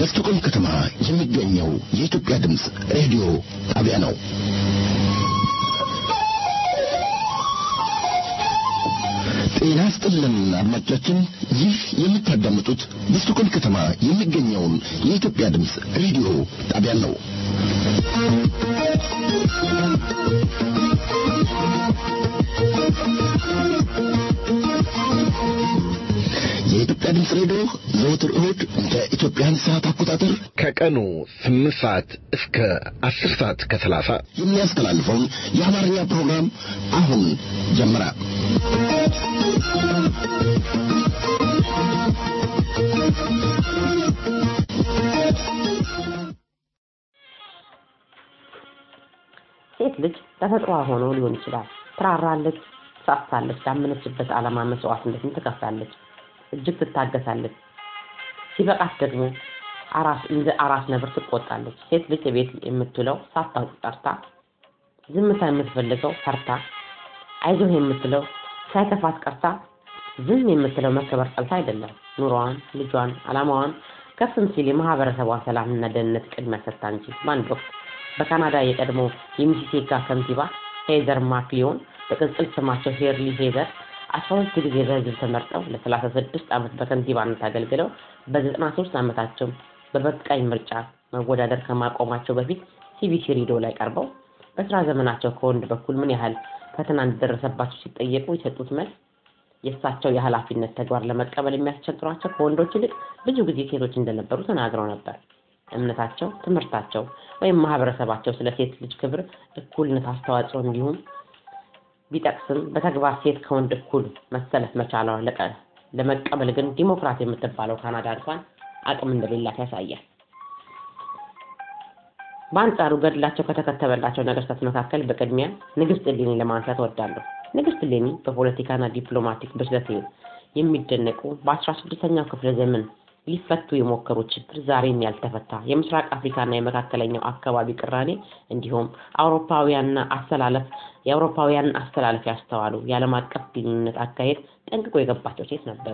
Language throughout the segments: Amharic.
በስቶኮልም ከተማ የሚገኘው የኢትዮጵያ ድምፅ ሬዲዮ ጣቢያ ነው። ጤና ስጥልን አድማጮቻችን፣ ይህ የምታዳምጡት በስቶኮልም ከተማ የሚገኘውን የኢትዮጵያ ድምፅ ሬዲዮ ጣቢያ ነው። የኢትዮጵያ ድምፅ ሬዲዮ ዘወትር እሁድ እንደ ኢትዮጵያን ሰዓት አቆጣጠር ከቀኑ ስምንት ሰዓት እስከ አስር ሰዓት ከሰላሳ የሚያስተላልፈውን የአማርኛ ፕሮግራም አሁን ጀመረ። ሴት ልጅ ተፈጥሯ ሆኖ ሊሆን ይችላል። ትራራለች፣ ትሳሳለች፣ ላመነችበት ዓላማ መስዋዕትነትን ትከፍላለች፣ እጅግ ትታገሳለች። ሲበቃት ደግሞ አራስ እንደ አራስ ነብር ትቆጣለች። ሴት ልጅ ቤት የምትውለው ሳታውቅ ቀርታ፣ ዝምታ የምትፈልገው ፈርታ፣ አይዞህ የምትለው ሳይከፋት ቀርታ፣ ዝም የምትለው መከበር ጠልታ አይደለም። ኑሮዋን፣ ልጇን፣ ዓላማዋን ከፍም ሲል የማህበረሰቧን ሰላምና ደህንነት ቅድሚያ ሰጥታ እንጂ። በአንድ ወቅት በካናዳ የቀድሞ የሚሲሴጋ ከንቲባ ሄዘር ማክሊዮን በቅጽል ስማቸው ሄርሊ ሄዘር አስራ ሁለት ጊዜ በህዝብ ተመርጠው ለሰላሳ ስድስት ዓመት በከንቲባነት አገልግለው በዘጠና ሶስት ዓመታቸው በበቃኝ ምርጫ መወዳደር ከማቆማቸው በፊት ሲቢሲ ሬዲዮ ላይ ቀርበው በስራ ዘመናቸው ከወንድ በኩል ምን ያህል ፈተና እንደደረሰባቸው ሲጠየቁ የሰጡት መልስ የእሳቸው የኃላፊነት ተግባር ለመቀበል የሚያስቸግሯቸው ከወንዶች ይልቅ ብዙ ጊዜ ሴቶች እንደነበሩ ተናግረው ነበር። እምነታቸው፣ ትምህርታቸው ወይም ማህበረሰባቸው ስለ ሴት ልጅ ክብር፣ እኩልነት፣ አስተዋጽኦ እንዲሁም ቢጠቅስም በተግባር ሴት ከወንድ እኩል መሰለፍ መቻሏ ለመቀበል ግን ዲሞክራት የምትባለው ካናዳ እንኳን አቅም እንደሌላት ያሳያል። በአንጻሩ ገድላቸው ከተከተበላቸው ነገስታት መካከል በቅድሚያ ንግስት እሌኒ ለማንሳት እወዳለሁ። ንግስት እሌኒ በፖለቲካና ዲፕሎማቲክ ብስለት የሚደነቁ በአስራ ስድስተኛው ክፍለ ዘመን ሊፈቱ የሞከሩ ችግር ዛሬም ያልተፈታ የምስራቅ አፍሪካና የመካከለኛው አካባቢ ቅራኔ እንዲሁም አውሮፓውያንና አስተላለፍ የአውሮፓውያንን አስተላለፍ ያስተዋሉ የዓለም አቀፍ ግንኙነት አካሄድ ጠንቅቆ የገባቸው ሴት ነበሩ።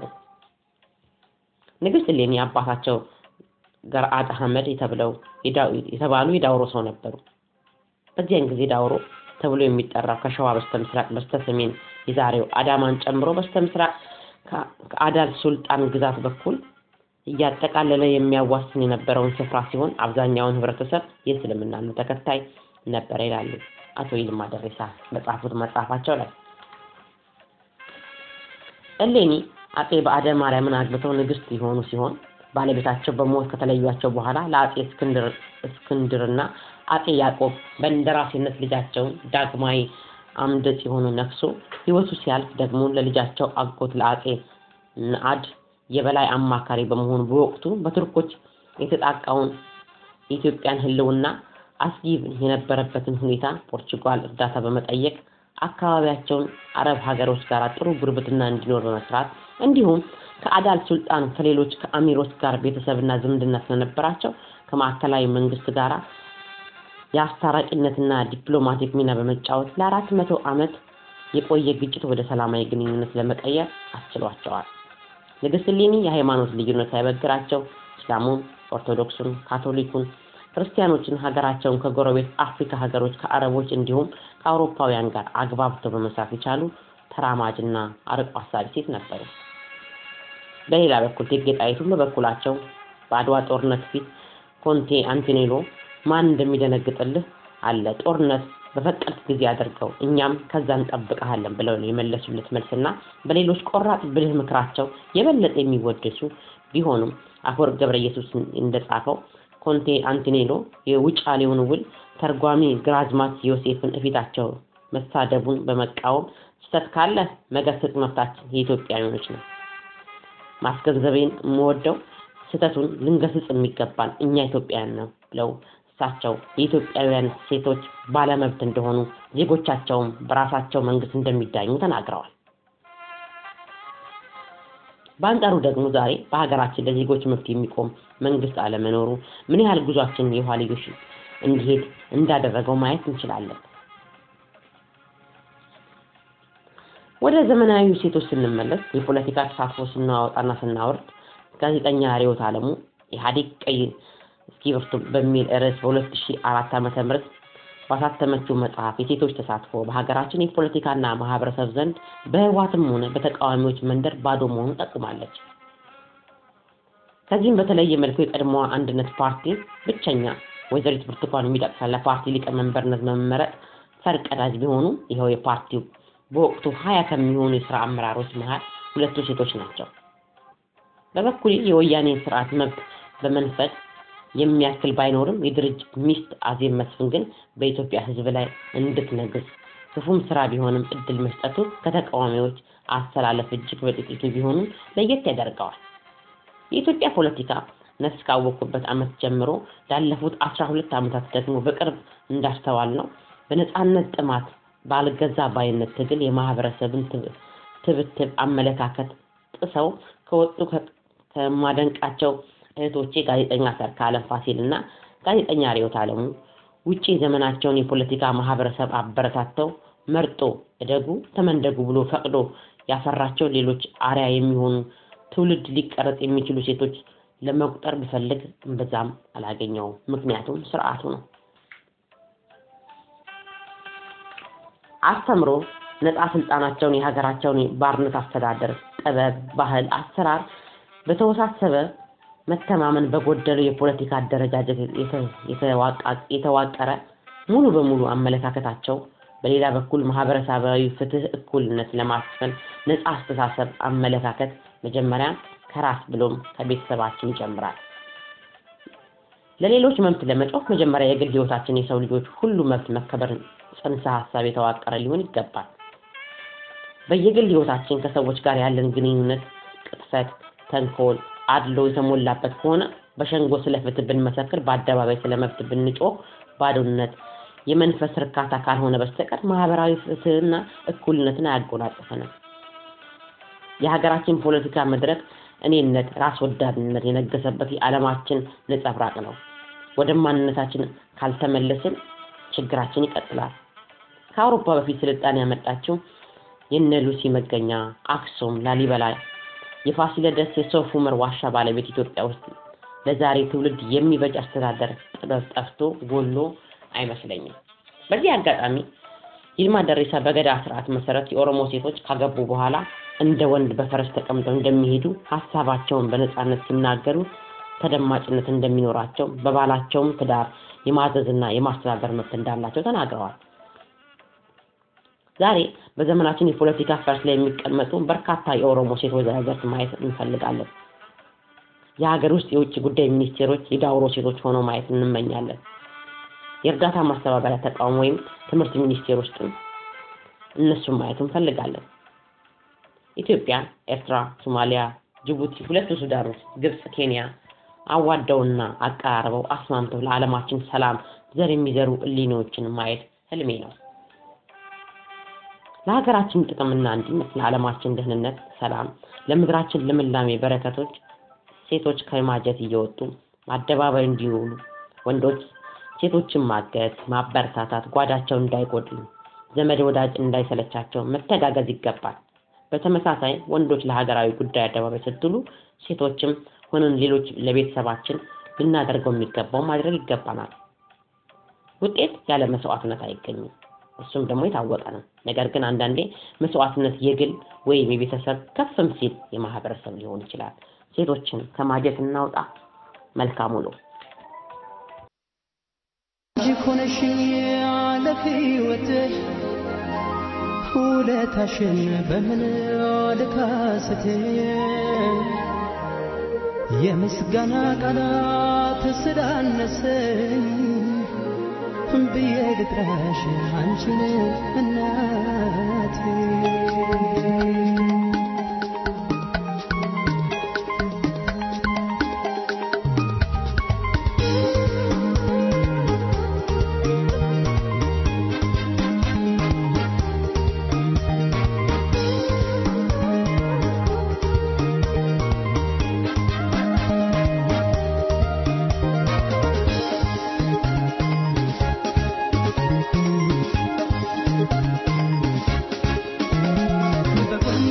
ንግስት እሌኒ አባታቸው ገርአድ አህመድ የተብለው የተባሉ የዳውሮ ሰው ነበሩ። በዚያን ጊዜ ዳውሮ ተብሎ የሚጠራው ከሸዋ በስተ ምስራቅ በስተ ሰሜን የዛሬው አዳማን ጨምሮ በስተ ምስራቅ ከአዳል ሱልጣን ግዛት በኩል እያጠቃለለ የሚያዋስን የነበረውን ስፍራ ሲሆን አብዛኛውን ህብረተሰብ የእስልምና እምነት ተከታይ ነበረ ይላሉ አቶ ይልማ ደሬሳ በጻፉት መጽሐፋቸው ላይ። እሌኒ አጼ በአደ ማርያምን አግብተው ንግስት የሆኑ ሲሆን ባለቤታቸው በሞት ከተለዩቸው በኋላ ለአጼ እስክንድርና አጼ ያዕቆብ በእንደራሴነት ልጃቸውን ዳግማዊ አምደ ጽዮን ነግሶ ህይወቱ ሲያልፍ ደግሞ ለልጃቸው አጎት ለአጼ ነአድ የበላይ አማካሪ በመሆኑ በወቅቱ በቱርኮች የተጣቃውን የኢትዮጵያን ህልውና አስጊ የነበረበትን ሁኔታ ፖርቹጋል እርዳታ በመጠየቅ አካባቢያቸውን አረብ ሀገሮች ጋር ጥሩ ጉርብትና እንዲኖር በመስራት እንዲሁም ከአዳል ሱልጣን ከሌሎች ከአሚሮች ጋር ቤተሰብና ዝምድና ስለነበራቸው ከማዕከላዊ መንግስት ጋር የአስታራቂነትና ዲፕሎማቲክ ሚና በመጫወት ለአራት መቶ ዓመት የቆየ ግጭት ወደ ሰላማዊ ግንኙነት ለመቀየር አስችሏቸዋል። ንግስት እሌኒ የሃይማኖት ልዩነት ሳይበግራቸው እስላሙን፣ ኦርቶዶክሱን፣ ካቶሊኩን፣ ክርስቲያኖችን ሀገራቸውን ከጎረቤት አፍሪካ ሀገሮች ከአረቦች እንዲሁም ከአውሮፓውያን ጋር አግባብተው በመስራት የቻሉ ተራማጅና አርቆ አሳቢ ሴት ነበሩ። በሌላ በኩል እቴጌ ጣይቱም በበኩላቸው በአድዋ ጦርነት ፊት ኮንቴ አንቶኔሎ ማን እንደሚደነግጥልህ አለ ጦርነት በፈቀድክ ጊዜ አድርገው እኛም ከዛ እንጠብቀሃለን ብለው ነው የመለሱለት መልስና በሌሎች ቆራጥ ብልህ ምክራቸው የበለጠ የሚወደሱ ቢሆኑም አፈወርቅ ገብረ ኢየሱስ እንደጻፈው ኮንቴ አንቶኔሎ የውጫሌውን ውል ተርጓሚ ግራዝማች ዮሴፍን እፊታቸው መሳደቡን በመቃወም ስህተት ካለ መገሰጽ መብታችን የኢትዮጵያውያኖች ነው። ማስገንዘቤን የምወደው ስህተቱን ልንገስጽ የሚገባል እኛ ኢትዮጵያውያን ነው ብለው እሳቸው የኢትዮጵያውያን ሴቶች ባለመብት እንደሆኑ ዜጎቻቸውም በራሳቸው መንግስት እንደሚዳኙ ተናግረዋል። በአንጻሩ ደግሞ ዛሬ በሀገራችን ለዜጎች መብት የሚቆም መንግስት አለመኖሩ ምን ያህል ጉዟችን የኋልዮሽ እንዲሄድ እንዳደረገው ማየት እንችላለን። ወደ ዘመናዊ ሴቶች ስንመለስ የፖለቲካ ተሳትፎ ስናወጣና ስናወርድ ጋዜጠኛ ርዕዮት ዓለሙ ኢህአዴግ ቀይ እስክሪብቶ በሚል ርዕስ በ2004 ዓ.ም ባሳተመችው መጽሐፍ የሴቶች ተሳትፎ በሀገራችን የፖለቲካና ማህበረሰብ ዘንድ በህወሓትም ሆነ በተቃዋሚዎች መንደር ባዶ መሆኑን ጠቁማለች። ከዚህም በተለየ መልኩ የቀድሞዋ አንድነት ፓርቲ ብቸኛ ወይዘሪት ብርቱካን ሚደቅሳ ለፓርቲ ሊቀመንበርነት መመረጥ ፈርቀዳጅ ቢሆኑ ይኸው የፓርቲው በወቅቱ ሀያ ከሚሆኑ የስራ አመራሮች መሀል ሁለቱ ሴቶች ናቸው። በበኩሌ የወያኔን ስርዓት መብት በመንፈግ የሚያክል ባይኖርም የድርጅት ሚስት አዜብ መስፍን ግን በኢትዮጵያ ሕዝብ ላይ እንድትነግስ ክፉም ስራ ቢሆንም እድል መስጠቱ ከተቃዋሚዎች አሰላለፍ እጅግ በጥቂቱ ቢሆኑም ለየት ያደርገዋል። የኢትዮጵያ ፖለቲካ ነፍስ ካወቅኩበት ዓመት ጀምሮ ላለፉት አስራ ሁለት ዓመታት ደግሞ በቅርብ እንዳስተዋል ነው በነፃነት ጥማት ባልገዛ ባይነት ትግል የማህበረሰብን ትብትብ አመለካከት ጥሰው ከወጡ ከማደንቃቸው እህቶቼ ጋዜጠኛ ሰርካለም ፋሲል እና ጋዜጠኛ ሪዮት አለሙ ውጪ ዘመናቸውን የፖለቲካ ማህበረሰብ አበረታተው መርጦ እደጉ ተመንደጉ ብሎ ፈቅዶ ያፈራቸው ሌሎች አርያ የሚሆኑ ትውልድ ሊቀረጽ የሚችሉ ሴቶች ለመቁጠር ብፈልግ እምብዛም አላገኘውም። ምክንያቱም ስርዓቱ ነው። አስተምሮ ነፃ ስልጣናቸውን የሀገራቸውን ባርነት አስተዳደር፣ ጥበብ፣ ባህል፣ አሰራር በተወሳሰበ መተማመን በጎደለው የፖለቲካ አደረጃጀት የተዋቀረ ሙሉ በሙሉ አመለካከታቸው በሌላ በኩል ማህበረሰባዊ ፍትህ፣ እኩልነት ለማስፈን ነፃ አስተሳሰብ፣ አመለካከት መጀመሪያ ከራስ ብሎም ከቤተሰባችን ይጀምራል። ለሌሎች መብት ለመጮህ መጀመሪያ የግል ህይወታችን የሰው ልጆች ሁሉ መብት መከበር ጽንሰ ሀሳብ የተዋቀረ ሊሆን ይገባል። በየግል ህይወታችን ከሰዎች ጋር ያለን ግንኙነት ቅጥፈት፣ ተንኮል፣ አድሎ የተሞላበት ከሆነ በሸንጎ ስለ ፍትህ ብንመሰክር፣ በአደባባይ ስለ መብት ብንጮህ ባዶነት የመንፈስ እርካታ ካልሆነ በስተቀር ማህበራዊ ፍትህና እኩልነትን አያጎናጽፈንም። የሀገራችን ፖለቲካ መድረክ እኔነት፣ ራስ ወዳድነት የነገሰበት የዓለማችን ነጸብራቅ ነው። ወደ ማንነታችን ካልተመለስን ችግራችን ይቀጥላል። ከአውሮፓ በፊት ስልጣኔ ያመጣችው የነ ሉሲ መገኛ አክሱም፣ ላሊበላ፣ የፋሲለደስ የሶፍ ዑመር ዋሻ ባለቤት ኢትዮጵያ ውስጥ ለዛሬ ትውልድ የሚበጅ አስተዳደር ጥበብ ጠፍቶ ጎሎ አይመስለኝም። በዚህ አጋጣሚ ይልማ ደሬሳ በገዳ ስርዓት መሰረት የኦሮሞ ሴቶች ካገቡ በኋላ እንደ ወንድ በፈረስ ተቀምጠው እንደሚሄዱ ሀሳባቸውን በነፃነት ሲናገሩ ተደማጭነት እንደሚኖራቸው በባላቸውም ትዳር የማዘዝና የማስተዳደር መብት እንዳላቸው ተናግረዋል። ዛሬ በዘመናችን የፖለቲካ ፈርስ ላይ የሚቀመጡ በርካታ የኦሮሞ ሴት ወዛደርት ማየት እንፈልጋለን። የሀገር ውስጥ የውጭ ጉዳይ ሚኒስቴሮች የዳውሮ ሴቶች ሆነው ማየት እንመኛለን። የእርዳታ ማስተባበሪያ ተቋም ወይም ትምህርት ሚኒስቴር ውስጥም እነሱን ማየት እንፈልጋለን። ኢትዮጵያ፣ ኤርትራ፣ ሶማሊያ፣ ጅቡቲ፣ ሁለቱ ሱዳኖች፣ ግብፅ፣ ኬንያ አዋደውና አቀራርበው አስማምተው ለዓለማችን ሰላም ዘር የሚዘሩ እሊኖችን ማየት ህልሜ ነው። ለሀገራችን ጥቅምና አንድነት፣ ለዓለማችን ደህንነት፣ ሰላም፣ ለምድራችን ልምላሜ በረከቶች ሴቶች ከማጀት እየወጡ አደባባይ እንዲውሉ ወንዶች ሴቶችን ማገዝ፣ ማበረታታት፣ ጓዳቸው እንዳይጎድሉ፣ ዘመድ ወዳጅ እንዳይሰለቻቸው መተጋገዝ ይገባል። በተመሳሳይ ወንዶች ለሀገራዊ ጉዳይ አደባባይ ስትሉ ሴቶችም ሆነን ሌሎች ለቤተሰባችን ልናደርገው የሚገባው ማድረግ ይገባናል። ውጤት ያለ መስዋዕትነት አይገኝም። እሱም ደግሞ የታወቀ ነው። ነገር ግን አንዳንዴ መስዋዕትነት የግል ወይም የቤተሰብ ከፍም ሲል የማህበረሰብ ሊሆን ይችላል። ሴቶችን ከማጀት እናውጣ። መልካም ውሎ። ሆነሽ ያለ ህይወትሽ ውለታሽን በምን ልካስት የምስጋና ቃላት ስላነሰኝ ብዬ ልጥራሽ አንቺን እናቴ በጎን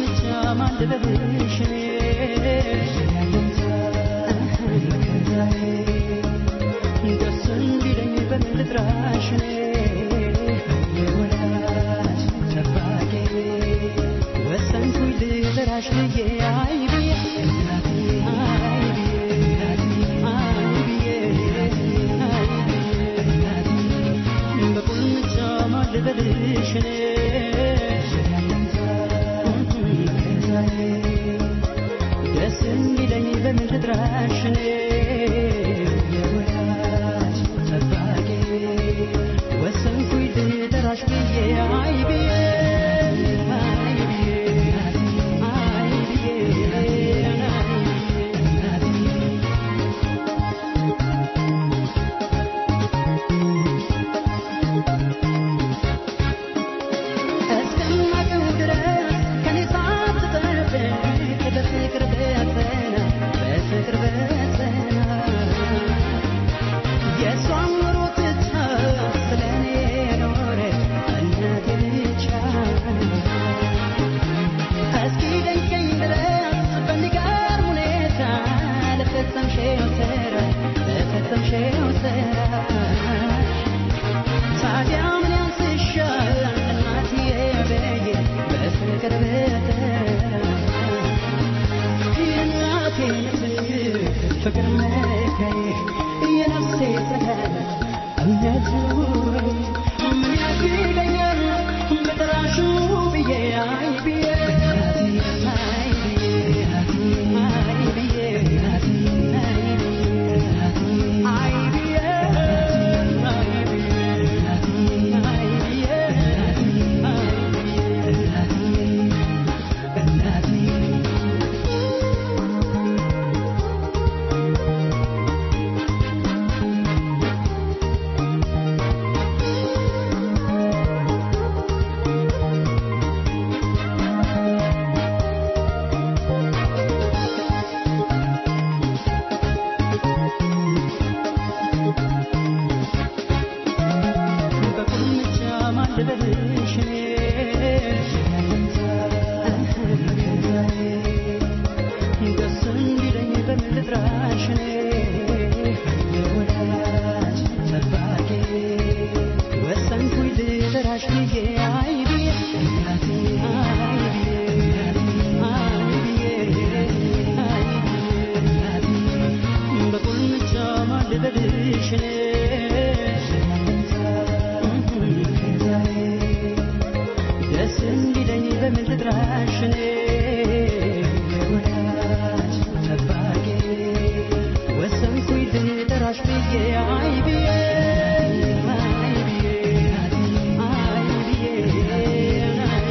ጠላሽ ብዬ አይ ብዬ አይ ብዬ አይ ብዬ አይ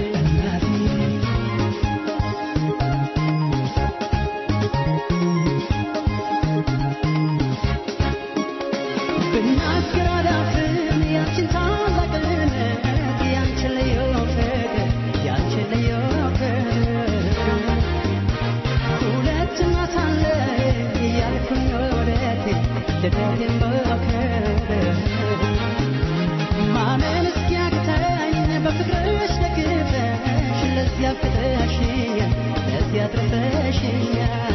ብናገር አላፍርም ያንቺን ታላቅነት ያንቺን ልዩ ፍቅር ያንቺን ልዩ ፍቅር ሁለት እናት አለ እያልኩኝ ወደቴ ልደቴን በክብር ማመን እስኪያቅተኝ በፍቅርሽ ደግፈሽ ለዚያ ፍቅረሽኛል ለዚያ አትርፈሽኛል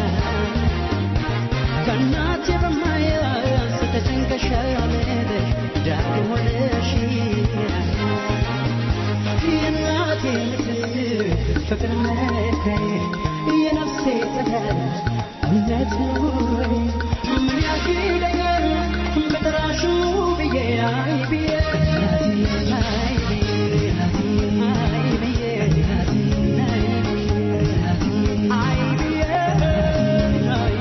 ከእናቴ በማያንስ ተጨንቀሽ አልሄደሽ ዳግም ሆነሽኛል የእናቴ ምስል ፍቅር መከሬ የነፍሴ ፀሐይ እምነት ኑሮዬ ምን ያግደኛል በጥራሹ ብዬ አይ ብዬ አይ ብዬ አይ ብዬ አይ ብዬ አይ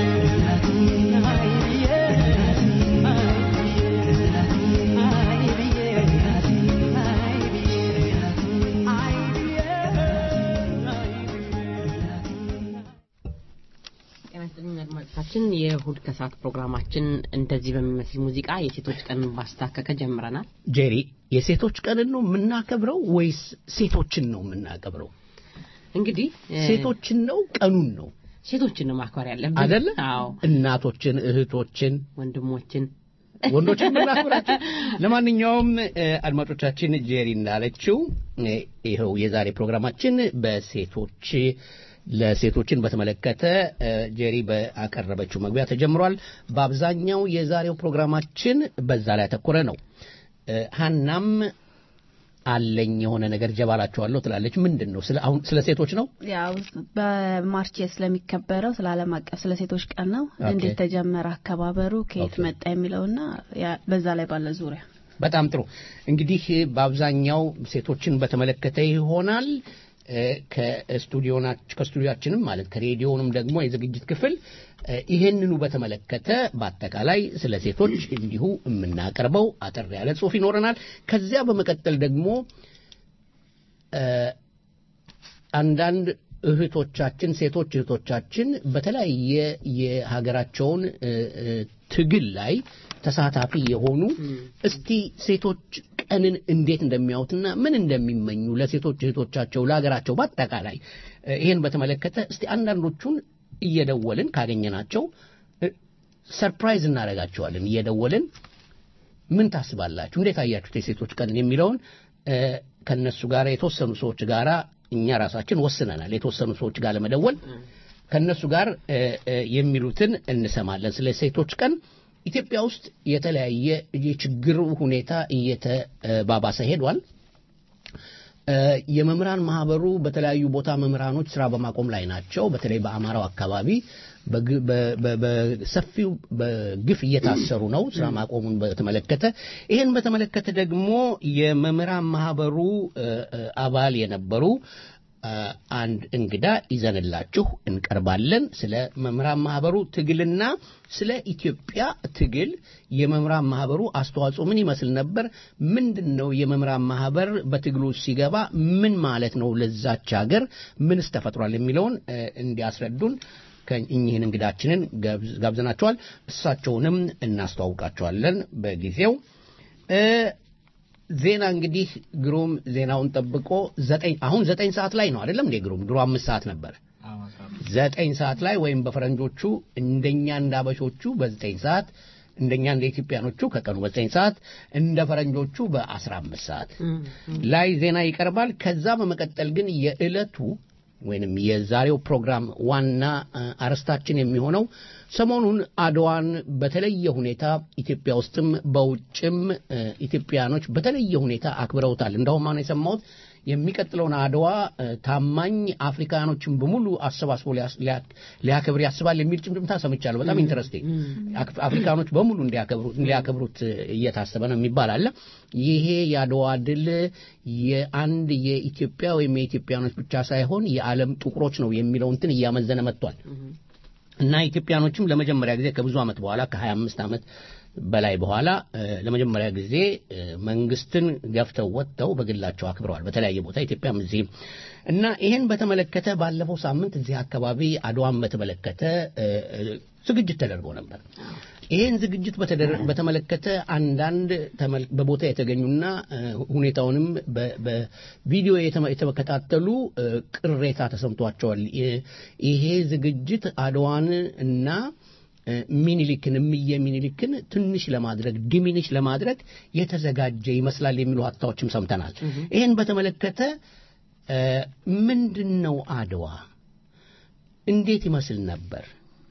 ጤና ይስጥልኝ አድማጮቻችን የእሁድ ከሰዓት ፕሮግራማችን እንደዚህ በሚመስል ሙዚቃ የሴቶች ቀን ባስታከከ ጀምረናል ጄሪ የሴቶች ቀንን ነው የምናከብረው ወይስ ሴቶችን ነው የምናከብረው? እንግዲህ እ፣ ሴቶችን ነው ቀኑን ነው ሴቶችን ነው ማክበር ያለብን አደለ? አዎ እናቶችን፣ እህቶችን፣ ወንድሞችን ወንዶችን ብናክብራቸው። ለማንኛውም እ፣ አድማጮቻችን ጄሪ እንዳለችው እ፣ ይኸው የዛሬ ፕሮግራማችን በሴቶች ለሴቶችን በተመለከተ እ፣ ጄሪ በአቀረበችው መግቢያ ተጀምሯል። በአብዛኛው የዛሬው ፕሮግራማችን በዛ ላይ ያተኮረ ነው። እ፣ ሀናም አለኝ የሆነ ነገር ጀባላችኋለሁ ትላለች። ምንድን ነው? ስለ አሁን ስለ ሴቶች ነው። ያው በማርች ስለሚከበረው ስለ ዓለም አቀፍ ስለ ሴቶች ቀን ነው። ኦኬ። እንዴት ተጀመረ አከባበሩ፣ ከየት ኦኬ። መጣ የሚለውና ያ- በዛ ላይ ባለ ዙሪያ በጣም ጥሩ። እንግዲህ በአብዛኛው ሴቶችን በተመለከተ ይሆናል። እ፣ ከስቱዲዮናች ከስቱዲዮችንም ማለት ከሬዲዮንም ደግሞ የዝግጅት ክፍል እ፣ ይሄንኑ በተመለከተ በአጠቃላይ ስለ ሴቶች እንዲሁ የምናቀርበው አጠር ያለ ጽሑፍ ይኖረናል። ከዚያ በመቀጠል ደግሞ እ፣ አንዳንድ እህቶቻችን ሴቶች እህቶቻችን በተለያየ የሀገራቸውን እ፣ እ፣ ትግል ላይ ተሳታፊ የሆኑ እስቲ ሴቶች ቀንን እንዴት እንደሚያዩትና ምን እንደሚመኙ ለሴቶች እህቶቻቸው ለሀገራቸው በአጠቃላይ እ፣ ይሄን በተመለከተ እስቲ አንዳንዶቹን እየደወልን ካገኘናቸው እ፣ ሰርፕራይዝ እናደርጋቸዋለን እየደወልን ምን ታስባላችሁ? እንዴት አያችሁት የሴቶች ቀን የሚለውን እ፣ ከነሱ ጋር የተወሰኑ ሰዎች ጋር እኛ ራሳችን ወስነናል። የተወሰኑ ሰዎች ጋር ለመደወል ከነሱ ጋር እ፣ እ፣ የሚሉትን እንሰማለን። ስለ ሴቶች ቀን ኢትዮጵያ ውስጥ የተለያየ የችግር ሁኔታ እየተባባሰ ሄዷል። እ፣ የመምህራን ማህበሩ በተለያዩ ቦታ መምህራኖች ስራ በማቆም ላይ ናቸው። በተለይ በአማራው አካባቢ በግ- በ- በ- በሰፊው በግፍ እየታሰሩ ነው። ስራ ማቆሙን በተመለከተ ይህን በተመለከተ ደግሞ የመምህራን ማህበሩ እ፣ እ፣ አባል የነበሩ እ፣ አንድ እንግዳ ይዘንላችሁ እንቀርባለን። ስለ መምህራን ማህበሩ ትግልና ስለ ኢትዮጵያ ትግል የመምህራን ማህበሩ አስተዋጽኦ ምን ይመስል ነበር? ምንድን ነው የመምህራን ማህበር በትግሉ ሲገባ ምን ማለት ነው? ለዛች ሀገር ምንስ ተፈጥሯል? የሚለውን እ፣ እንዲያስረዱን ከእኚህን እንግዳችንን ጋብዝ- ጋብዘናቸዋል። እሳቸውንም እናስተዋውቃቸዋለን በጊዜው እ፣ ዜና እንግዲህ ግሩም ዜናውን ጠብቆ ዘጠኝ አሁን ዘጠኝ ሰዓት ላይ ነው አይደለም እንዴ ግሩም? ድሮ አምስት ሰዓት ነበር። ዘጠኝ ሰዓት ላይ ወይም በፈረንጆቹ እንደኛ እንደ አበሾቹ በዘጠኝ ሰዓት እንደኛ እንደ ኢትዮጵያኖቹ ከቀኑ በዘጠኝ ሰዓት እንደ ፈረንጆቹ በአስራ አምስት ሰዓት ላይ ዜና ይቀርባል። ከዛ በመቀጠል ግን የዕለቱ ወይንም የዛሬው ፕሮግራም ዋና አ፣ አርዕስታችን የሚሆነው ሰሞኑን አድዋን በተለየ ሁኔታ ኢትዮጵያ ውስጥም በውጭም እ፣ ኢትዮጵያኖች በተለየ ሁኔታ አክብረውታል። እንደውም አሁን የሰማሁት የሚቀጥለውን አድዋ እ፣ ታማኝ አፍሪካኖችን በሙሉ አሰባስቦ ሊያስ- ሊያ- ሊያከብር ያስባል የሚል ጭምጭምታ ሰምቻለሁ። በጣም ኢንተረስቲንግ አክ- አፍሪካኖች በሙሉ እንዲያከብሩ- ሊያከብሩት እየታሰበ ነው የሚባል አለ። ይሄ የአድዋ ድል የአንድ የኢትዮጵያ ወይም የኢትዮጵያኖች ብቻ ሳይሆን የዓለም ጥቁሮች ነው የሚለው እንትን እያመዘነ መጥቷል። እና ኢትዮጵያኖችም ለመጀመሪያ ጊዜ ከብዙ ዓመት በኋላ ከ25 ዓመት በላይ በኋላ እ፣ ለመጀመሪያ ጊዜ እ፣ መንግስትን ገፍተው ወጥተው በግላቸው አክብረዋል በተለያየ ቦታ ኢትዮጵያም እዚህም እና ይሄን በተመለከተ ባለፈው ሳምንት እዚህ አካባቢ አድዋን በተመለከተ እ፣ እ፣ ዝግጅት ተደርጎ ነበር። ይህን ዝግጅት በተደረ- በተመለከተ አንዳንድ ተመል- በቦታ የተገኙና እ፣ ሁኔታውንም በ- በቪዲዮ የተመ- የተከታተሉ እ፣ ቅሬታ ተሰምቷቸዋል። ይ- ይሄ ዝግጅት አድዋን እና እ፣ ሚኒሊክን እምዬ ሚኒሊክን ትንሽ ለማድረግ ዲሚኒሽ ለማድረግ የተዘጋጀ ይመስላል የሚሉ ሀሳቦችም ሰምተናል። ይህን በተመለከተ እ፣ ምንድን ነው አድዋ እንዴት ይመስል ነበር?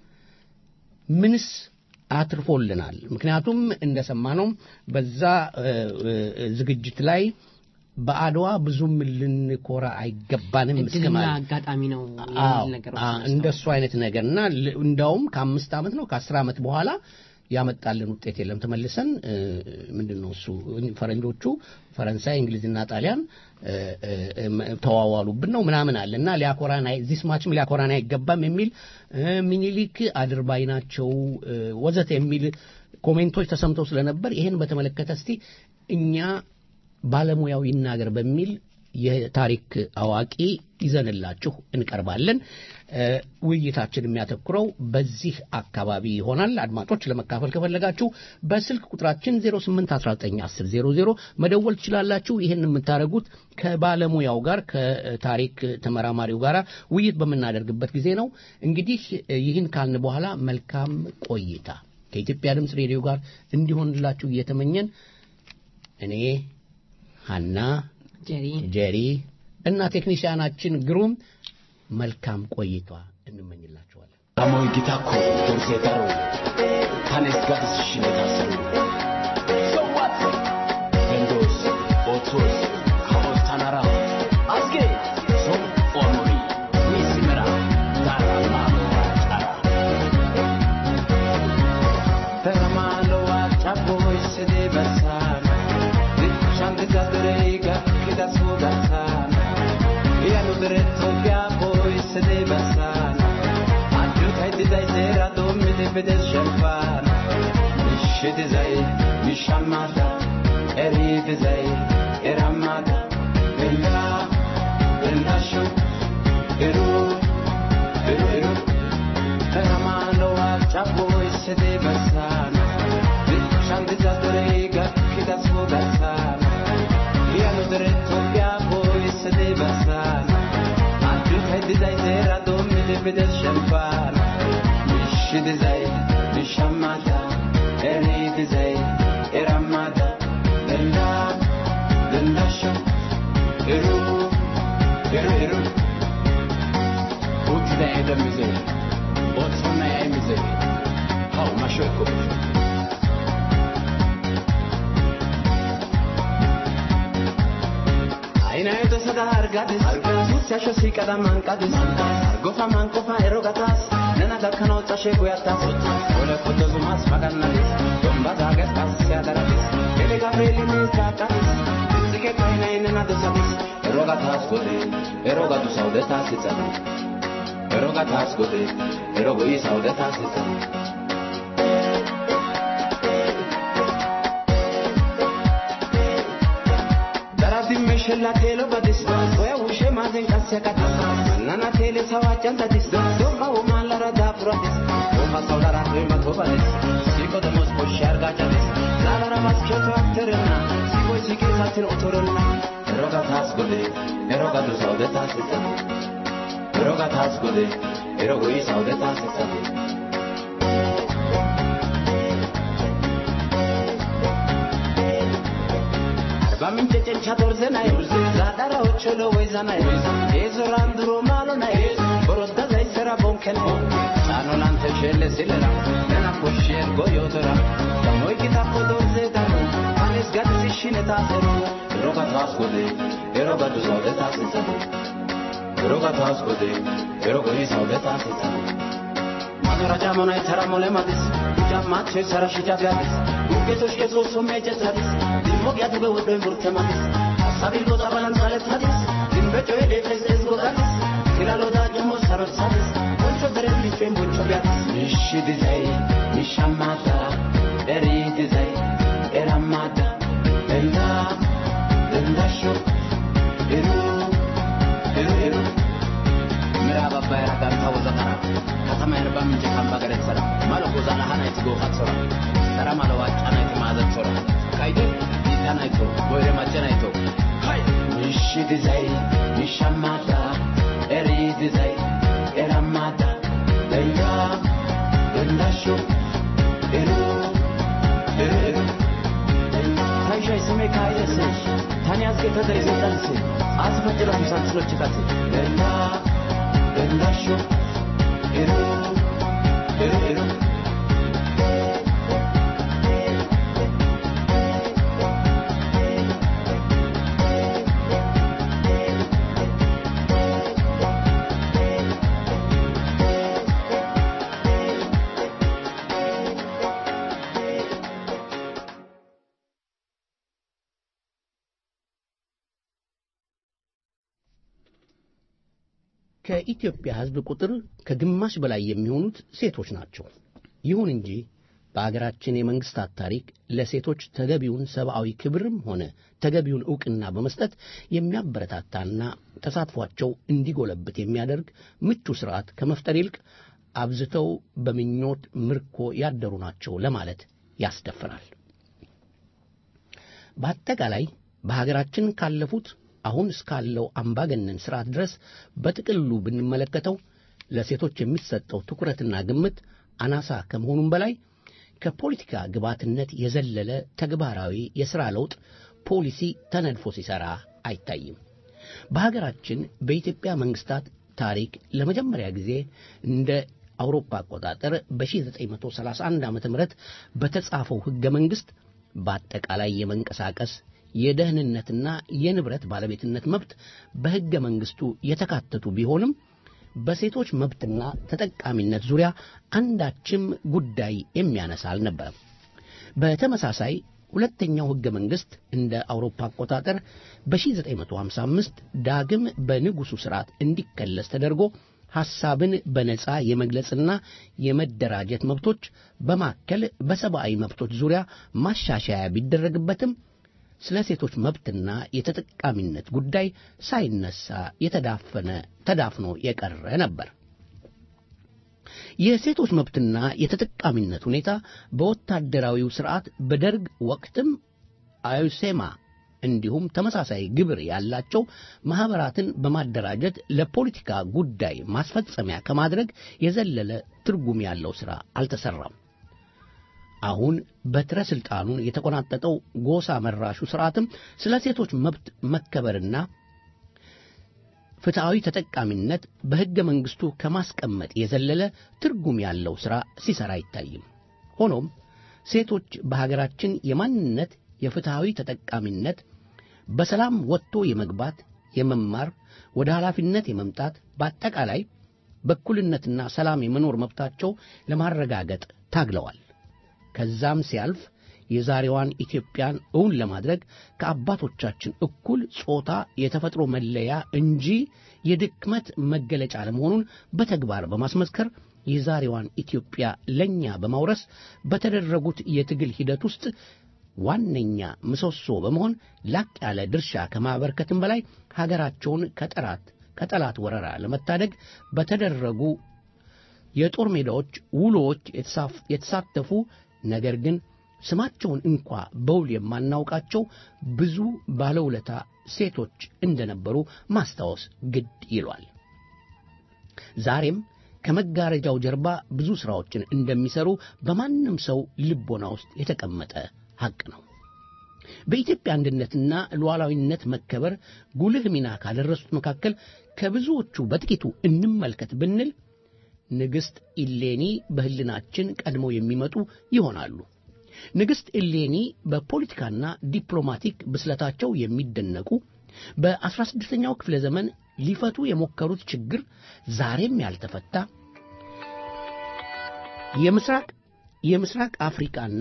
ምንስ አትርፎልናል? ምክንያቱም እንደሰማነው በዛ እ፣ እ፣ ዝግጅት ላይ በአድዋ ብዙም ልንኮራ አይገባንም እስከ እድልና ማለት አጋጣሚ ነው አዎ፣ የሚል ነገር አ- እንደሱ አይነት ነገር እና ል- እንዳውም ከአምስት ዓመት ነው ከአስር ዓመት በኋላ ያመጣልን ውጤት የለም። ተመልሰን እ፣ ምንድን ነው እሱ ፈረንጆቹ ፈረንሳይ፣ እንግሊዝና ጣሊያን እ፣ እ፣ እ፣ ተዋዋሉብን ነው ምናምን አለ እና ሊያኮራን አይ- ዚስ ማችም ሊያኮራን አይገባም የሚል እ፣ ሚኒሊክ አድርባይ ናቸው እ፣ ወዘተ የሚል ኮሜንቶች ተሰምተው ስለነበር ይሄን በተመለከተ እስቲ እኛ ባለሙያው ይናገር በሚል የታሪክ አዋቂ ይዘንላችሁ እንቀርባለን። እ፣ ውይይታችን የሚያተኩረው በዚህ አካባቢ ይሆናል። አድማጮች ለመካፈል ከፈለጋችሁ በስልክ ቁጥራችን 08191000 መደወል ትችላላችሁ። ይህን የምታደርጉት ከባለሙያው ጋር ከታሪክ ተመራማሪው ጋር ውይይት በምናደርግበት ጊዜ ነው። እንግዲህ እ፣ ይህን ካልን በኋላ መልካም ቆይታ ከኢትዮጵያ ድምፅ ሬዲዮ ጋር እንዲሆንላችሁ እየተመኘን እኔ ሀና ጀሪ ጀሪ እና ቴክኒሽያናችን ግሩም መልካም ቆይቷ እንመኝላችኋለን። Amoy gitako dorse daro tanes gadis shine tasaru So what? Vendos, otos, kaos tanara Azge, som omori Misimera, dara mano achara Teramano achaboy se de basana Dichan de zadreiga kida sudatana Ianu diretto via boy se de basana Adjut hai di dai zera domi de bedes shelfana Mishi de zai, mishamada Eri de zai, eramada Bella, bella shu Eru, eru, eru Teramano achaboy se de basana Dichan de zadreiga kida sudatana Ianu diretto via boy se de basana Adjut hai di dai zera domi de bedes shelfana Mishi de zai, mishamada Eri de zai, eramada Bella, bella shu Eru, eru, eru Uti da eda mize Otsuna ya mize Hau masho ekubu Aina eto sada argades Sutsasho sikada manqades Argofa manqofa erogatas Nena gakkanaw xashe goyatas Ole koto zumas magannadis Domba zages tas siadaradis Ele gabrielini zaaqadis Zige kaina inena dosadis Erogatas gode Erogatu saudetas itsadi Erogatas gode Erogoi saudetas itsadi Darati meshella telo badis Oya ushe mazen kasya katis Nana tele sawa chantatis Doma uma lara da puratis Oha saulara rima tobadis Siko de mos koshar gachatis Zalara mas kyoto akterena Siko sike satin otorena Eroga tas gode Eroga du saude tas itani Eroga tas gode Erogo i saude tas itani Arba mince cencha dorze nai Zadara ocholo weza nai Ezoran duro malo nai Borodda zai sera bonken Chano lante shelle silera Nena kosher goyotora Tamoi kitako dorze daro Anes gadzi shine tasero Eroga tas gode Eroga du saude tas itani Eroga tas gode Erogo i saude tas itani Madura jamona itara mole madis Jammache sara shija gadis Gugetosh kezo somme jetadis Dimmo gyatu be wodo imburte madis Sabil goza balan salet hadis Dimbe joe defes es gogadis Kilalo da jamo sarot sadis Koncho per il fembuccio piazza Isci di sei, isci amata Eri di sei, era amata Denda, denda sho Eru, eru, eru ምዕራብ አባይ ራጋን ታወዘኸራ ከተማ የርባ ምንጭ ካምባ ገረት ሰራ ማለኮ ዛላ ሃናይቲ ጎኻት ሶራ ሰራ ማለ ዋጫ ናይቲ ማዘት ሶራ ካይደ ይታ ናይቶ ቦይረ ማጨ ናይቶ ምሽ ድዛይ ምሻማታ ኤሪ ድዛይ ኤራማታ ደንጋ ደንዳሾ ኤሩ ኤሩ ኤሩ ታይሻይ ስሜ ካየስሽ ታንያዝጌ ተደሬ ዘጠንስ አስፈጅረ ሙሳን ስሎችታት ደንጋ ደንዳሾ ኤሩ ኤሩ ኤሩ ከኢትዮጵያ ሕዝብ ቁጥር ከግማሽ በላይ የሚሆኑት ሴቶች ናቸው። ይሁን እንጂ በአገራችን የመንግስታት ታሪክ ለሴቶች ተገቢውን ሰብአዊ ክብርም ሆነ ተገቢውን ዕውቅና በመስጠት የሚያበረታታና ተሳትፏቸው እንዲጎለብት የሚያደርግ ምቹ ሥርዓት ከመፍጠር ይልቅ አብዝተው በምኞት ምርኮ ያደሩ ናቸው ለማለት ያስደፍራል። በአጠቃላይ በሀገራችን ካለፉት አሁን እስካለው አምባገነን ሥርዓት ድረስ በጥቅሉ ብንመለከተው ለሴቶች የሚሰጠው ትኩረትና ግምት አናሳ ከመሆኑም በላይ ከፖለቲካ ግብዓትነት የዘለለ ተግባራዊ የሥራ ለውጥ ፖሊሲ ተነድፎ ሲሠራ አይታይም። በሀገራችን በኢትዮጵያ መንግሥታት ታሪክ ለመጀመሪያ ጊዜ እንደ አውሮፓ አቆጣጠር በ1931 ዓ ም በተጻፈው ሕገ መንግሥት በአጠቃላይ የመንቀሳቀስ የደህንነትና የንብረት ባለቤትነት መብት በሕገ መንግሥቱ የተካተቱ ቢሆንም በሴቶች መብትና ተጠቃሚነት ዙሪያ አንዳችም ጉዳይ የሚያነሳ አልነበረም። በተመሳሳይ ሁለተኛው ሕገ መንግሥት እንደ አውሮፓ አቆጣጠር በ1955 ዳግም በንጉሡ ሥርዓት እንዲከለስ ተደርጎ ሐሳብን በነጻ የመግለጽና የመደራጀት መብቶች በማከል በሰብአዊ መብቶች ዙሪያ ማሻሻያ ቢደረግበትም ስለ ሴቶች መብትና የተጠቃሚነት ጉዳይ ሳይነሳ የተዳፈነ ተዳፍኖ የቀረ ነበር። የሴቶች መብትና የተጠቃሚነት ሁኔታ በወታደራዊው ሥርዓት በደርግ ወቅትም አዩሴማ እንዲሁም ተመሳሳይ ግብር ያላቸው ማኅበራትን በማደራጀት ለፖለቲካ ጉዳይ ማስፈጸሚያ ከማድረግ የዘለለ ትርጉም ያለው ሥራ አልተሠራም። አሁን በትረ ሥልጣኑን የተቆናጠጠው ጎሳ መራሹ ሥርዓትም ስለ ሴቶች መብት መከበርና ፍትሐዊ ተጠቃሚነት በሕገ መንግሥቱ ከማስቀመጥ የዘለለ ትርጉም ያለው ሥራ ሲሠራ አይታይም። ሆኖም ሴቶች በሀገራችን የማንነት የፍትሐዊ ተጠቃሚነት በሰላም ወጥቶ የመግባት የመማር ወደ ኃላፊነት የመምጣት በአጠቃላይ በእኩልነትና ሰላም የመኖር መብታቸው ለማረጋገጥ ታግለዋል። ከዛም ሲያልፍ የዛሬዋን ኢትዮጵያን እውን ለማድረግ ከአባቶቻችን እኩል ጾታ የተፈጥሮ መለያ እንጂ የድክመት መገለጫ ለመሆኑን በተግባር በማስመስከር የዛሬዋን ኢትዮጵያ ለእኛ በማውረስ በተደረጉት የትግል ሂደት ውስጥ ዋነኛ ምሰሶ በመሆን ላቅ ያለ ድርሻ ከማበርከትም በላይ ሀገራቸውን ከጠላት ከጠላት ወረራ ለመታደግ በተደረጉ የጦር ሜዳዎች ውሎዎች የተሳተፉ ነገር ግን ስማቸውን እንኳ በውል የማናውቃቸው ብዙ ባለውለታ ሴቶች እንደነበሩ ማስታወስ ግድ ይሏል። ዛሬም ከመጋረጃው ጀርባ ብዙ ሥራዎችን እንደሚሠሩ በማንም ሰው ልቦና ውስጥ የተቀመጠ ሐቅ ነው። በኢትዮጵያ አንድነትና ሉዓላዊነት መከበር ጉልህ ሚና ካደረሱት መካከል ከብዙዎቹ በጥቂቱ እንመልከት ብንል ንግሥት ኢሌኒ በሕልናችን ቀድመው የሚመጡ ይሆናሉ። ንግሥት ኢሌኒ በፖለቲካና ዲፕሎማቲክ ብስለታቸው የሚደነቁ በአስራ ስድስተኛው ክፍለ ዘመን ሊፈቱ የሞከሩት ችግር ዛሬም ያልተፈታ የምስራቅ የምስራቅ አፍሪካና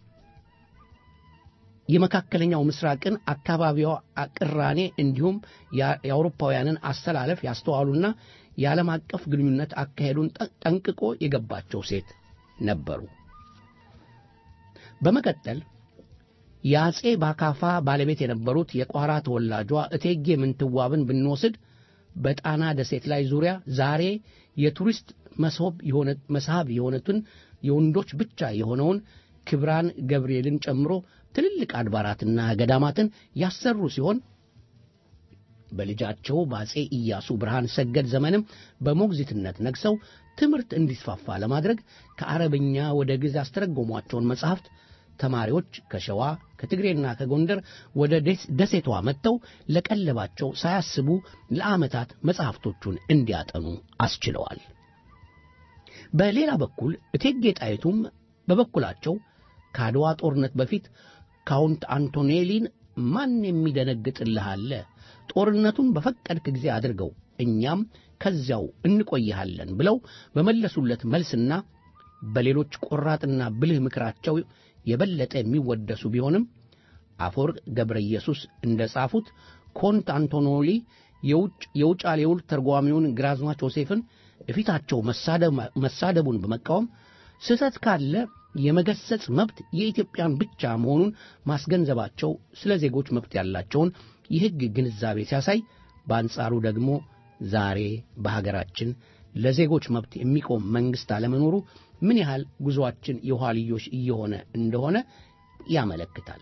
የመካከለኛው ምስራቅን አካባቢዋ ቅራኔ እንዲሁም የአውሮፓውያንን አስተላለፍ ያስተዋሉና የዓለም አቀፍ ግንኙነት አካሄዱን ጠንቅቆ የገባቸው ሴት ነበሩ። በመቀጠል የአጼ ባካፋ ባለቤት የነበሩት የቋራ ተወላጇ እቴጌ ምንትዋብን ብንወስድ በጣና ደሴት ላይ ዙሪያ ዛሬ የቱሪስት መስህብ የሆኑትን የወንዶች ብቻ የሆነውን ክብራን ገብርኤልን ጨምሮ ትልልቅ አድባራትና ገዳማትን ያሰሩ ሲሆን በልጃቸው በአጼ ኢያሱ ብርሃን ሰገድ ዘመንም በሞግዚትነት ነግሰው ትምህርት እንዲስፋፋ ለማድረግ ከአረብኛ ወደ ግዕዝ ያስተረጎሟቸውን መጻሕፍት ተማሪዎች ከሸዋ ከትግሬና ከጎንደር ወደ ደሴቷ መጥተው ለቀለባቸው ሳያስቡ ለዓመታት መጻሕፍቶቹን እንዲያጠኑ አስችለዋል። በሌላ በኩል እቴጌ ጣይቱም በበኩላቸው ከአድዋ ጦርነት በፊት ካውንት አንቶኔሊን ማን የሚደነግጥልህ አለ? ጦርነቱን በፈቀድክ ጊዜ አድርገው፣ እኛም ከዚያው እንቆይሃለን ብለው በመለሱለት መልስና በሌሎች ቆራጥና ብልህ ምክራቸው የበለጠ የሚወደሱ ቢሆንም አፈወርቅ ገብረ ኢየሱስ እንደ ጻፉት ኮንት አንቶኖሊ የውጫሌ ውል ተርጓሚውን ግራዝማች ዮሴፍን እፊታቸው መሳደቡን በመቃወም ስህተት ካለ የመገሰጽ መብት የኢትዮጵያን ብቻ መሆኑን ማስገንዘባቸው ስለ ዜጎች መብት ያላቸውን የሕግ ግንዛቤ ሲያሳይ፣ በአንጻሩ ደግሞ ዛሬ በሀገራችን ለዜጎች መብት የሚቆም መንግሥት አለመኖሩ ምን ያህል ጉዞአችን የኋልዮሽ እየሆነ እንደሆነ ያመለክታል።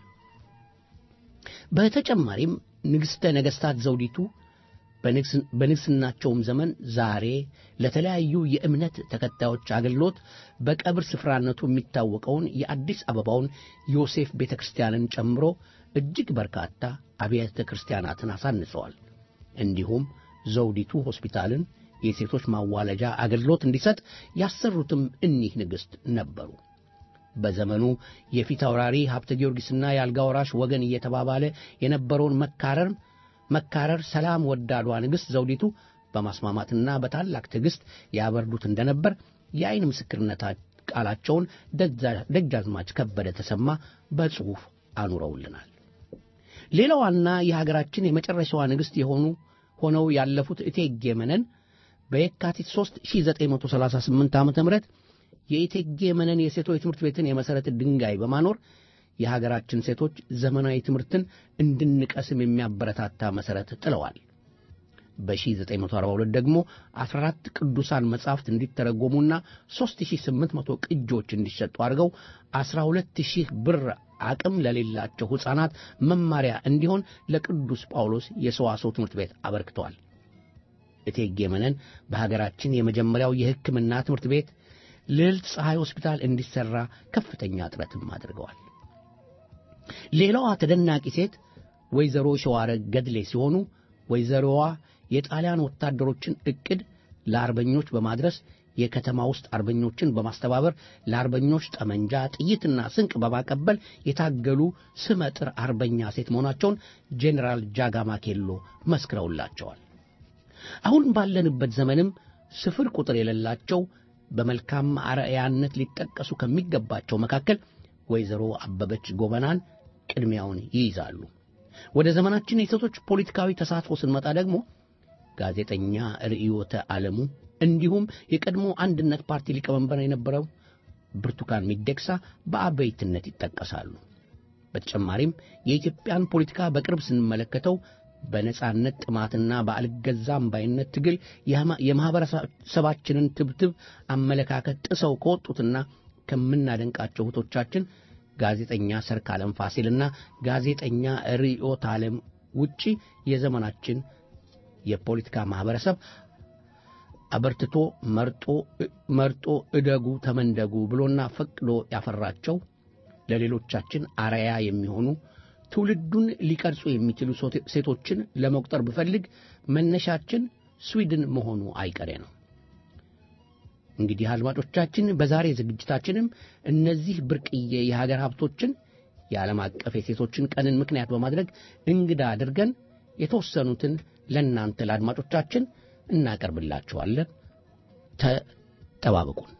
በተጨማሪም ንግሥተ ነገሥታት ዘውዲቱ በንግሥናቸውም ዘመን ዛሬ ለተለያዩ የእምነት ተከታዮች አገልግሎት በቀብር ስፍራነቱ የሚታወቀውን የአዲስ አበባውን ዮሴፍ ቤተ ክርስቲያንን ጨምሮ እጅግ በርካታ አብያተ ክርስቲያናትን አሳንጸዋል። እንዲሁም ዘውዲቱ ሆስፒታልን የሴቶች ማዋለጃ አገልግሎት እንዲሰጥ ያሰሩትም እኒህ ንግሥት ነበሩ። በዘመኑ የፊት አውራሪ ሀብተ ጊዮርጊስና የአልጋ ወራሽ ወገን እየተባባለ የነበረውን መካረር መካረር ሰላም ወዳዷ ንግሥት ዘውዲቱ በማስማማትና በታላቅ ትዕግሥት ያበርዱት እንደነበር የዐይን ምስክርነት ቃላቸውን ደጃዝማች ከበደ ተሰማ በጽሑፍ አኑረውልናል። ሌላዋና የሀገራችን የመጨረሻዋ ንግሥት የሆኑ ሆነው ያለፉት እቴጌ መነን በየካቲት 3 1938 ዓ ም የእቴጌ መነን የሴቶች ትምህርት ቤትን የመሠረት ድንጋይ በማኖር የሀገራችን ሴቶች ዘመናዊ ትምህርትን እንድንቀስም የሚያበረታታ መሠረት ጥለዋል። በ1942 ደግሞ 14 ቅዱሳን መጻሕፍት እንዲተረጎሙና 3800 ቅጆች እንዲሸጡ አድርገው 12000 ብር አቅም ለሌላቸው ሕፃናት መማሪያ እንዲሆን ለቅዱስ ጳውሎስ የሰዋሰው ትምህርት ቤት አበርክተዋል። እቴጌ መነን በሀገራችን የመጀመሪያው የሕክምና ትምህርት ቤት ልዕልት ፀሐይ ሆስፒታል እንዲሠራ ከፍተኛ ጥረትም አድርገዋል። ሌላዋ ተደናቂ ሴት ወይዘሮ ሸዋረግ ገድሌ ሲሆኑ ወይዘሮዋ የጣሊያን ወታደሮችን ዕቅድ ለአርበኞች በማድረስ የከተማ ውስጥ አርበኞችን በማስተባበር ለአርበኞች ጠመንጃ፣ ጥይትና ስንቅ በማቀበል የታገሉ ስመጥር አርበኛ ሴት መሆናቸውን ጄኔራል ጃጋማ ኬሎ መስክረውላቸዋል። አሁን ባለንበት ዘመንም ስፍር ቁጥር የሌላቸው በመልካም አርአያነት ሊጠቀሱ ከሚገባቸው መካከል ወይዘሮ አበበች ጎበናን ቅድሚያውን ይይዛሉ። ወደ ዘመናችን የሴቶች ፖለቲካዊ ተሳትፎ ስንመጣ ደግሞ ጋዜጠኛ ርዕዮተ ዓለሙ እንዲሁም የቀድሞ አንድነት ፓርቲ ሊቀመንበር የነበረው ብርቱካን ሚደቅሳ በአበይትነት ይጠቀሳሉ። በተጨማሪም የኢትዮጵያን ፖለቲካ በቅርብ ስንመለከተው በነጻነት ጥማትና በአልገዛም ባይነት ትግል የማኅበረሰባችንን ትብትብ አመለካከት ጥሰው ከወጡትና ከምናደንቃቸው እህቶቻችን ጋዜጠኛ ሰርካለም ፋሲልና ጋዜጠኛ ርዕዮት ዓለም ውጪ የዘመናችን የፖለቲካ ማኅበረሰብ አበርትቶ መርጦ መርጦ እደጉ ተመንደጉ ብሎና ፈቅዶ ያፈራቸው ለሌሎቻችን አርአያ የሚሆኑ ትውልዱን ሊቀርጹ የሚችሉ ሴቶችን ለመቁጠር ብፈልግ መነሻችን ስዊድን መሆኑ አይቀሬ ነው። እንግዲህ አድማጮቻችን፣ በዛሬ ዝግጅታችንም እነዚህ ብርቅዬ የሀገር ሀብቶችን የዓለም አቀፍ የሴቶችን ቀንን ምክንያት በማድረግ እንግዳ አድርገን የተወሰኑትን ለእናንተ ለአድማጮቻችን እናቀርብላችኋለን። ተጠባበቁን።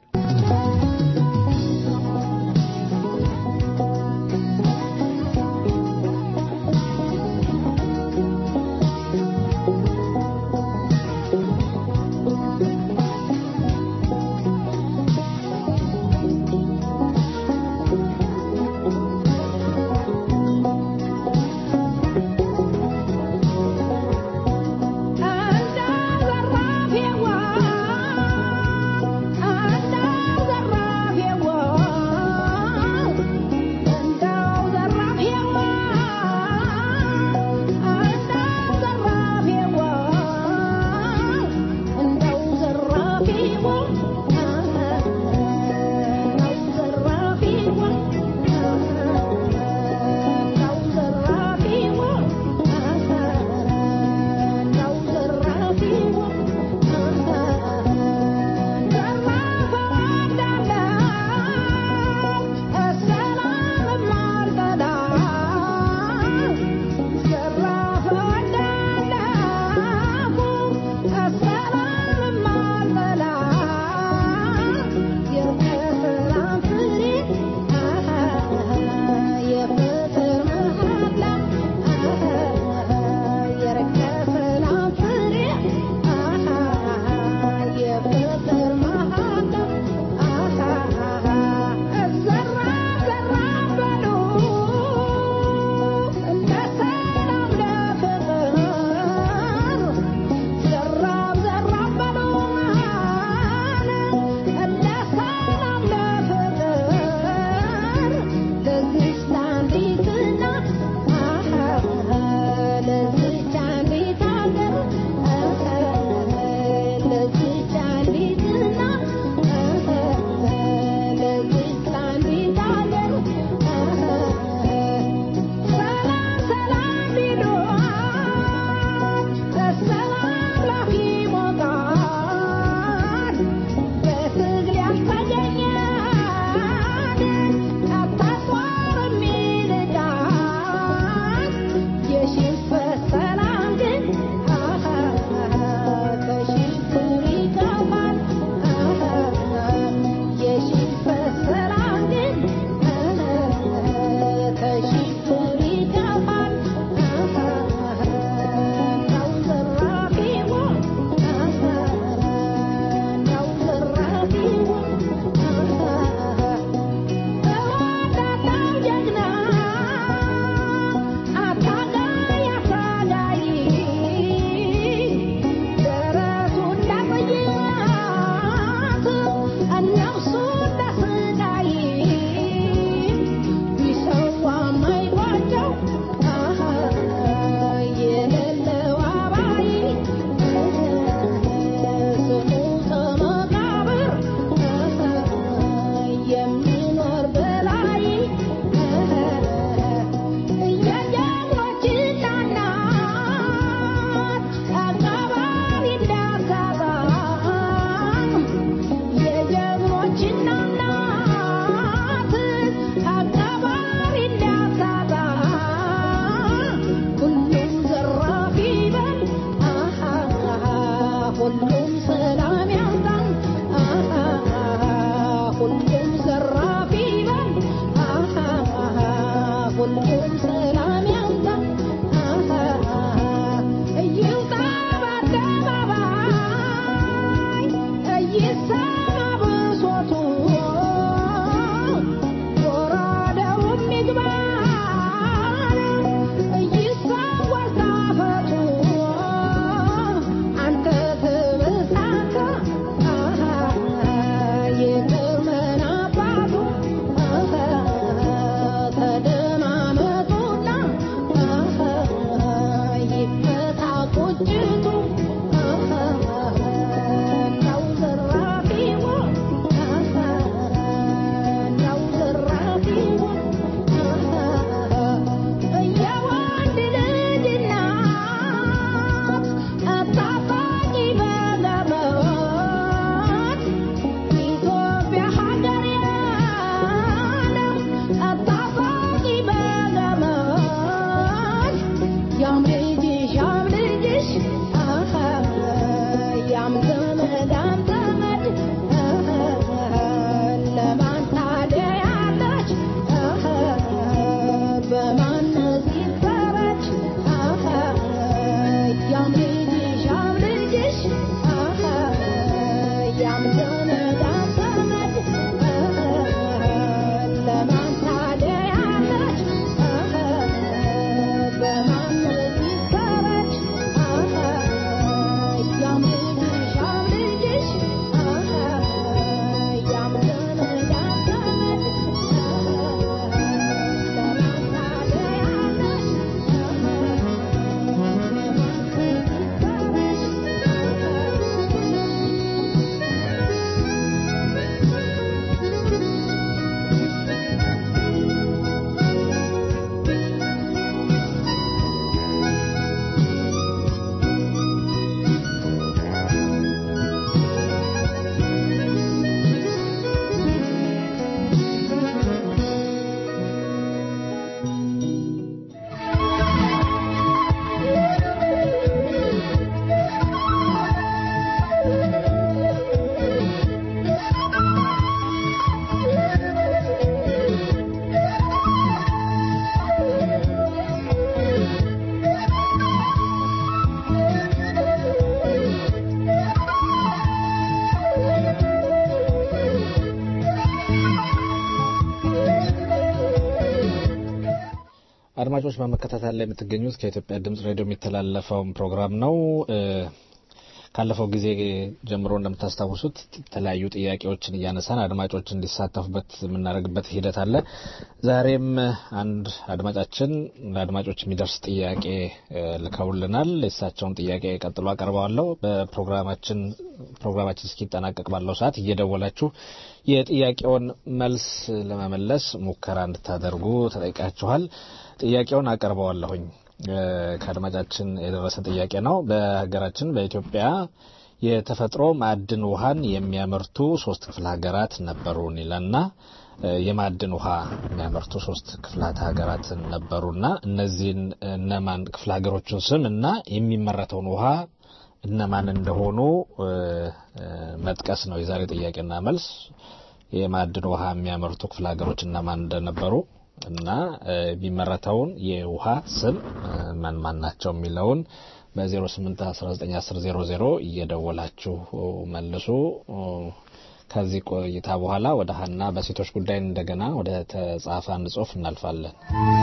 አድማጮች በመከታተል ላይ የምትገኙት ከኢትዮጵያ ድምጽ ሬዲዮ የሚተላለፈውን ፕሮግራም ነው። ካለፈው ጊዜ ጀምሮ እንደምታስታውሱት የተለያዩ ጥያቄዎችን እያነሳን አድማጮች እንዲሳተፉበት የምናደርግበት ሂደት አለ። ዛሬም አንድ አድማጫችን ለአድማጮች የሚደርስ ጥያቄ ልከውልናል። የእሳቸውን ጥያቄ ቀጥሎ አቀርበዋለሁ። በፕሮግራማችን ፕሮግራማችን እስኪጠናቀቅ ባለው ሰዓት እየደወላችሁ የጥያቄውን መልስ ለመመለስ ሙከራ እንድታደርጉ ተጠይቃችኋል። ጥያቄውን አቀርበዋለሁኝ። ከአድማጫችን የደረሰ ጥያቄ ነው። በሀገራችን በኢትዮጵያ የተፈጥሮ ማዕድን ውሃን የሚያመርቱ ሶስት ክፍለ ሀገራት ነበሩን ይለና የማዕድን ውሃ የሚያመርቱ ሶስት ክፍላት ሀገራት ነበሩና እነዚህን እነማን ክፍለ ሀገሮችን ስም እና የሚመረተውን ውሃ እነማን እንደሆኑ መጥቀስ ነው የዛሬ ጥያቄና መልስ። የማዕድን ውሃ የሚያመርቱ ክፍለ ሀገሮች እነማን እንደነበሩ እና የሚመረተውን የውሃ ስም ማን ማን ናቸው የሚለውን በ08191000 እየደወላችሁ መልሱ። ከዚህ ቆይታ በኋላ ወደ ሀና በሴቶች ጉዳይ እንደገና ወደ ተጻፈ አንድ ጽሁፍ እናልፋለን።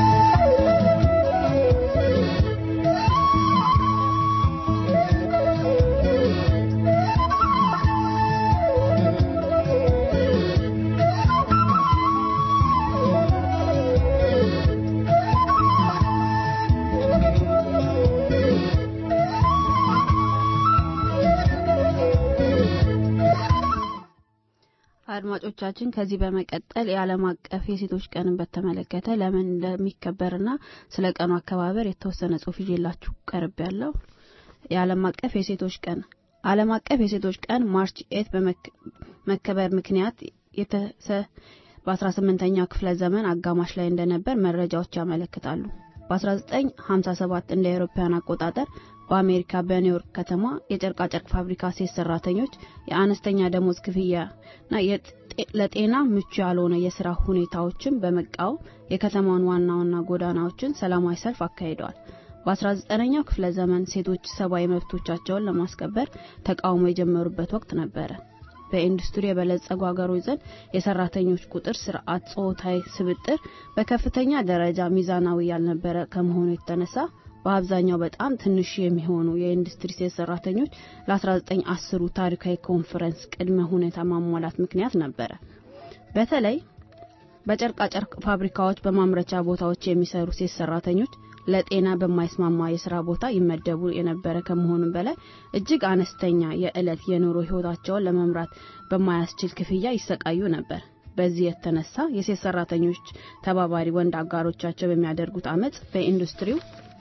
አድማጮቻችን ከዚህ በመቀጠል የዓለም አቀፍ የሴቶች ቀንን በተመለከተ ለምን እንደሚከበርና ስለ ቀኑ አከባበር የተወሰነ ጽሁፍ ይዤላችሁ ቀርብ ያለው የዓለም አቀፍ የሴቶች ቀን ዓለም አቀፍ የሴቶች ቀን ማርች ኤት በመከበር ምክንያት የተሰ በ18ኛው ክፍለ ዘመን አጋማሽ ላይ እንደነበር መረጃዎች ያመለክታሉ። በ1957 እንደ አውሮፓውያን አቆጣጠር በአሜሪካ በኒውዮርክ ከተማ የጨርቃጨርቅ ፋብሪካ ሴት ሰራተኞች የአነስተኛ ደሞዝ ክፍያና ለጤና ምቹ ያልሆነ የስራ ሁኔታዎችን በመቃወም የከተማውን ዋና ዋና ጎዳናዎችን ሰላማዊ ሰልፍ አካሂደዋል። በ19ኛው ክፍለ ዘመን ሴቶች ሰብአዊ መብቶቻቸውን ለማስከበር ተቃውሞ የጀመሩበት ወቅት ነበረ። በኢንዱስትሪ የበለጸጉ ሀገሮች ዘንድ የሰራተኞች ቁጥር ስርዓት፣ ጾታዊ ስብጥር በከፍተኛ ደረጃ ሚዛናዊ ያልነበረ ከመሆኑ የተነሳ በአብዛኛው በጣም ትንሽ የሚሆኑ የኢንዱስትሪ ሴት ሰራተኞች ለ1910ሩ ታሪካዊ ኮንፈረንስ ቅድመ ሁኔታ ማሟላት ምክንያት ነበረ። በተለይ በጨርቃጨርቅ ፋብሪካዎች በማምረቻ ቦታዎች የሚሰሩ ሴት ሰራተኞች ለጤና በማይስማማ የስራ ቦታ ይመደቡ የነበረ ከመሆኑም በላይ እጅግ አነስተኛ የዕለት የኑሮ ህይወታቸውን ለመምራት በማያስችል ክፍያ ይሰቃዩ ነበር። በዚህ የተነሳ የሴት ሰራተኞች ተባባሪ ወንድ አጋሮቻቸው በሚያደርጉት አመፅ በኢንዱስትሪው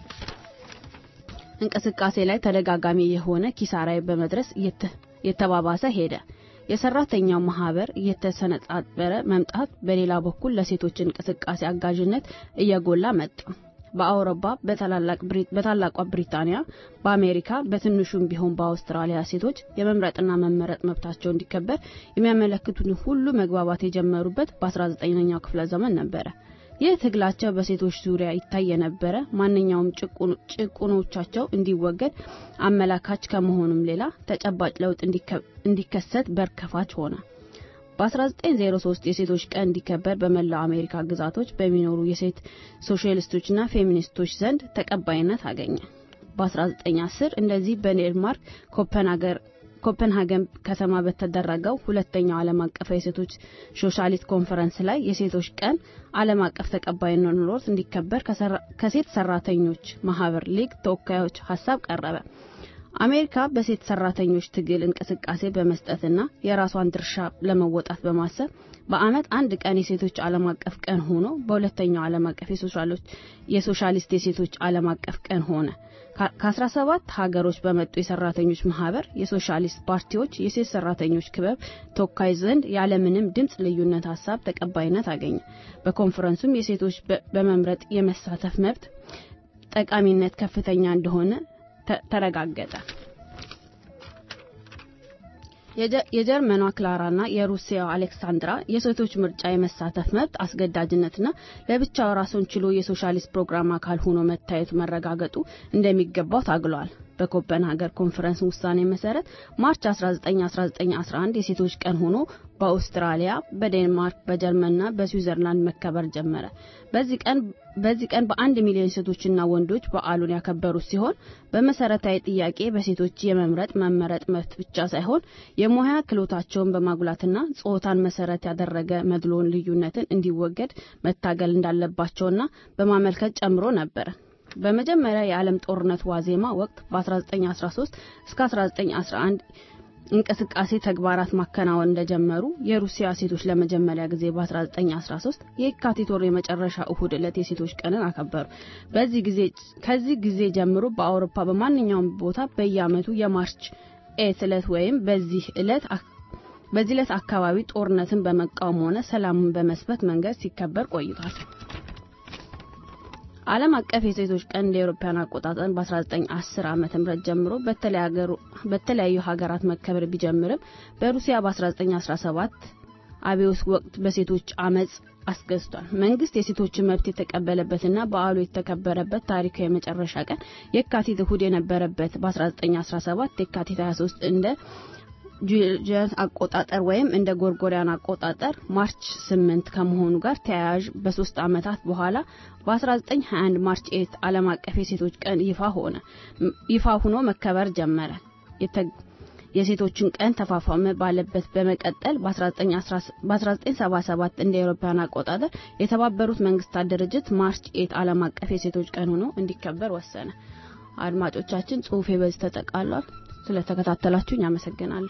እንቅስቃሴ ላይ ተደጋጋሚ የሆነ ኪሳራ በመድረስ የተባባሰ ሄደ። የሰራተኛው ማህበር እየተሰነጣጠረ መምጣት በሌላ በኩል ለሴቶች እንቅስቃሴ አጋዥነት እየጎላ መጣ። በአውሮፓ በታላቋ ብሪታንያ፣ በአሜሪካ በትንሹም ቢሆን በአውስትራሊያ ሴቶች የመምረጥና መመረጥ መብታቸው እንዲከበር የሚያመለክቱትን ሁሉ መግባባት የጀመሩበት በ19ኛው ክፍለ ዘመን ነበረ። ይህ ትግላቸው በሴቶች ዙሪያ ይታይ የነበረ ማንኛውም ጭቁኖቻቸው እንዲወገድ አመላካች ከመሆኑም ሌላ ተጨባጭ ለውጥ እንዲከሰት በር ከፋች ሆነ። በ1903 የሴቶች ቀን እንዲከበር በመላው አሜሪካ ግዛቶች በሚኖሩ የሴት ሶሻሊስቶችና ፌሚኒስቶች ዘንድ ተቀባይነት አገኘ። በ1910 እንደዚህ በዴንማርክ ኮፐንሃገን ከተማ በተደረገው ሁለተኛው ዓለም አቀፍ የሴቶች ሶሻሊስት ኮንፈረንስ ላይ የሴቶች ቀን ዓለም አቀፍ ተቀባይነት ኖሮት እንዲከበር ከሴት ሰራተኞች ማህበር ሊግ ተወካዮች ሀሳብ ቀረበ። አሜሪካ በሴት ሰራተኞች ትግል እንቅስቃሴ በመስጠትና የራሷን ድርሻ ለመወጣት በማሰብ በአመት አንድ ቀን የሴቶች ዓለም አቀፍ ቀን ሆኖ በሁለተኛው ዓለም አቀፍ የሶሻሊስት የሴቶች ዓለም አቀፍ ቀን ሆነ። ከ17 ሀገሮች በመጡ የሰራተኞች ማህበር የሶሻሊስት ፓርቲዎች የሴት ሰራተኞች ክበብ ተወካይ ዘንድ ያለምንም ድምፅ ልዩነት ሀሳብ ተቀባይነት አገኘ። በኮንፈረንሱም የሴቶች በመምረጥ የመሳተፍ መብት ጠቃሚነት ከፍተኛ እንደሆነ ተረጋገጠ። የጀርመኗ ክላራና የሩሲያው አሌክሳንድራ የሴቶች ምርጫ የመሳተፍ መብት አስገዳጅነትና ለብቻው ራሱን ችሎ የሶሻሊስት ፕሮግራም አካል ሆኖ መታየቱ መረጋገጡ እንደሚገባው ታግለዋል። በኮፐንሃገር ኮንፈረንስ ውሳኔ መሰረት ማርች 19 1911 የሴቶች ቀን ሆኖ በአውስትራሊያ፣ በዴንማርክ፣ በጀርመንና በስዊዘርላንድ መከበር ጀመረ። በዚህ ቀን በዚህ ቀን በአንድ ሚሊዮን ሴቶችና ወንዶች በዓሉን ያከበሩ ሲሆን በመሰረታዊ ጥያቄ በሴቶች የመምረጥ መመረጥ መብት ብቻ ሳይሆን የሙያ ክህሎታቸውን በማጉላትና ጾታን መሰረት ያደረገ መድሎን ልዩነትን እንዲወገድ መታገል እንዳለባቸውና በማመልከት ጨምሮ ነበረ። በመጀመሪያ የዓለም ጦርነት ዋዜማ ወቅት በ1913 እስከ 1911 እንቅስቃሴ ተግባራት ማከናወን እንደጀመሩ የሩሲያ ሴቶች ለመጀመሪያ ጊዜ በ1913 የካቲት ወር የመጨረሻ እሁድ ዕለት የሴቶች ቀንን አከበሩ። በዚህ ጊዜ ከዚህ ጊዜ ጀምሮ በአውሮፓ በማንኛውም ቦታ በየዓመቱ የማርች ኤት ዕለት ወይም በዚህ ዕለት በዚህ ዕለት አካባቢ ጦርነትን በመቃወም ሆነ ሰላምን በመስበት መንገድ ሲከበር ቆይቷል። ዓለም አቀፍ የሴቶች ቀን እንደ አውሮፓውያን አቆጣጠር በ1910 ዓመተ ምህረት ጀምሮ በተለያዩ ሀገራት መከበር ቢጀምርም በሩሲያ በ1917 አብዮት ወቅት በሴቶች አመጽ አስገዝቷል። መንግስት የሴቶችን መብት የተቀበለበትና በዓሉ የተከበረበት ታሪካዊ የመጨረሻ ቀን የካቲት እሁድ የነበረበት በ1917 የካቲት 23 እንደ ጁሊያን አቆጣጠር ወይም እንደ ጎርጎሪያን አቆጣጠር ማርች 8 ከመሆኑ ጋር ተያያዥ በሶስት ዓመታት በኋላ በ1921 ማርች 8 ዓለም አቀፍ የሴቶች ቀን ይፋ ሆነ ይፋ ሆኖ መከበር ጀመረ። የሴቶችን ቀን ተፋፋመ ባለበት በመቀጠል በ1977 እንደ አውሮፓውያን አቆጣጠር የተባበሩት መንግስታት ድርጅት ማርች 8 ዓለም አቀፍ የሴቶች ቀን ሆኖ እንዲከበር ወሰነ። አድማጮቻችን ጽሁፌ በዚህ ተጠቃሏል። ስለተከታተላችሁኝ አመሰግናለሁ።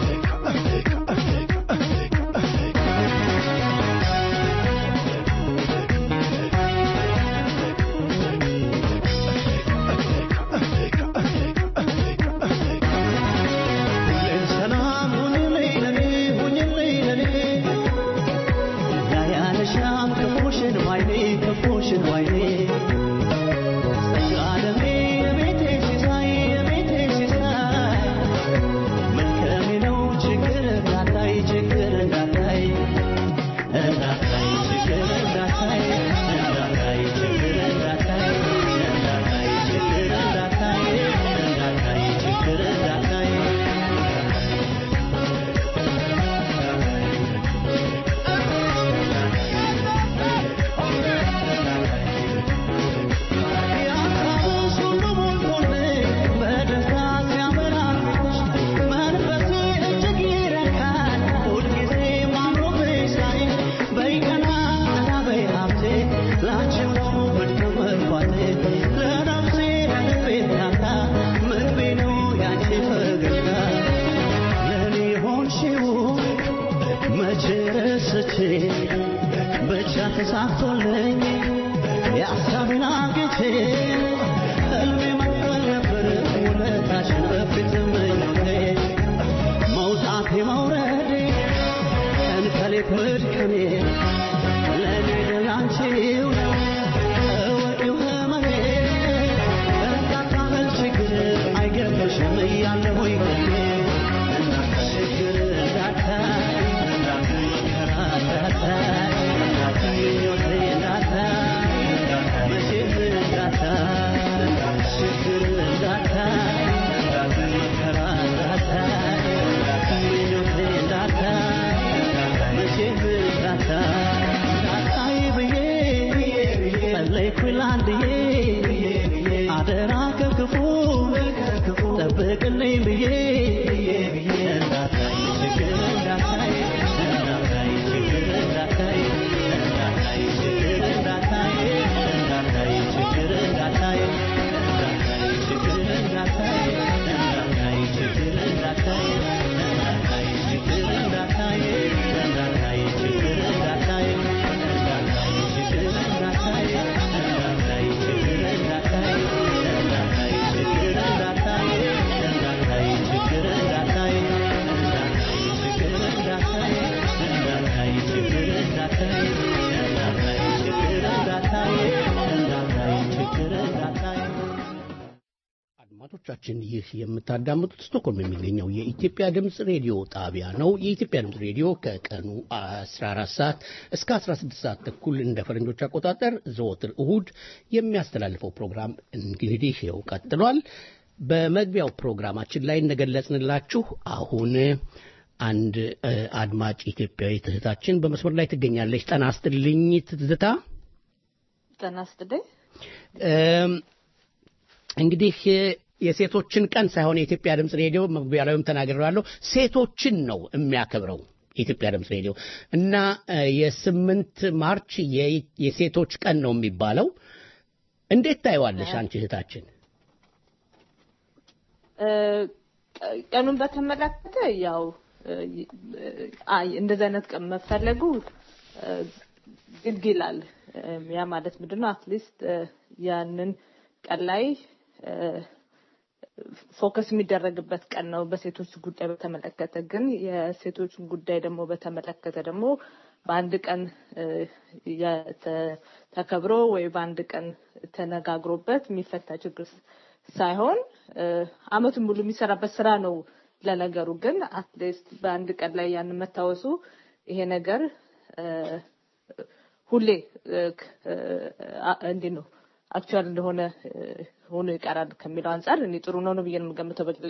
Thank you. መቼ ረስቼ ብቻ ተሳክቶልኝ የሀሳቤን አግኝቼ ህልሜ መቅበል ነበር ውለታሽን በፊት ምኞቴ መውጣቴ መውረዴ ቀን ከሌት መድከሜ ለእኔ ደላንቺው ነው እወቂው ህመሜ እርዳታ በል ችግር አይገባሽም እያለሁኝ ጎኔ ችግር እንዳታይ መከራ እንዳታይ ምኞቴ እንዳታይ መቼም እንዳታይ ችግር እንዳታይ መከራ እንዳታይ ምኞቴ እንዳታይ መቼም እንዳታይ እንዳታይ ብዬ ጸለይኩኝ ለአንድዬ አደራ ከክፉ ጠብቅልኝ ብዬ እንዳታይ ችግር እንዳታይ እንዳታይ ችግር እንዳታይ እንዳታይ ችግር እንዳታይ እንዳታይ ችግር እንዳታይ እንዳታይ ችግር እንዳታይ እንዳታይ ችግር እንዳታይ እንዳታይ ችግር እንዳታይ እንዳታይ ችግር እንዳታይ እንዳታይ ችግር እንዳታይ እንዳታይ ችግር እንዳታይ እንዳታይ ችግር እንዳታይ እንዳታይ ችግር እንዳታይ እንዳታይ ችግር እንዳታይ እንዳታይ ችግር እንዳታይ እንዳታይ ችግር እንዳታይ እንዳታይ ችግር እንዳታይ አድማጮቻችን ይህ የምታዳምጡት ስቶክሆልም የሚገኘው የኢትዮጵያ ድምፅ ሬዲዮ ጣቢያ ነው። የኢትዮጵያ ድምፅ ሬዲዮ ከቀኑ 14 ሰዓት እስከ 16 ሰዓት ተኩል እንደ ፈረንጆች አቆጣጠር ዘወትር እሁድ የሚያስተላልፈው ፕሮግራም እንግዲህ ይኸው ቀጥሏል። በመግቢያው ፕሮግራማችን ላይ እንደገለጽንላችሁ አሁን አንድ እ፣ አድማጭ ኢትዮጵያዊት እህታችን በመስመር ላይ ትገኛለች። ጤና ይስጥልኝ ትዝታ። ጤና ይስጥልኝ። እም፣ እንግዲህ የሴቶችን ቀን ሳይሆን የኢትዮጵያ ድምፅ ሬዲዮ መግቢያ ላይም ተናግሬዋለሁ፣ ሴቶችን ነው የሚያከብረው የኢትዮጵያ ድምፅ ሬዲዮ እና እ፣ የስምንት ማርች የ- የሴቶች ቀን ነው የሚባለው። እንዴት ታይዋለሽ አንቺ እህታችን? እ፣ ቀኑን በተመለከተ ያው እ፣ አይ እንደዚህ አይነት ቀን መፈለጉ እ፣ ግድ ይላል። እ፣ ያ ማለት ምንድነው? አትሊስት ያንን ቀን ላይ እ፣ ፎከስ የሚደረግበት ቀን ነው በሴቶች ጉዳይ በተመለከተ። ግን የሴቶችን ጉዳይ ደግሞ በተመለከተ ደግሞ በአንድ ቀን እ፣ የተ- ተከብሮ ወይ በአንድ ቀን ተነጋግሮበት የሚፈታ ችግር ሳይሆን እ፣ አመቱን ሙሉ የሚሰራበት ስራ ነው። ለነገሩ ግን አትሊስት በአንድ ቀን ላይ ያንን መታወሱ ይሄ ነገር እ፣ ሁሌ እ፣ ክ- እ፣ አ- እንዴት ነው አክቹዋል እንደሆነ እ፣ ሆኖ ይቀራል ከሚለው አንጻር እኔ ጥሩ ነው ነው ብዬ ነው የምገምተው በግሌ።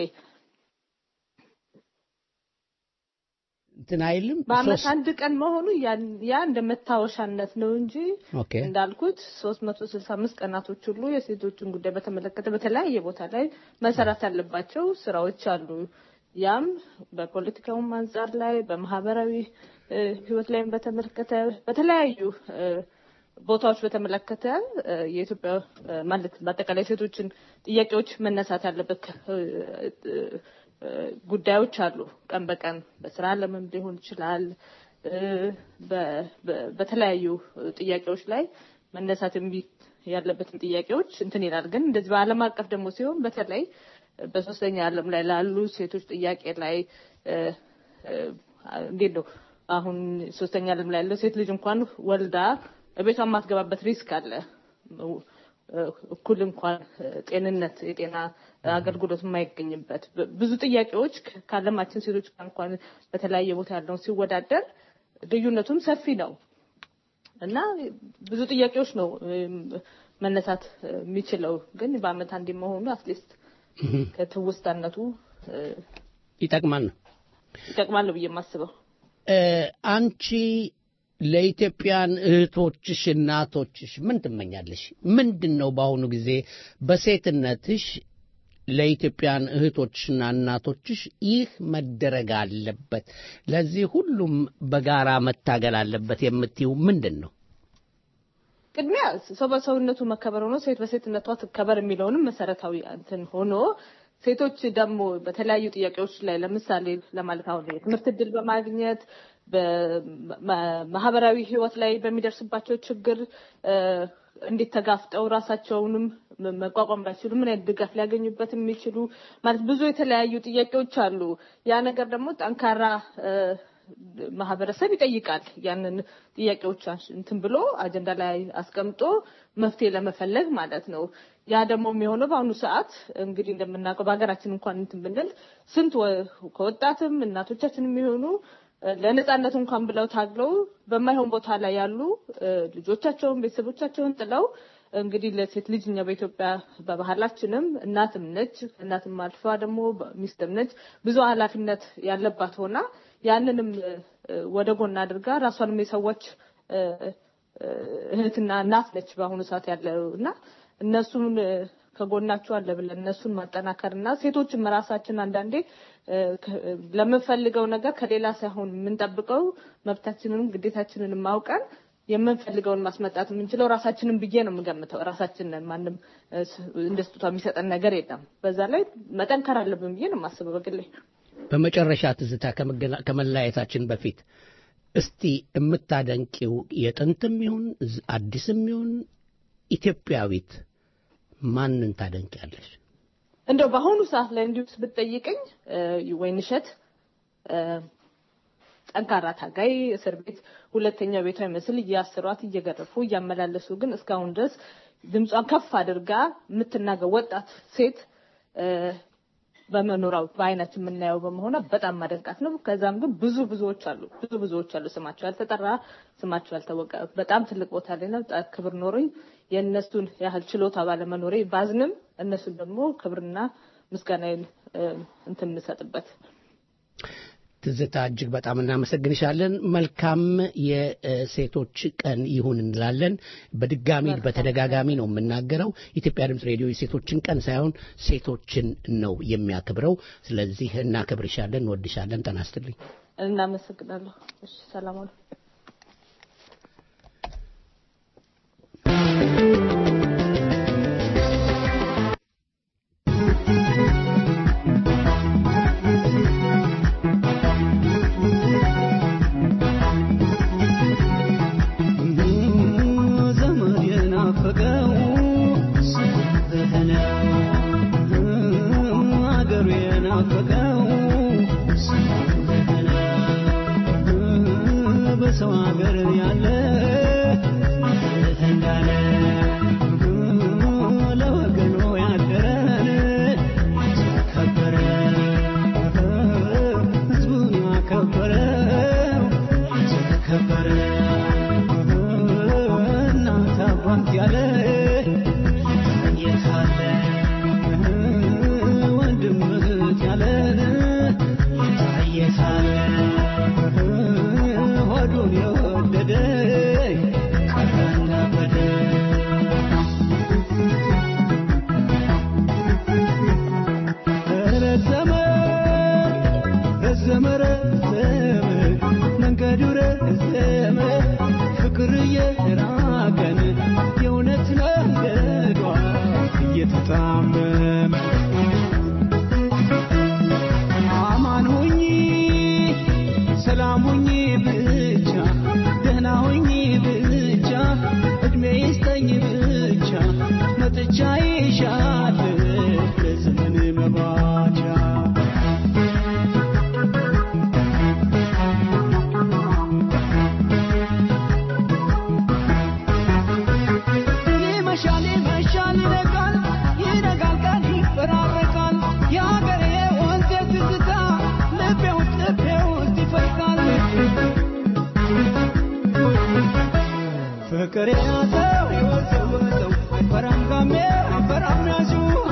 እንትን አይልም በአመት ሶስት- አንድ ቀን መሆኑ ያን- ያ እንደ መታወሻነት ነው እንጂ ኦኬ እንዳልኩት ሶስት መቶ ስልሳ አምስት ቀናቶች ሁሉ የሴቶችን ጉዳይ በተመለከተ በተለያየ ቦታ ላይ መሰራት ያለባቸው ስራዎች አሉ። ያም በፖለቲካውም አንጻር ላይ በማህበራዊ እ፣ ህይወት ላይም በተመለከተ በተለያዩ እ፣ ቦታዎች በተመለከተ እ፣ የኢትዮጵያ እ፣ ማለት በአጠቃላይ ሴቶችን ጥያቄዎች መነሳት ያለበት እ፣ እ፣ እ፣ ጉዳዮች አሉ። ቀን በቀን በስራ ዓለምም ሊሆን ይችላል እ፣ በ- በ- በተለያዩ ጥያቄዎች ላይ መነሳት የሚ- ያለበትን ጥያቄዎች እንትን ይላል። ግን እንደዚህ በዓለም አቀፍ ደግሞ ሲሆን በተለይ በሶስተኛ ዓለም ላይ ላሉ ሴቶች ጥያቄ ላይ እ፣ እ፣ እንዴት ነው አሁን ሶስተኛ ዓለም ላይ ያለው ሴት ልጅ እንኳን ወልዳ ቤቷ የማትገባበት ሪስክ አለ። እኩል እንኳን ጤንነት የጤና አገልግሎት የማይገኝበት ብ- ብዙ ጥያቄዎች ከ- ከዓለማችን ሴቶች ጋር እንኳን በተለያየ ቦታ ያለውን ሲወዳደር ልዩነቱም ሰፊ ነው እና ብዙ ጥያቄዎች ነው እም፣ መነሳት የሚችለው ግን በአመት አንዴ መሆኑ አትሊስት ከትውስታነቱ እ፣ ይጠቅማል ነው ይጠቅማል ነው ብዬ የማስበው። እ፣ አንቺ ለኢትዮጵያን እህቶችሽ እናቶችሽ ምን ትመኛለሽ? ምንድን ነው በአሁኑ ጊዜ በሴትነትሽ ለኢትዮጵያን እህቶችሽና እናቶችሽ ይህ መደረግ አለበት፣ ለዚህ ሁሉም በጋራ መታገል አለበት የምትይው ምንድን ነው? ቅድሚያ ሰው በሰውነቱ መከበር ሆኖ ሴት በሴትነቷ ትከበር የሚለውንም መሰረታዊ እንትን ሆኖ ሴቶች ደግሞ በተለያዩ ጥያቄዎች ላይ ለምሳሌ ለማለት አሁን የትምህርት እድል በማግኘት በማህበራዊ ህይወት ላይ በሚደርስባቸው ችግር እንዴት ተጋፍጠው ራሳቸውንም መቋቋም ባይችሉ ምን አይነት ድጋፍ ሊያገኙበት የሚችሉ ማለት ብዙ የተለያዩ ጥያቄዎች አሉ። ያ ነገር ደግሞ ጠንካራ ማህበረሰብ ይጠይቃል። ያንን ጥያቄዎች እንትን ብሎ አጀንዳ ላይ አስቀምጦ መፍትሄ ለመፈለግ ማለት ነው። ያ ደግሞ የሚሆነው በአሁኑ ሰዓት እንግዲህ እንደምናውቀው በሀገራችን እንኳን እንትን ብንል ስንት ከወጣትም እናቶቻችን የሚሆኑ ለነጻነት እንኳን ብለው ታግለው በማይሆን ቦታ ላይ ያሉ ልጆቻቸውን ቤተሰቦቻቸውን ጥለው እንግዲህ ለሴት ልጅ እኛ በኢትዮጵያ በባህላችንም እናትም ነች፣ እናትም አልፋ ደግሞ ሚስትም ነች። ብዙ ኃላፊነት ያለባት ሆና ያንንም ወደ ጎን አድርጋ ራሷንም የሰዎች እህትና እናት ነች በአሁኑ ሰዓት ያለው እና እነሱን ከጎናቸው አለ ብለን እነሱን ማጠናከር እና ሴቶችም ራሳችን አንዳንዴ ለምንፈልገው ነገር ከሌላ ሳይሆን የምንጠብቀው መብታችንንም ግዴታችንንም ማውቀን የምንፈልገውን ማስመጣት የምንችለው ራሳችንን ብዬ ነው የምገምተው። ራሳችንን ማንም እንደ ስጦታ የሚሰጠን ነገር የለም። በዛ ላይ መጠንከር አለብን ብዬ ነው የማስበው በግሌ። በመጨረሻ ትዝታ ከመለያየታችን በፊት እስቲ የምታደንቂው የጥንትም ይሁን አዲስም ይሁን ኢትዮጵያዊት ማንን ታደንቂያለሽ? እንደው በአሁኑ ሰዓት ላይ እንዲሁ ብትጠይቀኝ ወይንሸት ጠንካራ ታጋይ እስር ቤት ሁለተኛ ቤቷ ይመስል እያስሯት እየገረፉ እያመላለሱ ግን እስካሁን ድረስ ድምጿን ከፍ አድርጋ የምትናገር ወጣት ሴት በመኖራው በአይናችን የምናየው በመሆኗ በጣም ማደንቃት ነው። ከዛም ግን ብዙ ብዙዎች አሉ ብዙ ብዙዎች አሉ ስማቸው ያልተጠራ ስማቸው ያልታወቀ በጣም ትልቅ ቦታ ላይ ነው። ክብር ኖሮኝ የእነሱን ያህል ችሎታ ባለመኖሬ ባዝንም እነሱን ደግሞ ክብርና ምስጋናዬን እንትን የምሰጥበት ትዝታ እጅግ በጣም እናመሰግንሻለን። መልካም የሴቶች ቀን ይሁን እንላለን። በድጋሚ በተደጋጋሚ ነው የምናገረው። ኢትዮጵያ ድምፅ ሬዲዮ የሴቶችን ቀን ሳይሆን ሴቶችን ነው የሚያከብረው። ስለዚህ እናከብርሻለን፣ እንወድሻለን። ጤና ይስጥልኝ። እናመሰግናለሁ። እሺ፣ ሰላም ዋሉ። በሰው ሀገር ያለ እንዳለ ለወገኑ ያደረን ከበረ ህዝቡን ያከበረው ከበረ እናት አባት ያለ የታለ ወንድም እህት ያለን የታለ ሆዱን የወደደ ቀረና በደ ረዘመ ረዘመ ረዘመ መንገዱ ረዘመ ፍቅር እየራቀን የእውነት መንገዷ እየተጣመመ አማን ሁኚ ሰላም ሁኚ ብቻ ደህና ሁኚ ብቻ እድሜ ይስጠኝ ብቻ መጥቻ ይሻል ለዘመን መባቻ ይመሻል ይመሻል ይነጋል ይነጋል ቀን ይፈራረቃል የሀገሬ ወንዜ ትዝታ ልቤ ውስጥ ልቤ ውስጥ ይፈልቃል ፍቅር ያዘው የወዘወዘው አይፈራም ጋሜ አይፈራም ያዙ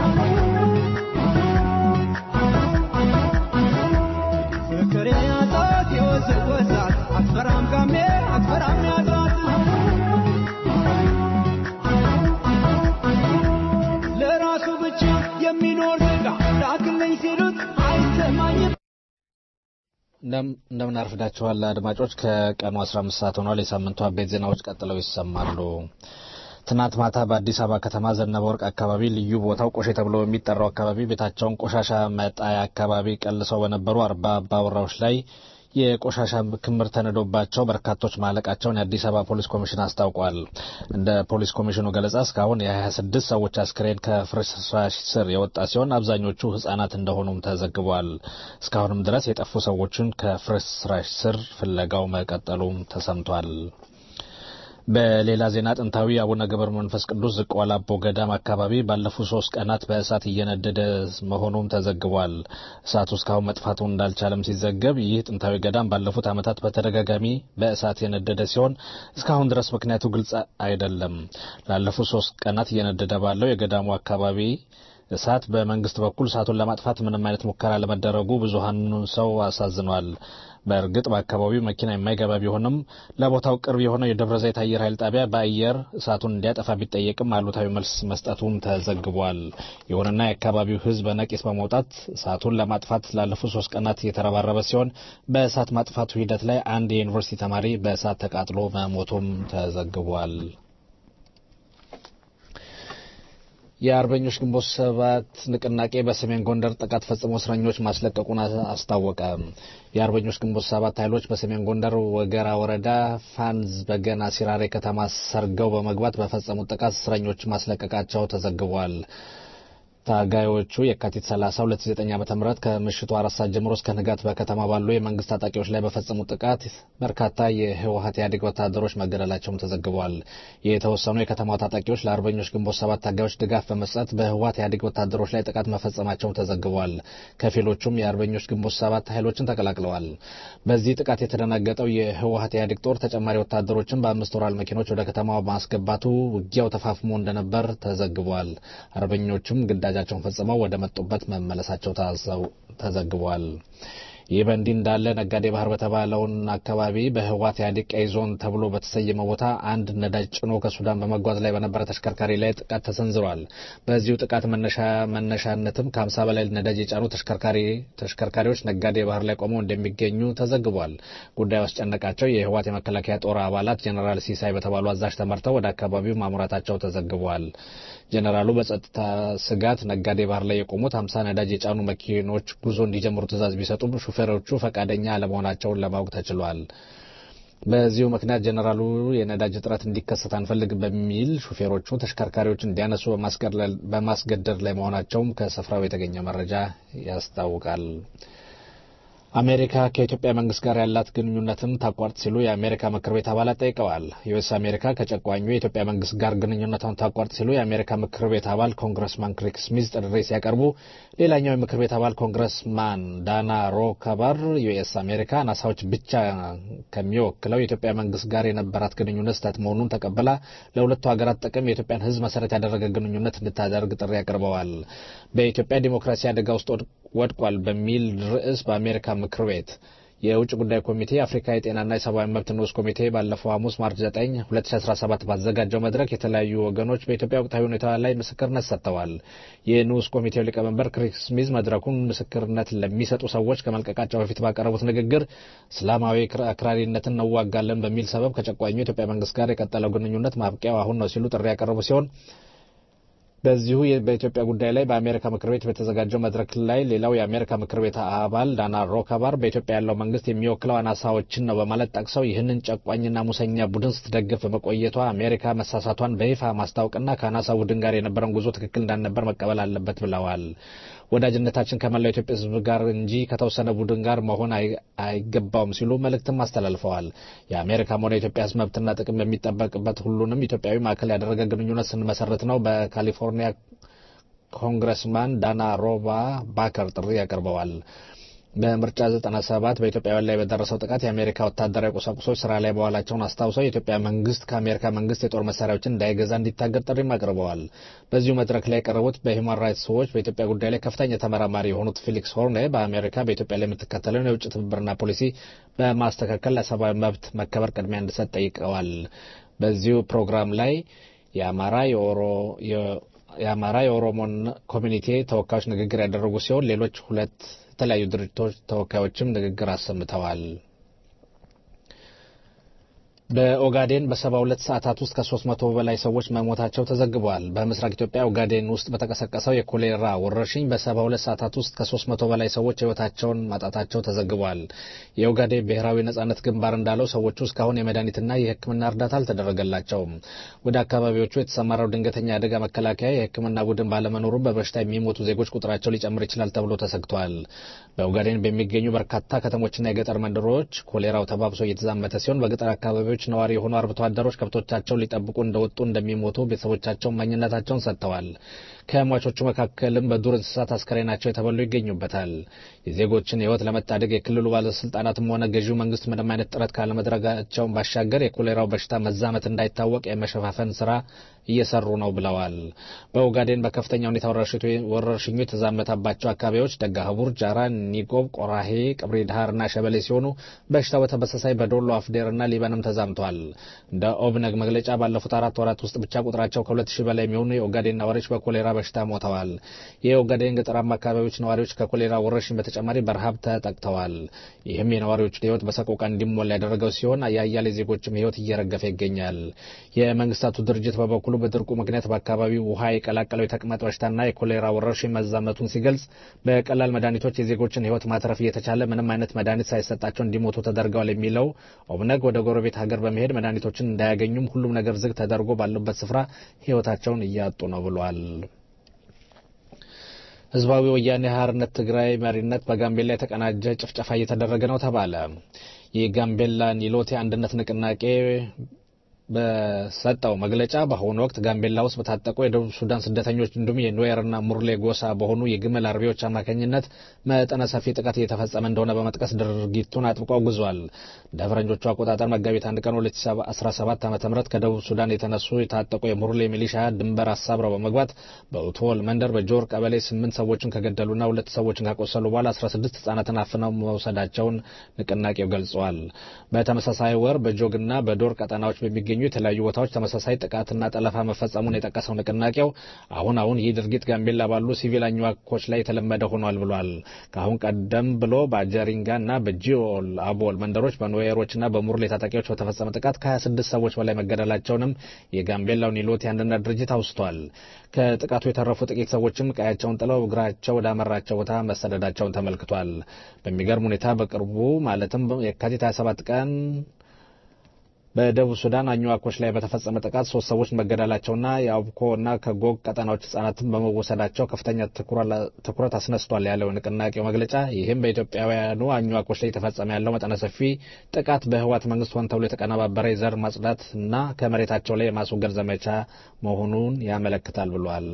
ፍቅር ያዛት የወዘወዛት አትፈራም ጋሜ አትፈራም ያዛት ለራሱ ብቻ የሚኖር ስጋ ላክልኝ ሲሉት አይሰማኝም እንደምን አርፍዳችኋል አድማጮች። ከቀኑ 15 ሰዓት ሆኗል። የሳምንቱ አበይት ዜናዎች ቀጥለው ይሰማሉ። ትናንት ማታ በአዲስ አበባ ከተማ ዘነበ ወርቅ አካባቢ ልዩ ቦታው ቆሼ ተብሎ በሚጠራው አካባቢ ቤታቸውን ቆሻሻ መጣያ አካባቢ ቀልሰው በነበሩ አርባ አባወራዎች ላይ የቆሻሻ ክምር ተነዶባቸው በርካቶች ማለቃቸውን የአዲስ አበባ ፖሊስ ኮሚሽን አስታውቋል። እንደ ፖሊስ ኮሚሽኑ ገለጻ እስካሁን የ26 ሰዎች አስክሬን ከፍርስራሽ ስር የወጣ ሲሆን አብዛኞቹ ሕጻናት እንደሆኑም ተዘግቧል። እስካሁንም ድረስ የጠፉ ሰዎችን ከፍርስራሽ ስር ፍለጋው መቀጠሉም ተሰምቷል። በሌላ ዜና ጥንታዊ አቡነ ገብረ መንፈስ ቅዱስ ዝቋላ አቦ ገዳም አካባቢ ባለፉት ሶስት ቀናት በእሳት እየነደደ መሆኑም ተዘግቧል። እሳቱ እስካሁን መጥፋቱን እንዳልቻለም ሲዘገብ ይህ ጥንታዊ ገዳም ባለፉት ዓመታት በተደጋጋሚ በእሳት የነደደ ሲሆን እስካሁን ድረስ ምክንያቱ ግልጽ አይደለም። ላለፉት ሶስት ቀናት እየነደደ ባለው የገዳሙ አካባቢ እሳት በመንግስት በኩል እሳቱን ለማጥፋት ምንም አይነት ሙከራ ለመደረጉ ብዙሃኑን ሰው አሳዝኗል። በእርግጥ በአካባቢው መኪና የማይገባ ቢሆንም ለቦታው ቅርብ የሆነው የደብረ ዘይት አየር ኃይል ጣቢያ በአየር እሳቱን እንዲያጠፋ ቢጠየቅም አሉታዊ መልስ መስጠቱም ተዘግቧል። ይሁንና የአካባቢው ሕዝብ በነቂስ በመውጣት እሳቱን ለማጥፋት ላለፉት ሶስት ቀናት እየተረባረበ ሲሆን በእሳት ማጥፋቱ ሂደት ላይ አንድ የዩኒቨርሲቲ ተማሪ በእሳት ተቃጥሎ መሞቱም ተዘግቧል። የአርበኞች ግንቦት ሰባት ንቅናቄ በሰሜን ጎንደር ጥቃት ፈጽሞ እስረኞች ማስለቀቁን አስታወቀ። የአርበኞች ግንቦት ሰባት ኃይሎች በሰሜን ጎንደር ወገራ ወረዳ ፋንዝ በገና ሲራሬ ከተማ ሰርገው በመግባት በፈጸሙት ጥቃት እስረኞች ማስለቀቃቸው ተዘግቧል። ታጋዮቹ የካቲት 30 2009 ዓ.ም ከምሽቱ አራት ሰዓት ጀምሮ እስከ ንጋት በከተማ ባሉ የመንግስት ታጣቂዎች ላይ በፈጸሙት ጥቃት በርካታ የህወሀት ኢህአዴግ ወታደሮች መገደላቸውም ተዘግቧል። የተወሰኑ የከተማው ታጣቂዎች ለአርበኞች ግንቦት ሰባት ታጋዮች ድጋፍ በመስጠት በህወሀት ኢህአዴግ ወታደሮች ላይ ጥቃት መፈጸማቸው ተዘግቧል። ከፊሎቹም የአርበኞች ግንቦት ሰባት ኃይሎችን ተቀላቅለዋል። በዚህ ጥቃት የተደናገጠው የህወሀት ኢህአዴግ ጦር ተጨማሪ ወታደሮችን በአምስት ወራል መኪኖች ወደ ከተማው ማስገባቱ ውጊያው ተፋፍሞ እንደነበር ተዘግቧል። አርበኞቹም ግዳ ግዳጃቸውን ፈጽመው ወደ መጡበት መመለሳቸው ተዘግቧል። ይህ በእንዲህ እንዳለ ነጋዴ ባህር በተባለውን አካባቢ በህወሓት ኢህአዴግ ቀይ ዞን ተብሎ በተሰየመ ቦታ አንድ ነዳጅ ጭኖ ከሱዳን በመጓዝ ላይ በነበረ ተሽከርካሪ ላይ ጥቃት ተሰንዝሯል። በዚሁ ጥቃት መነሻነትም ከሀምሳ በላይ ነዳጅ የጫኑ ተሽከርካሪዎች ነጋዴ ባህር ላይ ቆመው እንደሚገኙ ተዘግቧል። ጉዳዩ አስጨነቃቸው የህወሓት የመከላከያ ጦር አባላት ጀኔራል ሲሳይ በተባሉ አዛዥ ተመርተው ወደ አካባቢው ማምራታቸው ተዘግቧል። ጀኔራሉ በጸጥታ ስጋት ነጋዴ ባህር ላይ የቆሙት ሀምሳ ነዳጅ የጫኑ መኪኖች ጉዞ እንዲጀምሩ ትዕዛዝ ቢሰጡም ሹፌሮቹ ፈቃደኛ አለመሆናቸውን ለማወቅ ተችሏል። በዚሁ ምክንያት ጀኔራሉ የነዳጅ እጥረት እንዲከሰት አንፈልግ በሚል ሹፌሮቹ ተሽከርካሪዎች እንዲያነሱ በማስገደድ ላይ መሆናቸውም ከስፍራው የተገኘ መረጃ ያስታውቃል። አሜሪካ ከኢትዮጵያ መንግስት ጋር ያላት ግንኙነትን ታቋርጥ ሲሉ የአሜሪካ ምክር ቤት አባላት ጠይቀዋል። ዩኤስ አሜሪካ ከጨቋኙ የኢትዮጵያ መንግስት ጋር ግንኙነቷን ታቋርጥ ሲሉ የአሜሪካ ምክር ቤት አባል ኮንግረስማን ክሪክ ስሚዝ ጥሪ ሲያቀርቡ፣ ሌላኛው የምክር ቤት አባል ኮንግረስማን ዳና ሮከበር ዩኤስ አሜሪካ ናሳዎች ብቻ ከሚወክለው የኢትዮጵያ መንግስት ጋር የነበራት ግንኙነት ስህተት መሆኑን ተቀብላ ለሁለቱ ሀገራት ጥቅም የኢትዮጵያን ሕዝብ መሰረት ያደረገ ግንኙነት እንድታደርግ ጥሪ አቅርበዋል። በኢትዮጵያ ዲሞክራሲ አደጋ ውስጥ ወድቋል በሚል ርዕስ በአሜሪካ ምክር ቤት የውጭ ጉዳይ ኮሚቴ የአፍሪካ የጤናና የሰብአዊ መብት ንዑስ ኮሚቴ ባለፈው ሐሙስ ማርች 9 2017 ባዘጋጀው መድረክ የተለያዩ ወገኖች በኢትዮጵያ ወቅታዊ ሁኔታ ላይ ምስክርነት ሰጥተዋል። የንዑስ ኮሚቴው ሊቀመንበር ክሪስ ስሚዝ መድረኩን ምስክርነት ለሚሰጡ ሰዎች ከመልቀቃቸው በፊት ባቀረቡት ንግግር እስላማዊ አክራሪነትን እንዋጋለን በሚል ሰበብ ከጨቋኙ የኢትዮጵያ መንግስት ጋር የቀጠለው ግንኙነት ማብቂያው አሁን ነው ሲሉ ጥሪ ያቀረቡ ሲሆን በዚሁ በኢትዮጵያ ጉዳይ ላይ በአሜሪካ ምክር ቤት በተዘጋጀው መድረክ ላይ ሌላው የአሜሪካ ምክር ቤት አባል ዳና ሮካባር በኢትዮጵያ ያለው መንግስት የሚወክለው አናሳዎችን ነው በማለት ጠቅሰው ይህንን ጨቋኝና ሙሰኛ ቡድን ስትደግፍ በመቆየቷ አሜሪካ መሳሳቷን በይፋ ማስታወቅና ከአናሳ ቡድን ጋር የነበረን ጉዞ ትክክል እንዳልነበር መቀበል አለበት ብለዋል። ወዳጅነታችን ከመላው ኢትዮጵያ ሕዝብ ጋር እንጂ ከተወሰነ ቡድን ጋር መሆን አይገባውም ሲሉ መልእክትም አስተላልፈዋል። የአሜሪካም ሆነ የኢትዮጵያ ሕዝብ መብትና ጥቅም በሚጠበቅበት ሁሉንም ኢትዮጵያዊ ማዕከል ያደረገ ግንኙነት ስንመሰርት ነው በካሊፎርኒያ ኮንግረስማን ዳና ሮባ ባከር ጥሪ ያቀርበዋል። በምርጫ 97 በኢትዮጵያውያን ላይ በደረሰው ጥቃት የአሜሪካ ወታደራዊ ቁሳቁሶች ስራ ላይ መዋላቸውን አስታውሰው የኢትዮጵያ መንግስት ከአሜሪካ መንግስት የጦር መሳሪያዎችን እንዳይገዛ እንዲታገድ ጥሪም አቅርበዋል። በዚሁ መድረክ ላይ የቀረቡት በሂውማን ራይትስ ዎች በኢትዮጵያ ጉዳይ ላይ ከፍተኛ ተመራማሪ የሆኑት ፊሊክስ ሆርኔ በአሜሪካ በኢትዮጵያ ላይ የምትከተለውን የውጭ ትብብርና ፖሊሲ በማስተካከል ለሰብአዊ መብት መከበር ቅድሚያ እንዲሰጥ ጠይቀዋል። በዚሁ ፕሮግራም ላይ የአማራ የኦሮ የአማራ የኦሮሞን ኮሚኒቲ ተወካዮች ንግግር ያደረጉ ሲሆን ሌሎች ሁለት የተለያዩ ድርጅቶች ተወካዮችም ንግግር አሰምተዋል። በኦጋዴን በሰባ ሁለት ሰዓታት ውስጥ ከሶስት መቶ በላይ ሰዎች መሞታቸው ተዘግቧል። በምስራቅ ኢትዮጵያ ኦጋዴን ውስጥ በተቀሰቀሰው የኮሌራ ወረርሽኝ በሰባ ሁለት ሰዓታት ውስጥ ከሶስት መቶ በላይ ሰዎች ሕይወታቸውን ማጣታቸው ተዘግቧል። የኦጋዴን ብሔራዊ ነጻነት ግንባር እንዳለው ሰዎቹ እስካሁን የመድኃኒትና የሕክምና እርዳታ አልተደረገላቸውም። ወደ አካባቢዎቹ የተሰማራው ድንገተኛ አደጋ መከላከያ የሕክምና ቡድን ባለመኖሩ በበሽታ የሚሞቱ ዜጎች ቁጥራቸው ሊጨምር ይችላል ተብሎ ተሰግቷል። በኦጋዴን በሚገኙ በርካታ ከተሞችና የገጠር መንደሮች ኮሌራው ተባብሶ እየተዛመተ ሲሆን በገጠር አካባቢዎች ነዋሪ የሆኑ አርብቶ አደሮች ከብቶቻቸውን ሊጠብቁ እንደወጡ እንደሚሞቱ ቤተሰቦቻቸው ማኝነታቸውን ሰጥተዋል። ከሟቾቹ መካከልም በዱር እንስሳት አስከሬናቸው የተበሉ ይገኙበታል። የዜጎችን ሕይወት ለመታደግ የክልሉ ባለስልጣናትም ሆነ ገዢው መንግስት ምንም አይነት ጥረት ካለመድረጋቸውን ባሻገር የኮሌራው በሽታ መዛመት እንዳይታወቅ የመሸፋፈን ስራ እየሰሩ ነው ብለዋል። በኦጋዴን በከፍተኛ ሁኔታ ወረርሽኙ የተዛመተባቸው አካባቢዎች ደጋህቡር፣ ጃራ፣ ኒቆብ፣ ቆራሄ፣ ቅብሪ ዳሃር እና ሸበሌ ሲሆኑ በሽታው በተመሳሳይ በዶሎ አፍዴር እና ሊበንም ተዛምቷል። እንደ ኦብነግ መግለጫ ባለፉት አራት ወራት ውስጥ ብቻ ቁጥራቸው ከሁለት ሺህ በላይ የሚሆኑ የኦጋዴን ነዋሪዎች በኮሌራ በሽታ ሞተዋል። የኦጋዴን ገጠራማ አካባቢዎች ነዋሪዎች ከኮሌራ ወረርሽኝ በተጨማሪ በረሃብ ተጠቅተዋል። ይህም የነዋሪዎችን ሕይወት በሰቆቃ እንዲሞላ ያደረገው ሲሆን የአያሌ ዜጎችም ሕይወት እየረገፈ ይገኛል። የመንግስታቱ ድርጅት በበኩሉ በድርቁ ምክንያት በአካባቢው ውሃ የቀላቀለው የተቅማጥ በሽታና የኮሌራ ወረርሽኝ መዛመቱን ሲገልጽ በቀላል መድኃኒቶች የዜጎችን ሕይወት ማትረፍ እየተቻለ ምንም አይነት መድኃኒት ሳይሰጣቸው እንዲሞቱ ተደርገዋል የሚለው ኦብነግ ወደ ጎረቤት ሀገር በመሄድ መድኃኒቶችን እንዳያገኙም ሁሉም ነገር ዝግ ተደርጎ ባሉበት ስፍራ ሕይወታቸውን እያጡ ነው ብሏል። ህዝባዊ ወያኔ ሓርነት ትግራይ መሪነት በጋምቤላ የተቀናጀ ጭፍጨፋ እየተደረገ ነው ተባለ። የጋምቤላ ኒሎቴ አንድነት ንቅናቄ በሰጠው መግለጫ በአሁኑ ወቅት ጋምቤላ ውስጥ በታጠቁ የደቡብ ሱዳን ስደተኞች እንዲሁም የኑዌርና ሙርሌ ጎሳ በሆኑ የግመል አርቢዎች አማካኝነት መጠነ ሰፊ ጥቃት እየተፈጸመ እንደሆነ በመጥቀስ ድርጊቱን አጥብቆ አውግዟል። እንደ ፈረንጆቹ አቆጣጠር መጋቢት አንድ ቀን 2017 ዓ ም ከደቡብ ሱዳን የተነሱ የታጠቁ የሙርሌ ሚሊሻ ድንበር አሳብረው በመግባት በኡቶል መንደር በጆር ቀበሌ ስምንት ሰዎችን ከገደሉና ሁለት ሰዎችን ካቆሰሉ በኋላ 16 ህጻናትን አፍነው መውሰዳቸውን ንቅናቄው ገልጸዋል። በተመሳሳይ ወር በጆግና በዶር ቀጠናዎች በሚገኙ የተለያዩ ቦታዎች ተመሳሳይ ጥቃትና ጠለፋ መፈጸሙን የጠቀሰው ንቅናቄው አሁን አሁን ይህ ድርጊት ጋምቤላ ባሉ ሲቪል አኝዋኮች ላይ የተለመደ ሆኗል ብሏል። ከአሁን ቀደም ብሎ በአጀሪንጋ እና በጂኦል አቦል መንደሮች በኑዌሮችና በሙርሌ ታጣቂዎች በተፈጸመ ጥቃት ከ26 ሰዎች በላይ መገደላቸውንም የጋምቤላው ኒሎት የአንድነት ድርጅት አውስቷል። ከጥቃቱ የተረፉ ጥቂት ሰዎችም ቀያቸውን ጥለው እግራቸው ወዳመራቸው ቦታ መሰደዳቸውን ተመልክቷል። በሚገርም ሁኔታ በቅርቡ ማለትም የካቲት 27 ቀን በደቡብ ሱዳን አኝዋኮች ላይ በተፈጸመ ጥቃት ሶስት ሰዎች መገደላቸውና የአብኮ እና ከጎግ ቀጠናዎች ህጻናትን በመወሰዳቸው ከፍተኛ ትኩረት አስነስቷል ያለው ንቅናቄው መግለጫ ይህም በኢትዮጵያውያኑ አኝዋኮች ላይ የተፈጸመ ያለው መጠነ ሰፊ ጥቃት በህወሓት መንግስት ሆን ተብሎ የተቀነባበረ የዘር ማጽዳት እና ከመሬታቸው ላይ የማስወገድ ዘመቻ መሆኑን ያመለክታል ብሏል።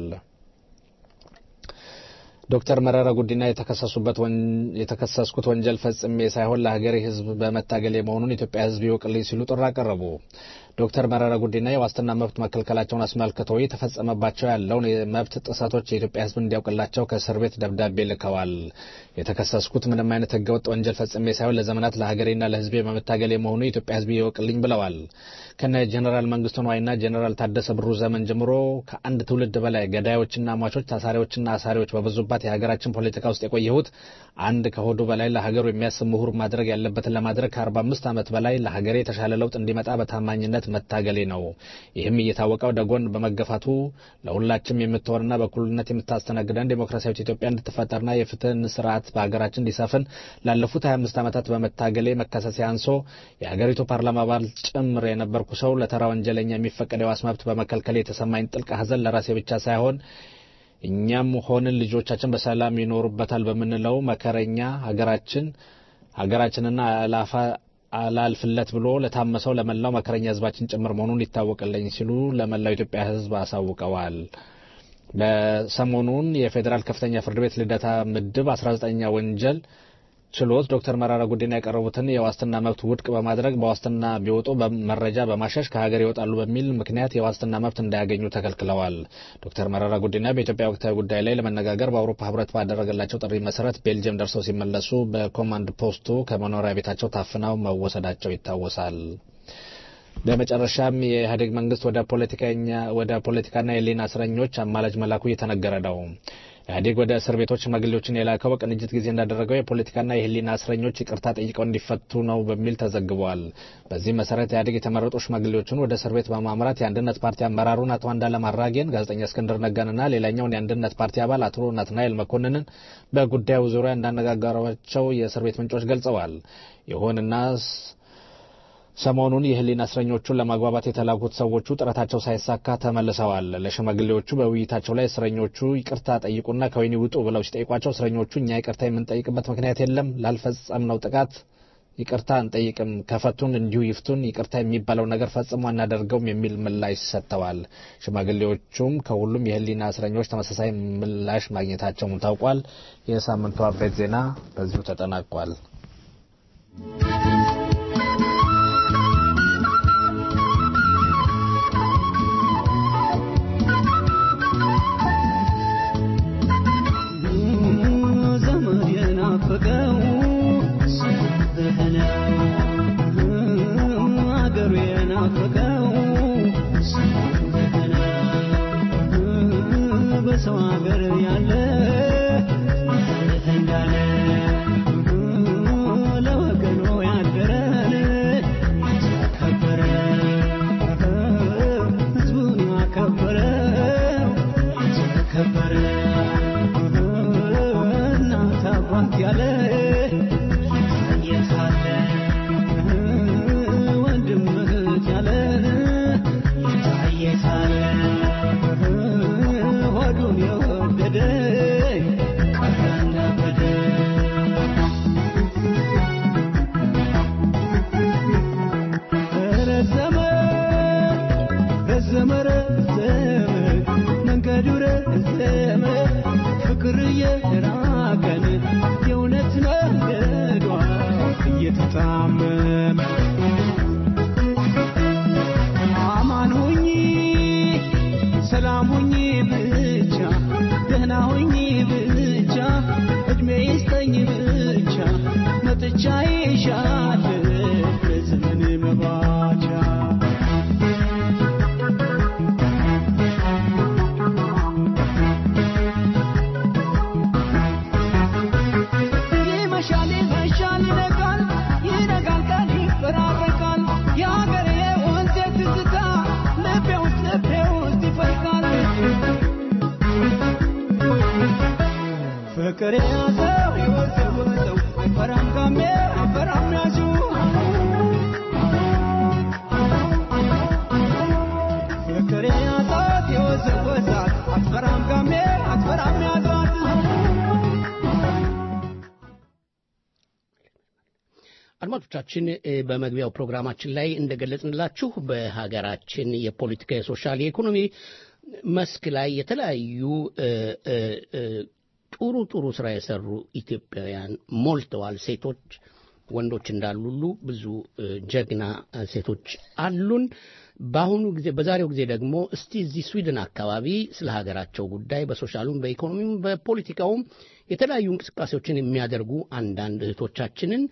ዶክተር መረራ ጉዲና የተከሰሱበት የተከሰስኩት ወንጀል ፈጽሜ ሳይሆን ለሀገሬ ህዝብ በመታገል መሆኑን ኢትዮጵያ ህዝብ ይወቅልኝ ሲሉ ጥሪ አቀረቡ። ዶክተር መረራ ጉዲና የዋስትና መብት መከልከላቸውን አስመልክቶ የተፈጸመባቸው ያለውን የመብት ጥሰቶች የኢትዮጵያ ህዝብ እንዲያውቅላቸው ከእስር ቤት ደብዳቤ ልከዋል። የተከሰስኩት ምንም አይነት ህገወጥ ወንጀል ፈጽሜ ሳይሆን ለዘመናት ለሀገሬና ለህዝቤ በመታገል መሆኑ የኢትዮጵያ ህዝብ ይወቅልኝ ብለዋል። ከነ ጀኔራል መንግስቱ ነዋይና ጀኔራል ታደሰ ብሩ ዘመን ጀምሮ ከአንድ ትውልድ በላይ ገዳዮችና ሟቾች፣ ታሳሪዎችና አሳሪዎች በበዙባት የሀገራችን ፖለቲካ ውስጥ የቆየሁት አንድ ከሆዱ በላይ ለሀገሩ የሚያስብ ምሁር ማድረግ ያለበትን ለማድረግ ከአርባ አምስት ዓመት በላይ ለሀገሬ የተሻለ ለውጥ እንዲመጣ በታማኝነት መታገሌ ነው። ይህም እየታወቀ ወደ ጎን በመገፋቱ ለሁላችም የምትሆንና በእኩልነት የምታስተናግደን ዴሞክራሲያዊት ኢትዮጵያ እንድትፈጠርና የፍትህን ስርዓት በሀገራችን እንዲሰፍን ላለፉት 25 ዓመታት በመታገሌ መከሰሴ አንሶ የሀገሪቱ ፓርላማ አባል ጭምር የነበርኩ ሰው ለተራ ወንጀለኛ የሚፈቀድ የዋስ መብት በመከልከል የተሰማኝ ጥልቅ ሐዘን ለራሴ ብቻ ሳይሆን እኛም ሆንን ልጆቻችን በሰላም ይኖሩበታል በምንለው መከረኛ ሀገራችን ሀገራችንና አላፋ አላልፍለት ብሎ ለታመሰው ለመላው መከረኛ ህዝባችን ጭምር መሆኑን ይታወቅልኝ ሲሉ ለመላው ኢትዮጵያ ህዝብ አሳውቀዋል። በሰሞኑን የፌዴራል ከፍተኛ ፍርድ ቤት ልደታ ምድብ 19ኛ ወንጀል ችሎት ዶክተር መረራ ጉዲና ያቀረቡትን የዋስትና መብት ውድቅ በማድረግ በዋስትና ቢወጡ መረጃ በማሸሽ ከሀገር ይወጣሉ በሚል ምክንያት የዋስትና መብት እንዳያገኙ ተከልክለዋል። ዶክተር መረራ ጉዲና በኢትዮጵያ ወቅታዊ ጉዳይ ላይ ለመነጋገር በአውሮፓ ህብረት ባደረገላቸው ጥሪ መሰረት ቤልጅየም ደርሰው ሲመለሱ በኮማንድ ፖስቱ ከመኖሪያ ቤታቸው ታፍነው መወሰዳቸው ይታወሳል። በመጨረሻም የኢህአዴግ መንግስት ወደ ፖለቲከኛ ወደ ፖለቲካና የህሊና እስረኞች አማላጅ መላኩ እየተነገረ ነው። ኢህአዴግ ወደ እስር ቤቶች ሽማግሌዎችን የላከው በቅንጅት ጊዜ እንዳደረገው የፖለቲካና የህሊና እስረኞች ይቅርታ ጠይቀው እንዲፈቱ ነው በሚል ተዘግቧል። በዚህ መሰረት ኢህአዴግ የተመረጡ ሽማግሌዎችን ወደ እስር ቤት በማምራት የአንድነት ፓርቲ አመራሩን አቶ አንዳለም አራጌን፣ ጋዜጠኛ እስክንድር ነጋንና ሌላኛውን የአንድነት ፓርቲ አባል አቶ ናትናኤል መኮንንን በጉዳዩ ዙሪያ እንዳነጋገሯቸው የእስር ቤት ምንጮች ገልጸዋል። ይሁንና ሰሞኑን የህሊና እስረኞቹን ለማግባባት የተላኩት ሰዎቹ ጥረታቸው ሳይሳካ ተመልሰዋል። ለሽማግሌዎቹ በውይይታቸው ላይ እስረኞቹ ይቅርታ ጠይቁና ከወህኒ ውጡ ብለው ሲጠይቋቸው እስረኞቹ እኛ ይቅርታ የምንጠይቅበት ምክንያት የለም፣ ላልፈጸምነው ጥቃት ይቅርታ አንጠይቅም፣ ከፈቱን እንዲሁ ይፍቱን፣ ይቅርታ የሚባለው ነገር ፈጽሞ አናደርገውም የሚል ምላሽ ሰጥተዋል። ሽማግሌዎቹም ከሁሉም የህሊና እስረኞች ተመሳሳይ ምላሽ ማግኘታቸውም ታውቋል። የሳምንቱ አበይት ዜና በዚሁ ተጠናቋል። ዘመድ የናፈቀው አገሩ የናፈቀው በሰው ሀገር ያለ እንዳለ ለወገኑ ያደረን ከበረ ህዝቡን ያከበረው ከበረ እናት አባት ያለ የታለ ወንድም እህት ያለ የታለ ሆዱን የወደደ ቀረ እንዳበደ ረዘመ ረዘመ ረዘመ መንገዱ ረዘመ ፍቅር እየራቀን የእውነት መንገዷ እየተጣመመ አማን ሁኚ ሰላም ሁኚ ብቻ ደህና ሁኚ ብቻ እድሜ ይስጠኝ ብቻ መጥቻ ይሻል በዘመን መባቻ ይመሻል ይመሻል ይነጋል ይነጋል ቀን ይፈራረቃል የሀገሬ ወንዜ ትዝታ ልቤ ውስጥ ልቤ ውስጥ ይፈልቃል ፍቅር የያዘው የወዘወዘው አይፈራም ጋሜ አይፈራም ያዙ ፍቅር የያዛት የወዘወዛት አትፈራም ጋሜ አትፈራም ያዟት አድማጮቻችን እ፣ በመግቢያው ፕሮግራማችን ላይ እንደገለጽንላችሁ በሀገራችን የፖለቲካ፣ የሶሻል፣ የኢኮኖሚ መስክ ላይ የተለያዩ እ፣ እ፣ እ፣ ጥሩ ጥሩ ስራ የሰሩ ኢትዮጵያውያን ሞልተዋል። ሴቶች፣ ወንዶች እንዳሉ ሁሉ ብዙ እ፣ ጀግና እ፣ ሴቶች አሉን። በአሁኑ ጊዜ በዛሬው ጊዜ ደግሞ እስቲ እዚህ ስዊድን አካባቢ ስለ ሀገራቸው ጉዳይ በሶሻሉም በኢኮኖሚውም በፖለቲካውም የተለያዩ እንቅስቃሴዎችን የሚያደርጉ አንዳንድ እህቶቻችንን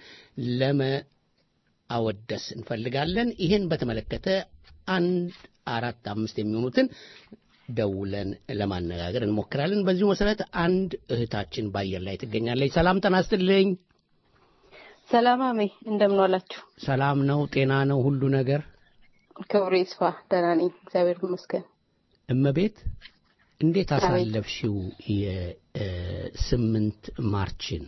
ለመአወደስ እንፈልጋለን። ይህን በተመለከተ አንድ አራት አምስት የሚሆኑትን ደውለን ለማነጋገር እንሞክራለን። በዚሁ መሰረት አንድ እህታችን በአየር ላይ ትገኛለች። ሰላም ጤና ይስጥልኝ። ሰላም አሜ፣ እንደምን ዋላችሁ? ሰላም ነው? ጤና ነው? ሁሉ ነገር ክብሩ ይስፋ። ደህና ነኝ፣ እግዚአብሔር ይመስገን። እመቤት እንዴት አቤት። አሳለፍሽው የስምንት ማርችን?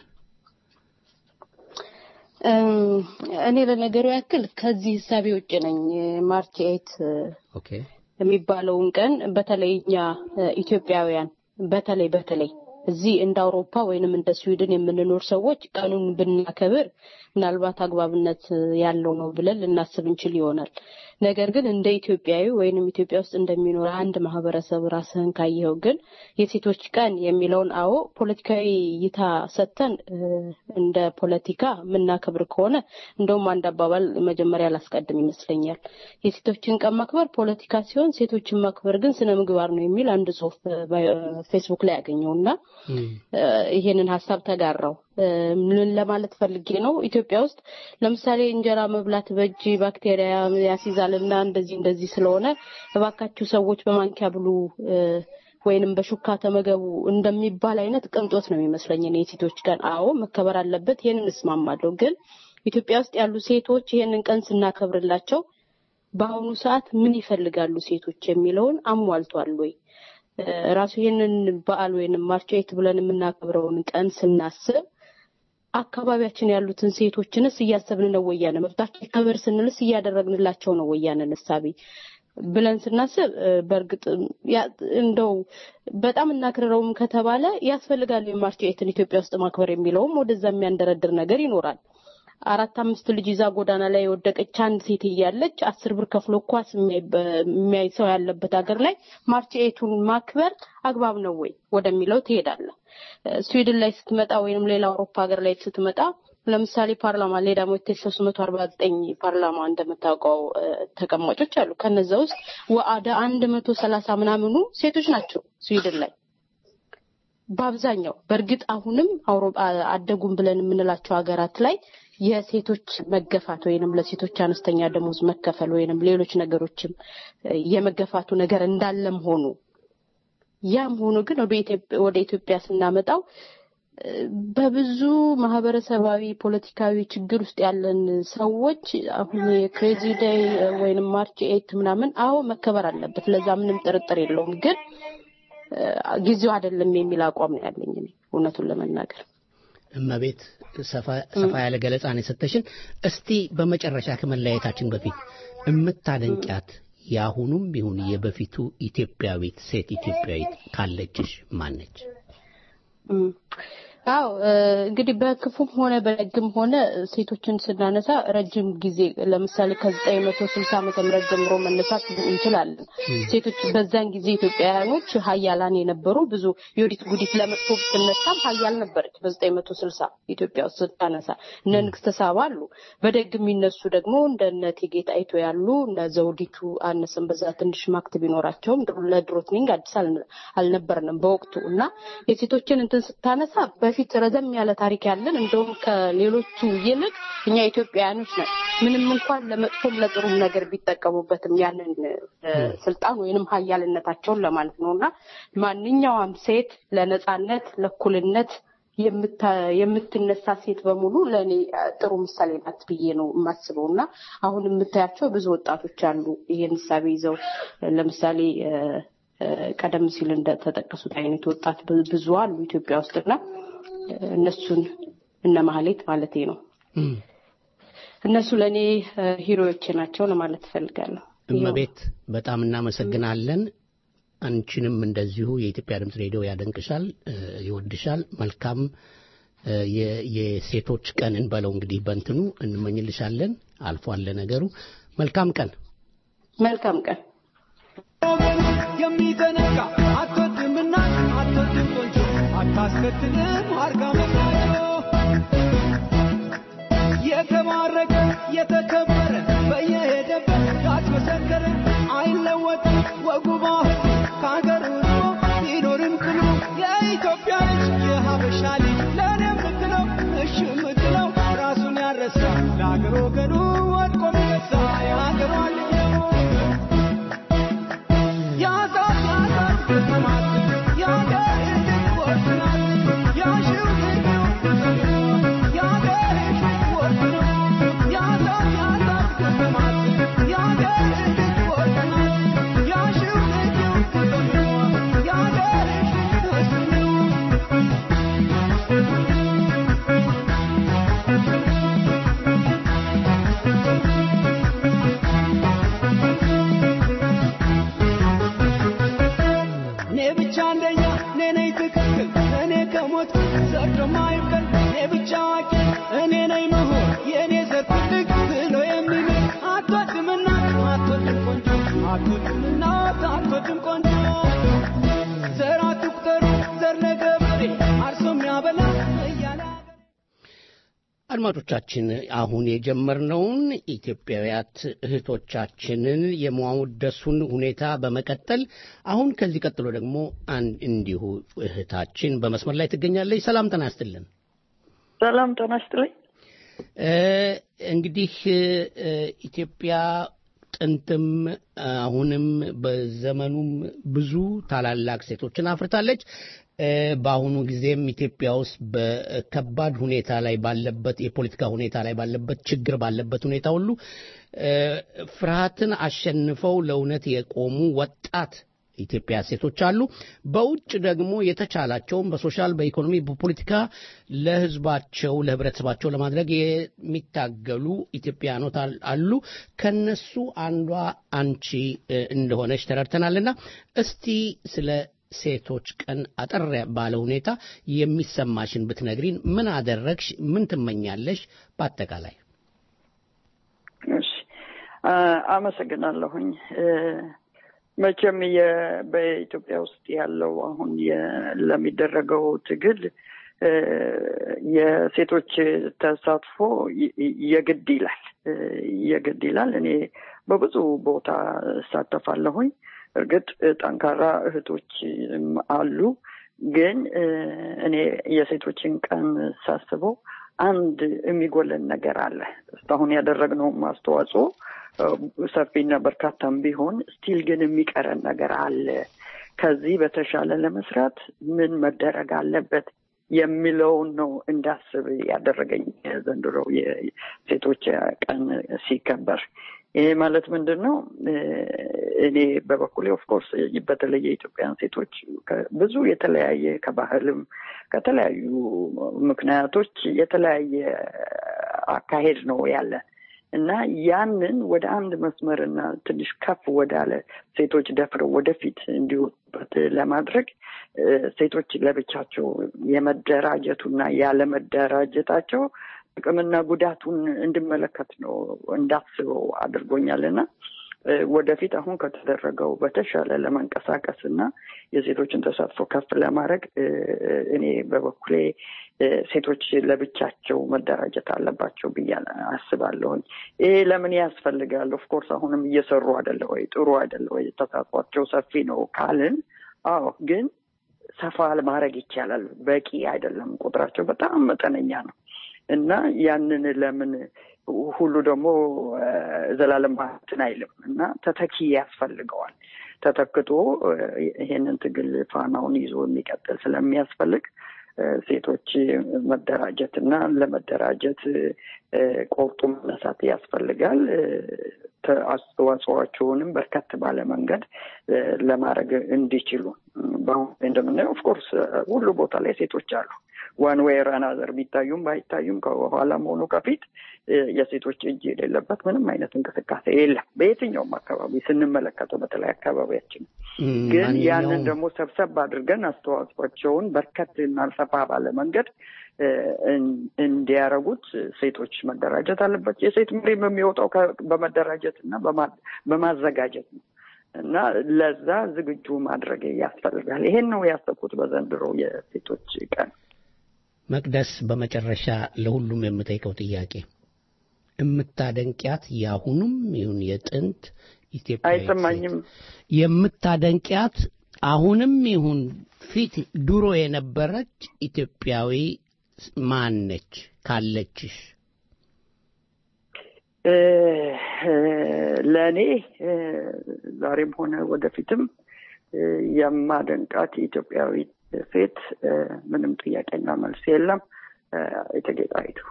እም፣ እኔ ለነገሩ ያክል ከዚህ ህሳቤ ውጭ ነኝ። ማርች ኤይት ኦኬ የሚባለውን ቀን በተለይ እኛ እ፣ ኢትዮጵያውያን በተለይ በተለይ እዚህ እንደ አውሮፓ ወይንም እንደ ስዊድን የምንኖር ሰዎች ቀኑን ብናከብር ምናልባት አግባብነት ያለው ነው ብለን ልናስብ እንችል ይሆናል። ነገር ግን እንደ ኢትዮጵያዊ ወይንም ኢትዮጵያ ውስጥ እንደሚኖር አንድ ማህበረሰብ ራስህን ካየኸው ግን የሴቶች ቀን የሚለውን አዎ ፖለቲካዊ እይታ ሰጥተን እ፣ እንደ ፖለቲካ የምናከብር ከሆነ እንደውም አንድ አባባል መጀመሪያ ላስቀድም ይመስለኛል። የሴቶችን ቀን ማክበር ፖለቲካ ሲሆን ሴቶችን ማክበር ግን ስነ ምግባር ነው የሚል አንድ ጽሁፍ እ፣ ባዮ- ፌስቡክ ላይ ያገኘው እና እ፣ ይሄንን ሀሳብ ተጋራው። እ፣ ምን ለማለት ፈልጌ ነው? ኢትዮጵያ ውስጥ ለምሳሌ እንጀራ መብላት በእጅ ባክቴሪያ ያስይዛልና እንደዚህ እንደዚህ ስለሆነ እባካችሁ ሰዎች በማንኪያ ብሉ እ፣ ወይንም በሹካ ተመገቡ እንደሚባል አይነት ቅንጦት ነው የሚመስለኝ እኔ የሴቶች ቀን። አዎ መከበር አለበት፣ ይሄንን እስማማለሁ። ግን ኢትዮጵያ ውስጥ ያሉ ሴቶች ይሄንን ቀን ስናከብርላቸው በአሁኑ ሰዓት ምን ይፈልጋሉ ሴቶች የሚለውን አሟልቷል ወይ? እ፣ ራሱ ይህንን በዓል ወይንም ማርች ኤይት ብለን የምናከብረውን ቀን ስናስብ አካባቢያችን ያሉትን ሴቶችንስ እያሰብን ነው ወያነ መብታቸው ይከበር ስንልስ እያደረግንላቸው ነው ወያነን እሳቤ ብለን ስናስብ እ፣ በእርግጥ ያ- እንደው በጣም እናክርረውም ከተባለ ያስፈልጋል የማርች ኤይትን ኢትዮጵያ ውስጥ ማክበር የሚለውም ወደዛ የሚያንደረድር ነገር ይኖራል። አራት አምስት ልጅ ይዛ ጎዳና ላይ የወደቀች አንድ ሴት እያለች አስር ብር ከፍሎ ኳስ የሚያይ በ- የሚያይ ሰው ያለበት ሀገር ላይ ማርች ኤይቱን ማክበር አግባብ ነው ወይ ወደሚለው ትሄዳለህ። እ፣ ስዊድን ላይ ስትመጣ ወይንም ሌላ አውሮፓ ሀገር ላይ ስትመጣ ለምሳሌ ፓርላማ ላይ ደግሞ ሶስት መቶ አርባ ዘጠኝ ፓርላማ እንደምታውቀው እ፣ ተቀማጮች አሉ። ከነዛ ውስጥ ወደ አንድ መቶ ሰላሳ ምናምኑ ሴቶች ናቸው ስዊድን ላይ በአብዛኛው በእርግጥ አሁንም አውሮፓ አደጉም ብለን የምንላቸው ሀገራት ላይ የሴቶች መገፋት ወይንም ለሴቶች አነስተኛ ደሞዝ መከፈል ወይንም ሌሎች ነገሮችም እ፣ የመገፋቱ ነገር እንዳለም ሆኑ ያም ሆኖ ግን ወደ ኢትዮጵያ ወደ ኢትዮጵያ ስናመጣው እ፣ በብዙ ማህበረሰባዊ ፖለቲካዊ ችግር ውስጥ ያለን ሰዎች አሁን የክሬዚ ዴይ ወይንም ማርች ኤይት ምናምን አዎ መከበር አለበት፣ ለዛ ምንም ጥርጥር የለውም። ግን እ፣ ጊዜው አይደለም የሚል አቋም ነው ያለኝ እኔ እውነቱን ለመናገር። እመቤት ሰፋ ሰፋ ያለ ገለጻ ነው የሰጠሽን። እስቲ በመጨረሻ ከመለያየታችን በፊት የምታደንቂያት የአሁኑም ይሁን የበፊቱ ኢትዮጵያዊት ሴት ኢትዮጵያዊት ካለችሽ ማነች? እም፣ አዎ እ፣ እንግዲህ በክፉም ሆነ በደግም ሆነ ሴቶችን ስናነሳ ረጅም ጊዜ ለምሳሌ ከዘጠኝ መቶ ስልሳ ዓመተ ምህረት ጀምሮ መነሳት እንችላለን። ሴቶች በዛን ጊዜ ኢትዮጵያውያኖች ሀያላን የነበሩ ብዙ የወዲት ጉዲት ለመጥፎ ብትነሳም ሀያል ነበረች። በዘጠኝ መቶ ስልሳ ኢትዮጵያ ውስጥ ስታነሳ እነ ንግስተ ሳባ አሉ። በደግ የሚነሱ ደግሞ እንደነ እቴጌ ጣይቱ ያሉ እነ ዘውዲቱ አነስም በዛ ትንሽ ማክት ቢኖራቸውም ለድሮትኒንግ አዲስ አልነ- አልነበርንም በወቅቱ እና የሴቶችን እንትን ስታነሳ በፊት ረዘም ያለ ታሪክ ያለን እንደውም ከሌሎቹ ይልቅ እኛ ኢትዮጵያውያኖች ነን። ምንም እንኳን ለመጥፎም ለጥሩም ነገር ቢጠቀሙበትም ያንን እ፣ ስልጣን ወይንም ሀያልነታቸውን ለማለት ነው እና ማንኛውም ሴት ለነጻነት ለእኩልነት የምታ- የምትነሳ ሴት በሙሉ ለእኔ እ፣ ጥሩ ምሳሌ ናት ብዬ ነው የማስበው እና አሁን የምታያቸው ብዙ ወጣቶች አሉ ይሄን እሳቤ ይዘው እ፣ ለምሳሌ እ፣ እ፣ ቀደም ሲል እንደተጠቀሱት አይነት ወጣት ብ- ብዙ አሉ ኢትዮጵያ ውስጥና እ፣ እነሱን እነ ማህሌት ማለቴ ነው እነሱ ለእኔ እ፣ ሂሮዎቼ ናቸው ለማለት እፈልጋለሁ። እመቤት በጣም እናመሰግናለን። አንቺንም እንደዚሁ የኢትዮጵያ ድምፅ ሬዲዮ ያደንቅሻል፣ እ፣ ይወድሻል። መልካም እ፣ የ- የሴቶች ቀንን በለው እንግዲህ በእንትኑ እንመኝልሻለን። አልፏል ለነገሩ። መልካም ቀን። መልካም ቀን። የሚዘነጋ አትወድምና አትወድም ቆንጆ አታስከትልም አርጋ መቆንጆ የተባረከ የተከበረ በየሄደበት ያስመሰከረ አይለወጥም ወጉ ባህል ከሀገር ውሎ ቢኖርም ቅሉ የኢትዮጵያ ልጅ የሀበሻ ልጅ ለእኔ የምትለው እሺ የምትለው ራሱን ያረሳ ለሀገር ወገኑ ወድቆ ሚነሳ የሀገሯ ልጅ ነው። ያዛት ያዛት ግጥማት የሀገር ልጅ ወርቅ ናት ያሺው ልጅ የሀገር ልጅ ወርቅ ነው ያዛት ያዛት ግጥማት የሀገር ልጅ ወርቅ ናት ያሺው ልጅ የሀገር ልጅ እሱ ነው እኔ ብቻ አንደኛ እኔ ነኝ ትክክል እኔ ከሞት ዘርዶ ማይበል እኔ ብቻ አዋቂ እኔ ነኝ ምሁር የእኔ ዘር ትልቅ ብሎ የሚምል አትወድም እናት አትወድም ቆንጆ አትወድም እናት አትወድም ቆንጆ ዘር አትቁጠሩ ዘር ለገበሬ አርሶ የሚያበላ እያለ አድማጮቻችን አሁን የጀመርነውን ኢትዮጵያውያት እህቶቻችንን የማወደሱን ሁኔታ በመቀጠል አሁን ከዚህ ቀጥሎ ደግሞ አንድ እንዲሁ እህታችን በመስመር ላይ ትገኛለች። ሰላም ጤና ይስጥልን። ሰላም ጤና ይስጥልኝ። እ፣ እንግዲህ እ፣ ኢትዮጵያ ጥንትም አሁንም በዘመኑም ብዙ ታላላቅ ሴቶችን አፍርታለች። እ፣ በአሁኑ ጊዜም ኢትዮጵያ ውስጥ በከባድ ሁኔታ ላይ ባለበት የፖለቲካ ሁኔታ ላይ ባለበት ችግር ባለበት ሁኔታ ሁሉ እ፣ ፍርሃትን አሸንፈው ለእውነት የቆሙ ወጣት ኢትዮጵያ ሴቶች አሉ። በውጭ ደግሞ የተቻላቸውን በሶሻል፣ በኢኮኖሚ፣ በፖለቲካ ለህዝባቸው ለህብረተሰባቸው ለማድረግ የሚታገሉ ኢትዮጵያኖት አል- አሉ። ከነሱ አንዷ አንቺ እ፣ እንደሆነች ተረድተናልና እስቲ ስለ ሴቶች ቀን አጠር ባለ ሁኔታ የሚሰማሽን ብትነግሪን። ምን አደረግሽ? ምን ትመኛለሽ? በአጠቃላይ እሺ አ- አመሰግናለሁኝ። እ፣ መቼም የ- በኢትዮጵያ ውስጥ ያለው አሁን የ- ለሚደረገው ትግል እ፣ የሴቶች ተሳትፎ ይ- ይ- የግድ ይላል እ፣ የግድ ይላል። እኔ በብዙ ቦታ እሳተፋለሁኝ። እርግጥ ጠንካራ እህቶች አሉ። ግን እ፣ እኔ የሴቶችን ቀን ሳስበው አንድ የሚጎለን ነገር አለ። እስካሁን ያደረግነውም አስተዋጽኦ እ፣ ሰፊና በርካታም ቢሆን ስቲል ግን የሚቀረን ነገር አለ። ከዚህ በተሻለ ለመስራት ምን መደረግ አለበት የሚለውን ነው እንዳስብ ያደረገኝ የዘንድሮው የሴቶች ቀን ሲከበር። ይሄ ማለት ምንድን ነው? እ፣ እኔ በበኩሌ ኦፍኮርስ በተለይ የኢትዮጵያን ሴቶች ከ- ብዙ የተለያየ ከባህልም ከተለያዩ ምክንያቶች የተለያየ አካሄድ ነው ያለን እና ያንን ወደ አንድ መስመርና ትንሽ ከፍ ወዳለ ሴቶች ደፍረው ወደፊት እንዲወጡበት ለማድረግ እ፣ ሴቶች ለብቻቸው የመደራጀቱና ያለመደራጀታቸው ጥቅምና ጉዳቱን እንድመለከት ነው እንዳስበው አድርጎኛልና እ፣ ወደፊት አሁን ከተደረገው በተሻለ ለመንቀሳቀስ እና የሴቶችን ተሳትፎ ከፍ ለማድረግ እ፣ እኔ በበኩሌ እ፣ ሴቶች ለብቻቸው መደራጀት አለባቸው ብዬ አስባለሁኝ። ይሄ ለምን ያስፈልጋል? ኦፍኮርስ አሁንም እየሰሩ አይደለ ወይ? ጥሩ አይደለ ወይ? ተሳትፏቸው ሰፊ ነው ካልን፣ አዎ ግን ሰፋ ማድረግ ይቻላል። በቂ አይደለም። ቁጥራቸው በጣም መጠነኛ ነው እና ያንን ለምን ሁሉ ደግሞ እ፣ ዘላለም እንትን አይልም እና ተተኪ ያስፈልገዋል። ተተክቶ እ፣ ይሄንን ትግል ፋናውን ይዞ የሚቀጥል ስለሚያስፈልግ እ፣ ሴቶች መደራጀት እና ለመደራጀት እ፣ ቆርጦ መነሳት ያስፈልጋል። እ፣ ተ- አስተዋጽኦአቸውንም በርከት ባለ መንገድ እ፣ ለማድረግ እንዲችሉ በአሁን እንደምናየው ኦፍኮርስ ሁሉ ቦታ ላይ ሴቶች አሉ። ዋን ዌይ አናዘር ቢታዩም ባይታዩም ከኋላም ሆኖ ከፊት እ፣ የሴቶች እጅ የሌለበት ምንም አይነት እንቅስቃሴ የለም። በየትኛውም አካባቢ ስንመለከተው በተለይ አካባቢያችን ግን ያንን ማንኛውም ደግሞ ሰብሰብ አድርገን አስተዋጽኦቸውን በርከት እና ሰፋ ባለ መንገድ እ፣ እን- እንዲያረጉት ሴቶች መደራጀት አለባቸው። የሴት መሪም የሚወጣው ከ- በመደራጀት እና በማ- በማዘጋጀት ነው እና ለዛ ዝግጁ ማድረግ ያስፈልጋል። ይሄን ነው ያሰብኩት በዘንድሮ የሴቶች ቀን። መቅደስ፣ በመጨረሻ ለሁሉም የምጠይቀው ጥያቄ የምታደንቂያት የአሁኑም ይሁን የጥንት ኢትዮጵያ አይሰማኝም። የምታደንቂያት አሁንም ይሁን ፊት ድሮ የነበረች ኢትዮጵያዊ ማን ነች ካለችሽ? እ፣ እ፣ ለእኔ እ፣ ዛሬም ሆነ ወደፊትም እ፣ የማደንቃት ኢትዮጵያዊ ሴት እ፣ ምንም ጥያቄና መልስ የለም እ፣ እቴጌ ጣይቱ።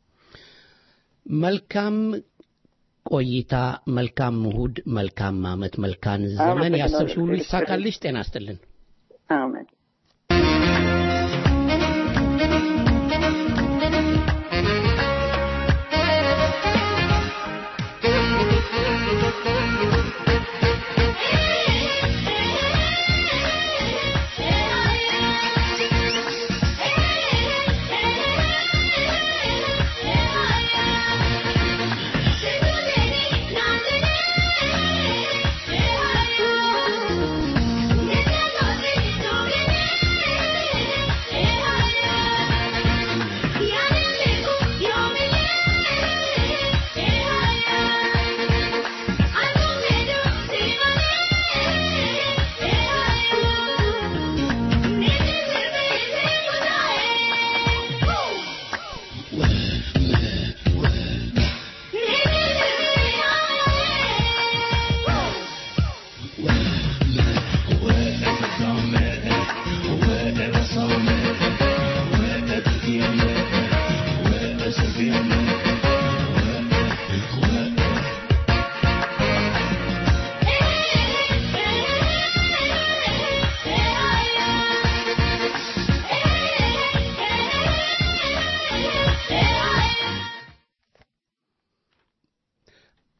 መልካም ቆይታ፣ መልካም እሁድ፣ መልካም ዓመት፣ መልካም ዘመን። አመሰግናለሁ። ያሰብሽ ሁሉ ይሳካልሽ። ጤና ይስጥልን። አሜን። Thank you.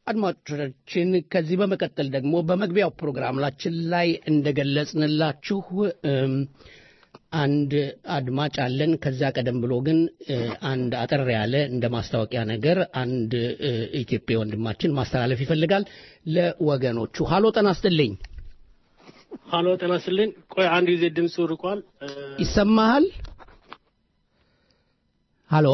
አድማጮቻችን ከዚህ በመቀጠል ደግሞ በመግቢያው ፕሮግራማችን ላይ እንደገለጽንላችሁ እም፣ አንድ አድማጭ አለን። ከዛ ቀደም ብሎ ግን እ፣ አንድ አጠር ያለ እንደ ማስታወቂያ ነገር አንድ እ፣ ኢትዮጵያ ወንድማችን ማስተላለፍ ይፈልጋል ለወገኖቹ። ሀሎ ጤና ይስጥልኝ። ሀሎ ጤና ይስጥልኝ። ቆይ አንድ ጊዜ ድምፁ ርቋል። እ፣ ይሰማሃል? ሀሎ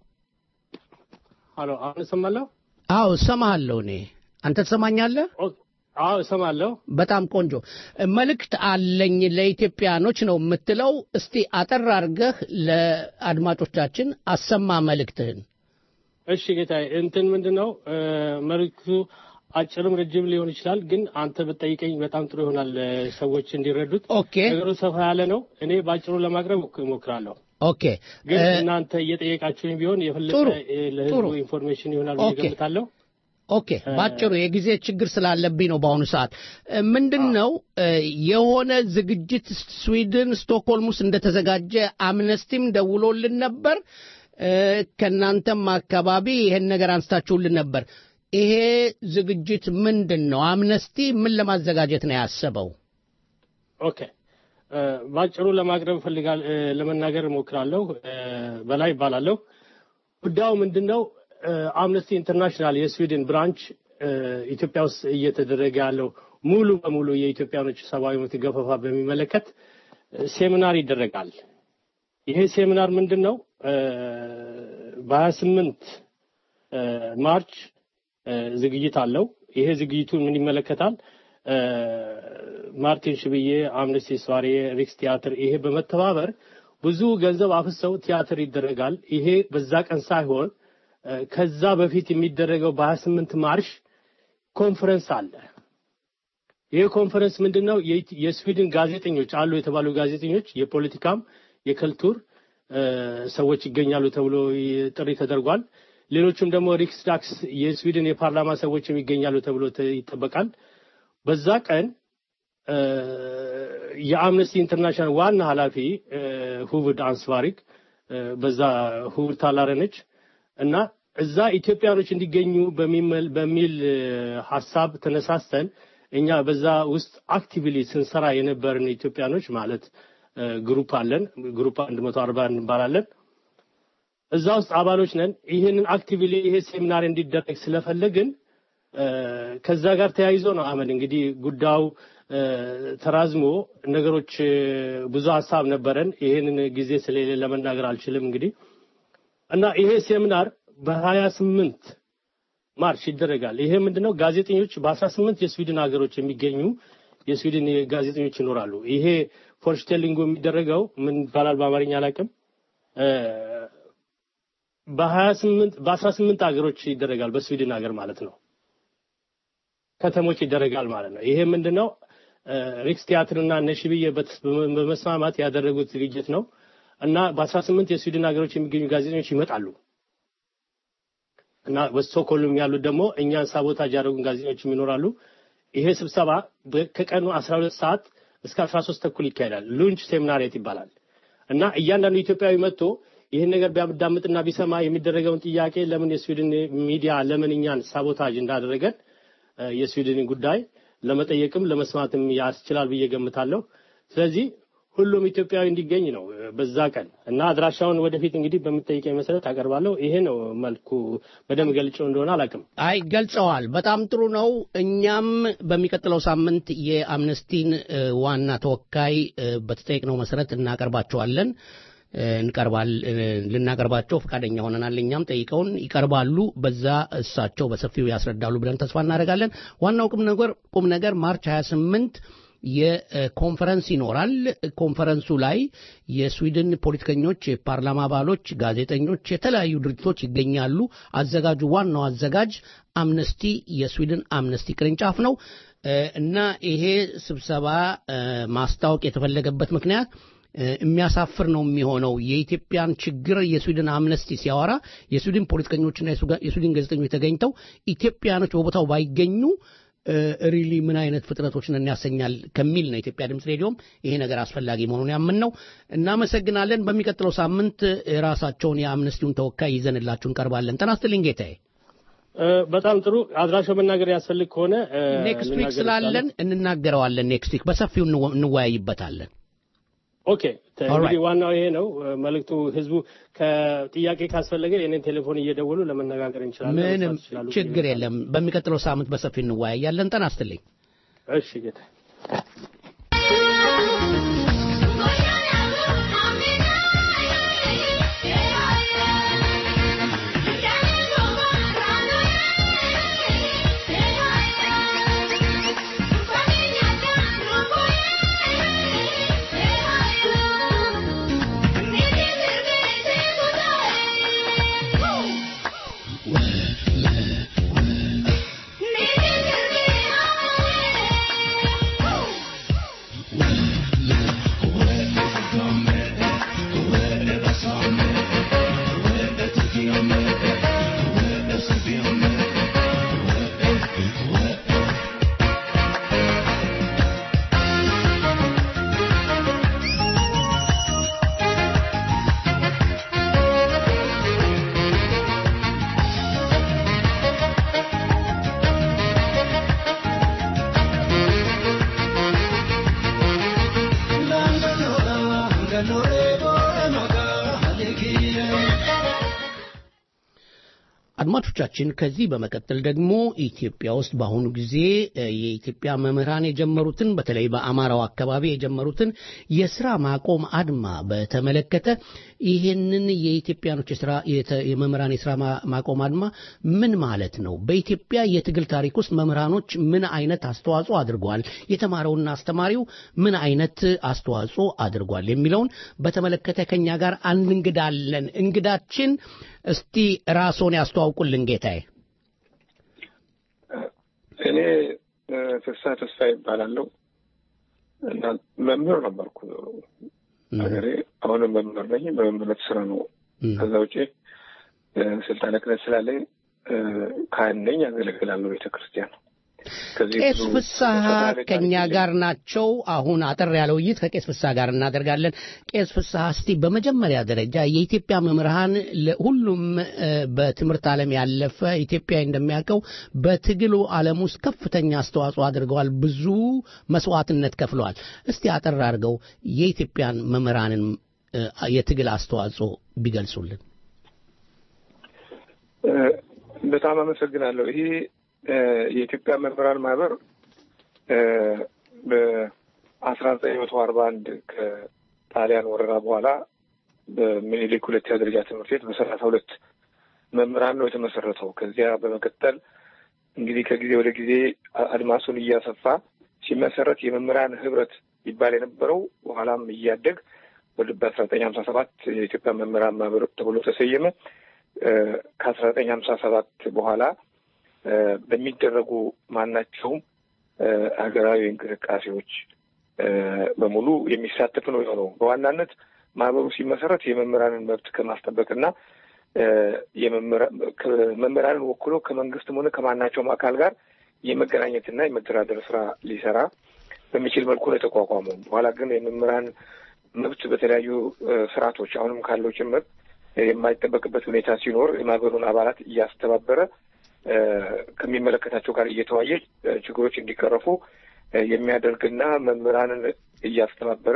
ሀሎ አሁን እሰማለሁ። አዎ እሰማሃለሁ። እኔ አንተ ትሰማኛለህ? አዎ እሰማለሁ። በጣም ቆንጆ መልእክት አለኝ ለኢትዮጵያኖች ነው የምትለው። እስቲ አጠር አድርገህ ለአድማጮቻችን አሰማ መልእክትህን። እሺ ጌታዬ፣ እንትን ምንድን ነው እ፣ መልዕክቱ አጭርም ረጅም ሊሆን ይችላል፣ ግን አንተ ብትጠይቀኝ በጣም ጥሩ ይሆናል እ፣ ሰዎች እንዲረዱት። ኦኬ ነገሩ ሰፋ ያለ ነው። እኔ በአጭሩ ለማቅረብ እሞክራለሁ። ኦኬ ግን እ፣ እናንተ እየጠየቃችሁኝ ቢሆን የፈለጠ ጥሩ፣ እ፣ ለህዝቡ ጥሩ። ኢንፎርሜሽን ይሆናል ብዬ ኦኬ። ገምታለሁ። ኦኬ ባጭሩ የጊዜ ችግር ስላለብኝ ነው በአሁኑ ሰዓት እ፣ ምንድን ነው እ፣ የሆነ ዝግጅት ስዊድን ስቶክሆልም ውስጥ እንደተዘጋጀ አምነስቲም ደውሎልን ነበር እ፣ ከእናንተም አካባቢ ይሄን ነገር አንስታችሁልን ነበር ይሄ ዝግጅት ምንድን ነው አምነስቲ ምን ለማዘጋጀት ነው ያሰበው ኦኬ እ፣ በአጭሩ ለማቅረብ ፈልጋል እ፣ ለመናገር እሞክራለሁ። እ፣ በላይ ይባላለሁ። ጉዳዩ ምንድን ነው? እ፣ አምነስቲ ኢንተርናሽናል የስዊድን ብራንች እ፣ ኢትዮጵያ ውስጥ እየተደረገ ያለው ሙሉ በሙሉ የኢትዮጵያኖች ሰብአዊ መብት ገፈፋ በሚመለከት እ፣ ሴሚናር ይደረጋል። ይሄ ሴሚናር ምንድን ነው? በሀያ ስምንት ማርች እ፣ ዝግጅት አለው። ይሄ ዝግጅቱ ምን ይመለከታል? እ፣ ማርቲን ሽብዬ፣ አምነስቲ ስዋሬ፣ ሪክስ ቲያትር ይሄ በመተባበር ብዙ ገንዘብ አፍሰው ቲያትር ይደረጋል። ይሄ በዛ ቀን ሳይሆን እ፣ ከዛ በፊት የሚደረገው በሀያ ስምንት ማርሽ ኮንፈረንስ አለ። ይህ ኮንፈረንስ ምንድን ነው? የኢት- የስዊድን ጋዜጠኞች አሉ የተባሉ ጋዜጠኞች የፖለቲካም የከልቱር እ፣ ሰዎች ይገኛሉ ተብሎ ይ- ጥሪ ተደርጓል። ሌሎችም ደግሞ ሪክስ ዳክስ የስዊድን የፓርላማ ሰዎችም ይገኛሉ ተብሎ ተ- ይጠበቃል። በዛ ቀን እ፣ የአምነስቲ ኢንተርናሽናል ዋና ኃላፊ እ፣ ሁቭድ አንስቫሪክ እ፣ በዛ ሁቭድ ታላረ ነች እና እዛ ኢትዮጵያኖች እንዲገኙ በሚመል- በሚል እ፣ ሀሳብ ተነሳስተን እኛ በዛ ውስጥ አክቲቭሊ ስንሰራ የነበርን ኢትዮጵያኖች ማለት እ፣ ግሩፕ አለን። ግሩፕ አንድ መቶ አርባ እንባላለን። እዛ ውስጥ አባሎች ነን። ይህንን አክቲቭሊ ይሄ ሴሚናር እንዲደረግ ስለፈለግን እ፣ ከዛ ጋር ተያይዞ ነው አመል እንግዲህ ጉዳዩ እ፣ ተራዝሞ ነገሮች እ፣ ብዙ ሀሳብ ነበረን። ይህንን ጊዜ ስለሌለ ለመናገር አልችልም እንግዲህ እና ይሄ ሴሚናር በሀያ ስምንት ማርች ይደረጋል። ይሄ ምንድነው? ጋዜጠኞች በአስራ ስምንት የስዊድን ሀገሮች የሚገኙ የስዊድን ጋዜጠኞች ይኖራሉ። ይሄ ፎርሽቴሊንጉ የሚደረገው ምን ይባላል በአማርኛ አላውቅም። እ፣ በሀያ ስምንት በአስራ ስምንት ሀገሮች ይደረጋል። በስዊድን ሀገር ማለት ነው ከተሞች ይደረጋል ማለት ነው። ይሄ ምንድነው? እ፣ ሪክስ ቲያትርና ነሽብዬ በተስ- በመስማማት ያደረጉት ዝግጅት ነው እና በአስራ ስምንት የስዊድን ሀገሮች የሚገኙ ጋዜጠኞች ይመጣሉ እና በስቶክሆልም ያሉት ደግሞ እኛን ሳቦታጅ ያደረጉን ጋዜጠኞችም ይኖራሉ። ይሄ ስብሰባ በ- ከቀኑ አስራ ሁለት ሰዓት እስከ አስራ ሶስት ተኩል ይካሄዳል። ሉንች ሴሚናሪየት ይባላል እና እያንዳንዱ ኢትዮጵያዊ መጥቶ ይህን ነገር ቢያዳምጥና ቢሰማ የሚደረገውን ጥያቄ ለምን የስዊድን ሚዲያ ለምን እኛን ሳቦታጅ እንዳደረገን እ፣ የስዊድንን ጉዳይ ለመጠየቅም ለመስማትም ያስችላል ብዬ ገምታለሁ። ስለዚህ ሁሉም ኢትዮጵያዊ እንዲገኝ ነው እ፣ በዛ ቀን እና አድራሻውን ወደፊት እንግዲህ በምጠይቀኝ መሰረት አቀርባለሁ። ይሄ ነው መልኩ። በደንብ ገልጨው እንደሆነ አላውቅም። አይ ገልጸዋል። በጣም ጥሩ ነው። እኛም በሚቀጥለው ሳምንት የአምነስቲን እ፣ ዋና ተወካይ እ፣ በተጠየቅነው መሰረት እናቀርባቸዋለን እ፣ እንቀርባል እ፣ ልናቀርባቸው ፈቃደኛ ሆነናል። እኛም ጠይቀውን ይቀርባሉ። በዛ እሳቸው በሰፊው ያስረዳሉ ብለን ተስፋ እናደርጋለን። ዋናው ቁም ነገር ቁም ነገር ማርች 28 የኮንፈረንስ ይኖራል። ኮንፈረንሱ ላይ የስዊድን ፖለቲከኞች፣ የፓርላማ አባሎች፣ ጋዜጠኞች፣ የተለያዩ ድርጅቶች ይገኛሉ። አዘጋጁ ዋናው አዘጋጅ አምነስቲ የስዊድን አምነስቲ ቅርንጫፍ ነው እ፣ እና ይሄ ስብሰባ እ፣ ማስታወቅ የተፈለገበት ምክንያት እ፣ የሚያሳፍር ነው የሚሆነው። የኢትዮጵያን ችግር የስዊድን አምነስቲ ሲያወራ የስዊድን ፖለቲከኞችና የሱጋ- የስዊድን ጋዜጠኞች ተገኝተው ኢትዮጵያኖች በቦታው ባይገኙ ሪሊ ምን አይነት ፍጥረቶች ነን ያሰኛል ከሚል ነው የኢትዮጵያ ድምፅ ሬዲዮም ይሄ ነገር አስፈላጊ መሆኑን ያምን ነው። እናመሰግናለን። በሚቀጥለው ሳምንት ራሳቸውን የአምነስቲውን ተወካይ ይዘንላችሁ እንቀርባለን። ጤና ይስጥልኝ ጌታዬ። በጣም ጥሩ አድራሻው መናገር ያስፈልግ ከሆነ ኔክስት ዊክ ስላለን እንናገረዋለን። ኔክስት ዊክ በሰፊው እንወያይበታለን። ኦኬ እንግዲህ ዋናው ይሄ ነው መልእክቱ። ህዝቡ ከጥያቄ ካስፈለገ የኔን ቴሌፎን እየደወሉ ለመነጋገር እንችላለን። ምንም ችግር የለም። በሚቀጥለው ሳምንት በሰፊው እንወያያለን። ጤና ይስጥልኝ። እሺ ጌታ አድማጮቻችን ከዚህ በመቀጠል ደግሞ ኢትዮጵያ ውስጥ በአሁኑ ጊዜ የኢትዮጵያ መምህራን የጀመሩትን በተለይ በአማራው አካባቢ የጀመሩትን የስራ ማቆም አድማ በተመለከተ ይህንን የኢትዮጵያኖች የስራ የመምህራን የስራ ማቆም አድማ ምን ማለት ነው? በኢትዮጵያ የትግል ታሪክ ውስጥ መምህራኖች ምን አይነት አስተዋጽኦ አድርጓል? የተማረውና አስተማሪው ምን አይነት አስተዋጽኦ አድርጓል? የሚለውን በተመለከተ ከኛ ጋር አንድ እንግዳ አለን። እንግዳችን እስቲ ራስዎን ያስተዋውቁልን ጌታዬ። እኔ ፍስሐ ተስፋ ይባላለሁ እና መምህር ነበርኩ ሀገሬ። አሁንም መምህር ነኝ። በመምህርነት ስራ ነው። ከዛ ውጭ ስልጣነ ክህነት ስላለኝ ካህን ነኝ፣ ያገለግላለሁ ቤተ ክርስቲያን። ቄስ ፍስሐ ከኛ ጋር ናቸው። አሁን አጠር ያለ ውይይት ከቄስ ፍስሐ ጋር እናደርጋለን። ቄስ ፍስሐ እስቲ በመጀመሪያ ደረጃ የኢትዮጵያ መምህራን ሁሉም በትምህርት ዓለም ያለፈ ኢትዮጵያዊ እንደሚያውቀው በትግሉ ዓለም ውስጥ ከፍተኛ አስተዋጽኦ አድርገዋል። ብዙ መስዋዕትነት ከፍለዋል። እስቲ አጠር አድርገው የኢትዮጵያን መምህራንን የትግል አስተዋጽኦ ቢገልጹልን። በጣም አመሰግናለሁ። ይሄ የኢትዮጵያ መምህራን ማህበር በአስራ ዘጠኝ መቶ አርባ አንድ ከጣሊያን ወረራ በኋላ በምኒልክ ሁለተኛ ደረጃ ትምህርት ቤት በሰላሳ ሁለት መምህራን ነው የተመሰረተው። ከዚያ በመቀጠል እንግዲህ ከጊዜ ወደ ጊዜ አድማሱን እያሰፋ ሲመሰረት የመምህራን ህብረት ይባል የነበረው በኋላም እያደግ ወደ በአስራ ዘጠኝ ሀምሳ ሰባት የኢትዮጵያ መምህራን ማህበር ተብሎ ተሰየመ። ከአስራ ዘጠኝ ሀምሳ ሰባት በኋላ በሚደረጉ ማናቸውም ሀገራዊ እንቅስቃሴዎች በሙሉ የሚሳተፍ ነው የሆነው። በዋናነት ማህበሩ ሲመሰረት የመምህራንን መብት ከማስጠበቅና መምህራንን ወክሎ ከመንግስትም ሆነ ከማናቸውም አካል ጋር የመገናኘትና የመደራደር ስራ ሊሰራ በሚችል መልኩ ነው የተቋቋመው። በኋላ ግን የመምህራን መብት በተለያዩ ስርዓቶች አሁንም ካለው ጭምር የማይጠበቅበት ሁኔታ ሲኖር የማህበሩን አባላት እያስተባበረ ከሚመለከታቸው ጋር እየተዋየ ችግሮች እንዲቀረፉ የሚያደርግና መምህራንን እያስተባበረ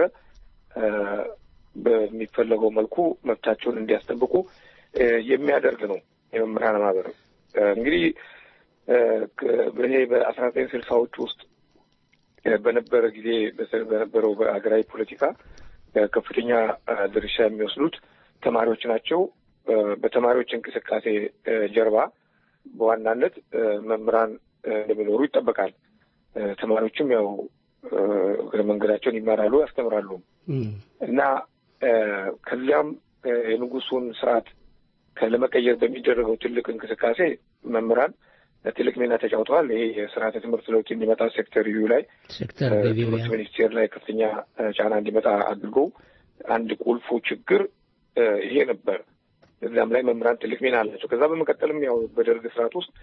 በሚፈለገው መልኩ መብታቸውን እንዲያስጠብቁ የሚያደርግ ነው የመምህራን ማህበር። እንግዲህ ይሄ በአስራ ዘጠኝ ስልሳዎች ውስጥ በነበረ ጊዜ በነበረው በሀገራዊ ፖለቲካ ከፍተኛ ድርሻ የሚወስዱት ተማሪዎች ናቸው። በተማሪዎች እንቅስቃሴ ጀርባ በዋናነት መምህራን እንደሚኖሩ ይጠበቃል። ተማሪዎችም ያው እግረ መንገዳቸውን ይማራሉ፣ ያስተምራሉ እና ከዚያም የንጉሱን ስርዓት ለመቀየር በሚደረገው ትልቅ እንቅስቃሴ መምህራን ትልቅ ሚና ተጫውተዋል። ይሄ የስርዓተ ትምህርት ለውጥ እንዲመጣ ሴክተር ዩ ላይ ትምህርት ሚኒስቴር ላይ ከፍተኛ ጫና እንዲመጣ አድርገው አንድ ቁልፉ ችግር ይሄ ነበር። እዚያም ላይ መምህራን ትልቅ ሚና አላቸው። ከዛ በመቀጠልም ያው በደርግ ስርዓት ውስጥ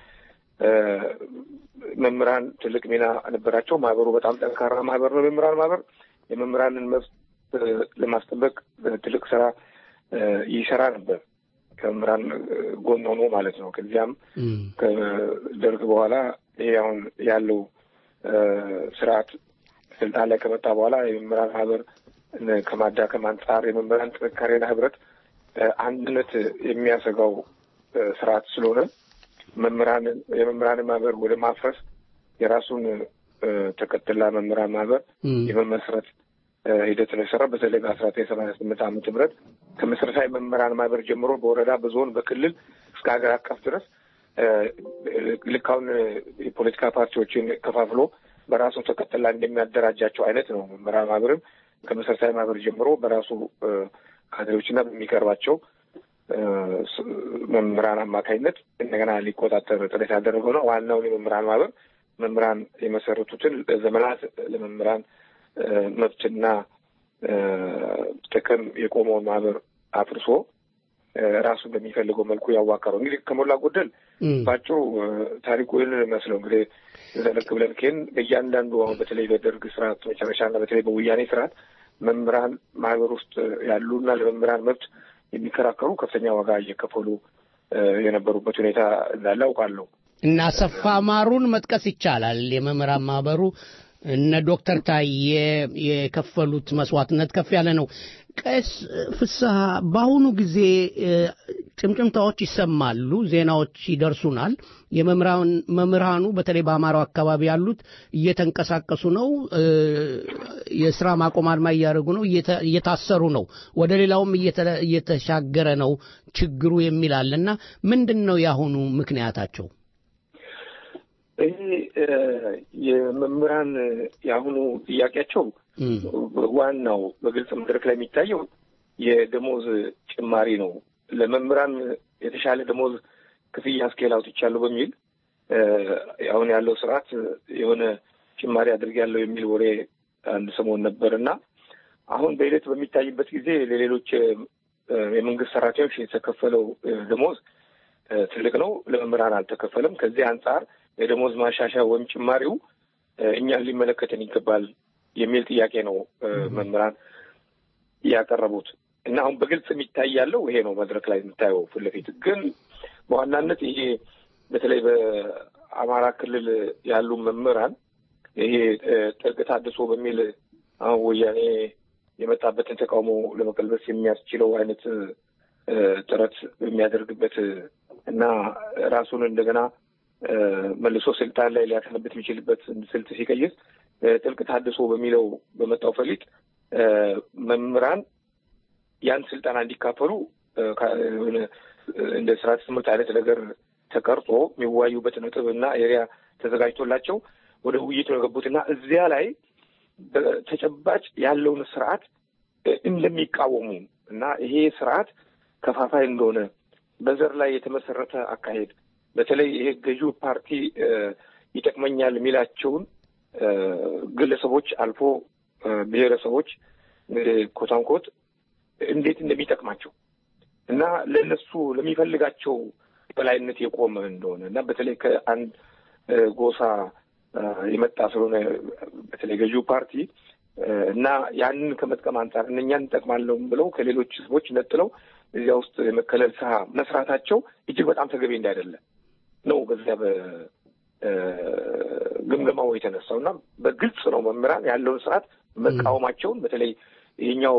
መምህራን ትልቅ ሚና ነበራቸው። ማህበሩ በጣም ጠንካራ ማህበር ነው። የመምህራን ማህበር የመምህራንን መብት ለማስጠበቅ ትልቅ ስራ ይሰራ ነበር። ከመምህራን ጎን ሆኖ ማለት ነው። ከዚያም ከደርግ በኋላ ይሄ አሁን ያለው ስርዓት ስልጣን ላይ ከመጣ በኋላ የመምህራን ማህበር ከማዳከም አንጻር የመምህራን ጥንካሬና ህብረት አንድነት የሚያሰጋው ስርዓት ስለሆነ መምህራን የመምህራን ማህበር ወደ ማፍረስ የራሱን ተከትላ መምህራን ማህበር የመመስረት ሂደት ነው የሰራ። በተለይ በአስራ ዘጠኝ ሰማንያ ስምንት ዓመተ ምህረት ከመሰረታዊ መምህራን ማህበር ጀምሮ በወረዳ በዞን በክልል እስከ ሀገር አቀፍ ድረስ ልክ አሁን የፖለቲካ ፓርቲዎችን ከፋፍሎ በራሱ ተከትላ እንደሚያደራጃቸው አይነት ነው። መምህራን ማህበርም ከመሰረታዊ ማህበር ጀምሮ በራሱ ካድሬዎችና በሚቀርባቸው መምህራን አማካኝነት እንደገና ሊቆጣጠር ጥረት ያደረገው ነው። ዋናውን የመምህራን ማህበር መምህራን የመሰረቱትን ለዘመናት ለመምህራን መብትና ጥቅም የቆመውን ማህበር አፍርሶ ራሱ በሚፈልገው መልኩ ያዋቀረው እንግዲህ ከሞላ ጎደል በአጭሩ ታሪኩ ይህንን መስለው እንግዲህ ዘለቅ ብለን ከን በእያንዳንዱ አሁን በተለይ በደርግ ስርዓት መጨረሻና በተለይ በወያኔ ስርዓት መምህራን ማህበር ውስጥ ያሉና ለመምህራን መብት የሚከራከሩ ከፍተኛ ዋጋ እየከፈሉ የነበሩበት ሁኔታ እንዳለ አውቃለሁ። እና አሰፋ ማሩን መጥቀስ ይቻላል። የመምህራን ማህበሩ እነ ዶክተር ታዬ የከፈሉት መስዋዕትነት ከፍ ያለ ነው። ቀስ ፍስሐ፣ በአሁኑ ጊዜ ጭምጭምታዎች ይሰማሉ፣ ዜናዎች ይደርሱናል። የመምህራኑ በተለይ በአማራው አካባቢ ያሉት እየተንቀሳቀሱ ነው፣ የስራ ማቆም አድማ እያደረጉ ነው፣ እየታሰሩ ነው፣ ወደ ሌላውም እየተሻገረ ነው ችግሩ የሚል አለ እና ምንድን ነው የአሁኑ ምክንያታቸው? ይህ የመምህራን የአሁኑ ጥያቄያቸው ዋናው በግልጽ መድረክ ላይ የሚታየው የደሞዝ ጭማሪ ነው። ለመምህራን የተሻለ ደሞዝ ክፍያ ስኬል አውጥቻለሁ በሚል አሁን ያለው ስርዓት የሆነ ጭማሪ አድርጌያለሁ የሚል ወሬ አንድ ሰሞን ነበር እና አሁን በሂደት በሚታይበት ጊዜ ለሌሎች የመንግስት ሰራተኞች የተከፈለው ደሞዝ ትልቅ ነው። ለመምህራን አልተከፈለም። ከዚህ አንጻር የደሞዝ ማሻሻያ ወይም ጭማሪው እኛን ሊመለከተን ይገባል የሚል ጥያቄ ነው መምህራን ያቀረቡት እና አሁን በግልጽ የሚታይ ያለው ይሄ ነው። መድረክ ላይ የምታየው ፊት ለፊት ግን በዋናነት ይሄ በተለይ በአማራ ክልል ያሉ መምህራን ይሄ ጥልቅ ታድሶ በሚል አሁን ወያኔ የመጣበትን ተቃውሞ ለመቀልበስ የሚያስችለው አይነት ጥረት የሚያደርግበት እና ራሱን እንደገና መልሶ ስልጣን ላይ ሊያሰነብት የሚችልበት ስልት ሲቀይስ ጥልቅ ታድሶ በሚለው በመጣው ፈሊጥ መምህራን ያን ስልጠና እንዲካፈሉ እንደ ስርዓተ ትምህርት አይነት ነገር ተቀርጾ የሚወያዩበት ነጥብ እና ኤሪያ ተዘጋጅቶላቸው ወደ ውይይት ነው የገቡትና እዚያ ላይ በተጨባጭ ያለውን ስርዓት እንደሚቃወሙ እና ይሄ ስርዓት ከፋፋይ እንደሆነ በዘር ላይ የተመሰረተ አካሄድ በተለይ ይሄ ገዢው ፓርቲ ይጠቅመኛል የሚላቸውን ግለሰቦች አልፎ ብሔረሰቦች ኮታንኮት እንዴት እንደሚጠቅማቸው እና ለእነሱ ለሚፈልጋቸው በላይነት የቆመ እንደሆነ እና በተለይ ከአንድ ጎሳ የመጣ ስለሆነ በተለይ ገዢው ፓርቲ እና ያንን ከመጥቀም አንጻር እነኛን እንጠቅማለሁ ብለው ከሌሎች ህዝቦች ነጥለው እዚያ ውስጥ የመከለል ስራ መስራታቸው እጅግ በጣም ተገቢ እንዳይደለ ነው በዚያ በግምገማው የተነሳው እና በግልጽ ነው መምህራን ያለውን ስርዓት መቃወማቸውን በተለይ ይሄኛው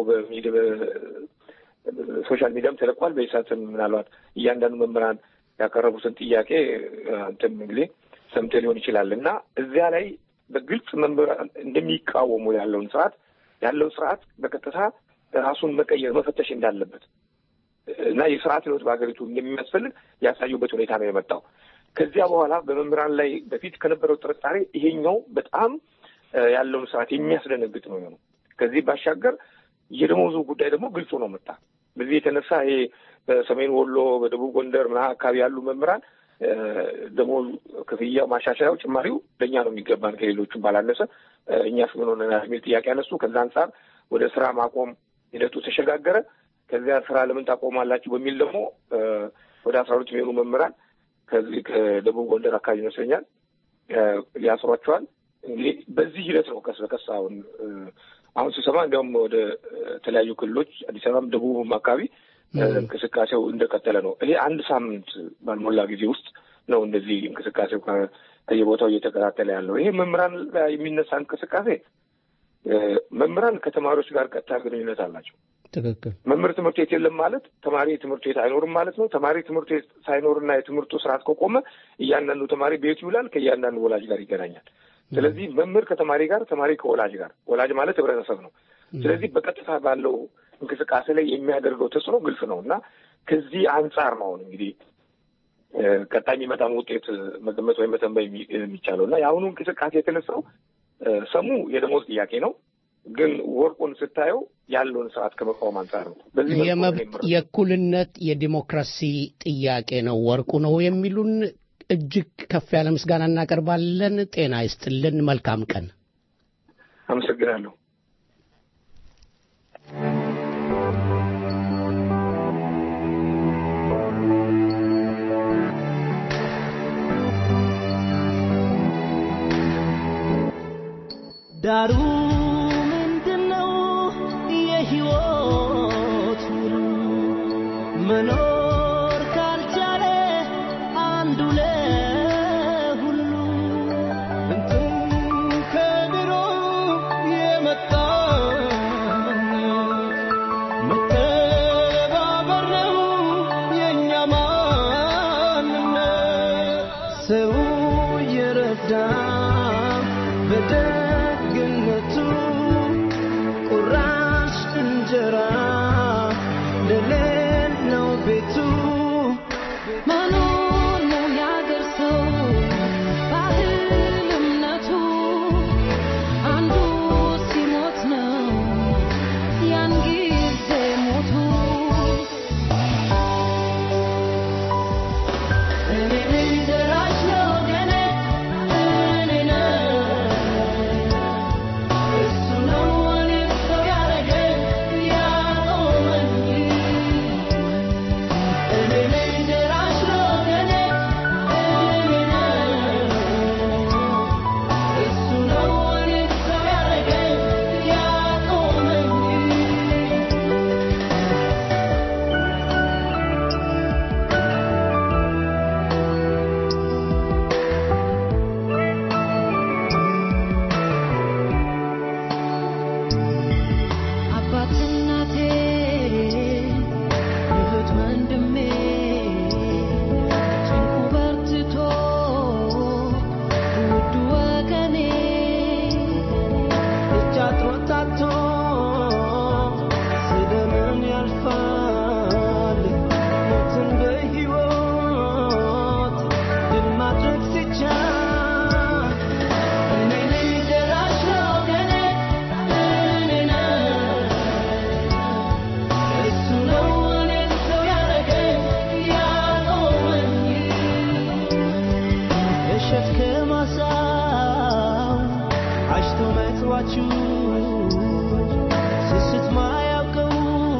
ሶሻል ሚዲያም ተለቋል። በኢሳትም ምናልባት እያንዳንዱ መምህራን ያቀረቡትን ጥያቄ አንተም እንግዲህ ሰምተህ ሊሆን ይችላል እና እዚያ ላይ በግልጽ መምህራን እንደሚቃወሙ ያለውን ስርዓት ያለውን ስርዓት በቀጥታ ራሱን መቀየር መፈተሽ እንዳለበት እና የስርዓት ለውጥ በሀገሪቱ እንደሚያስፈልግ ያሳዩበት ሁኔታ ነው የመጣው። ከዚያ በኋላ በመምህራን ላይ በፊት ከነበረው ጥርጣሬ ይሄኛው በጣም ያለውን ስርዓት የሚያስደነግጥ ነው የሆነው። ከዚህ ባሻገር የደሞዙ ጉዳይ ደግሞ ግልጹ ነው መጣ። በዚህ የተነሳ ይሄ በሰሜን ወሎ፣ በደቡብ ጎንደር ምና አካባቢ ያሉ መምህራን ደሞዝ ክፍያ ማሻሻያው ጭማሪው ለእኛ ነው የሚገባን ከሌሎቹም ባላነሰ እኛስ ምን ሆነናል የሚል ጥያቄ ያነሱ። ከዛ አንጻር ወደ ስራ ማቆም ሂደቱ ተሸጋገረ። ከዚያ ስራ ለምን ታቆማላችሁ በሚል ደግሞ ወደ አስራ ሁለት የሚሆኑ መምህራን ከዚህ ከደቡብ ጎንደር አካባቢ ይመስለኛል ያስሯቸዋል። እንግዲህ በዚህ ሂደት ነው ቀስ በቀስ አሁን አሁን ስሰማ እንዲያውም ወደ ተለያዩ ክልሎች አዲስ አበባም ደቡብም አካባቢ እንቅስቃሴው እንደቀጠለ ነው። ይሄ አንድ ሳምንት ባልሞላ ጊዜ ውስጥ ነው እንደዚህ እንቅስቃሴው ከየቦታው እየተቀጣጠለ ያለው። ይሄ መምህራን ላይ የሚነሳ እንቅስቃሴ መምህራን ከተማሪዎች ጋር ቀጥታ ግንኙነት አላቸው። ትክክል። መምህር ትምህርት ቤት የለም ማለት ተማሪ ትምህርት ቤት አይኖርም ማለት ነው። ተማሪ ትምህርት ቤት ሳይኖርና የትምህርቱ ስርዓት ከቆመ እያንዳንዱ ተማሪ ቤቱ ይውላል፣ ከእያንዳንዱ ወላጅ ጋር ይገናኛል። ስለዚህ መምህር ከተማሪ ጋር፣ ተማሪ ከወላጅ ጋር፣ ወላጅ ማለት ህብረተሰብ ነው። ስለዚህ በቀጥታ ባለው እንቅስቃሴ ላይ የሚያደርገው ተጽዕኖ ግልጽ ነው እና ከዚህ አንጻር ነው አሁን እንግዲህ ቀጣይ የሚመጣን ውጤት መገመት ወይም መተንበይ የሚቻለው እና የአሁኑ እንቅስቃሴ የተነሳው ሰሙ የደሞዝ ጥያቄ ነው። ግን ወርቁን ስታየው ያለውን ስርዓት ከመቃወም አንጻር ነው። በዚህ የእኩልነት የዲሞክራሲ ጥያቄ ነው ወርቁ ነው የሚሉን እጅግ ከፍ ያለ ምስጋና እናቀርባለን። ጤና ይስጥልን። መልካም ቀን። አመሰግናለሁ። ዳሩ ምንድነው የህይወት ውሉ መኖር ካልቻለ አንዱ ለሁሉ እንትን ከድሮ የመጣ መተባበር ነው የእኛ ማንነት ሰው እየረዳ በደግነቱ ቁራሽ እንጀራ ለሌለው ቤቱ መኖር ነው ያገር ሰው ባህል እምነቱ አንዱ ሲሞት ነው ያን ጊዜ ሞቱ እኔ ነኝ ደራሽ ለወገኔ እኔ ነኝ እሱ ነው እኔን ሰው ያረገኝ ያቆመኝ እኔ ነኝ ደራሽ ለወገኔ እኔ ነኝ እሱ ነው እኔን ሰው ያረገኝ ያቆመኝ አባት እናቴ እህት ወንድሜ ጭንቁ በርትቶ ውድ ወገኔ እጅ አጥሮት ታቶ ስለምን ያልፋል ሞትን በሕይወት ድል ማድረግ ሲቻል እኔ ነኝ ደራሽ ለወገኔ እኔ ነኝ እሱ ነው እኔን ሰው ያረገኝ ያቆመኝ እሸት ከማሳው አሽቶ መጥዋችሁ ስስት ማያውቀው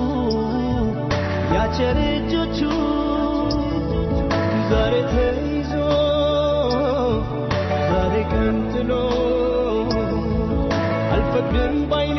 ያቸር እጆቹ ዛሬ ተይዞ ዛሬ ቀንጥሎ አልፈቅድም ባይኔ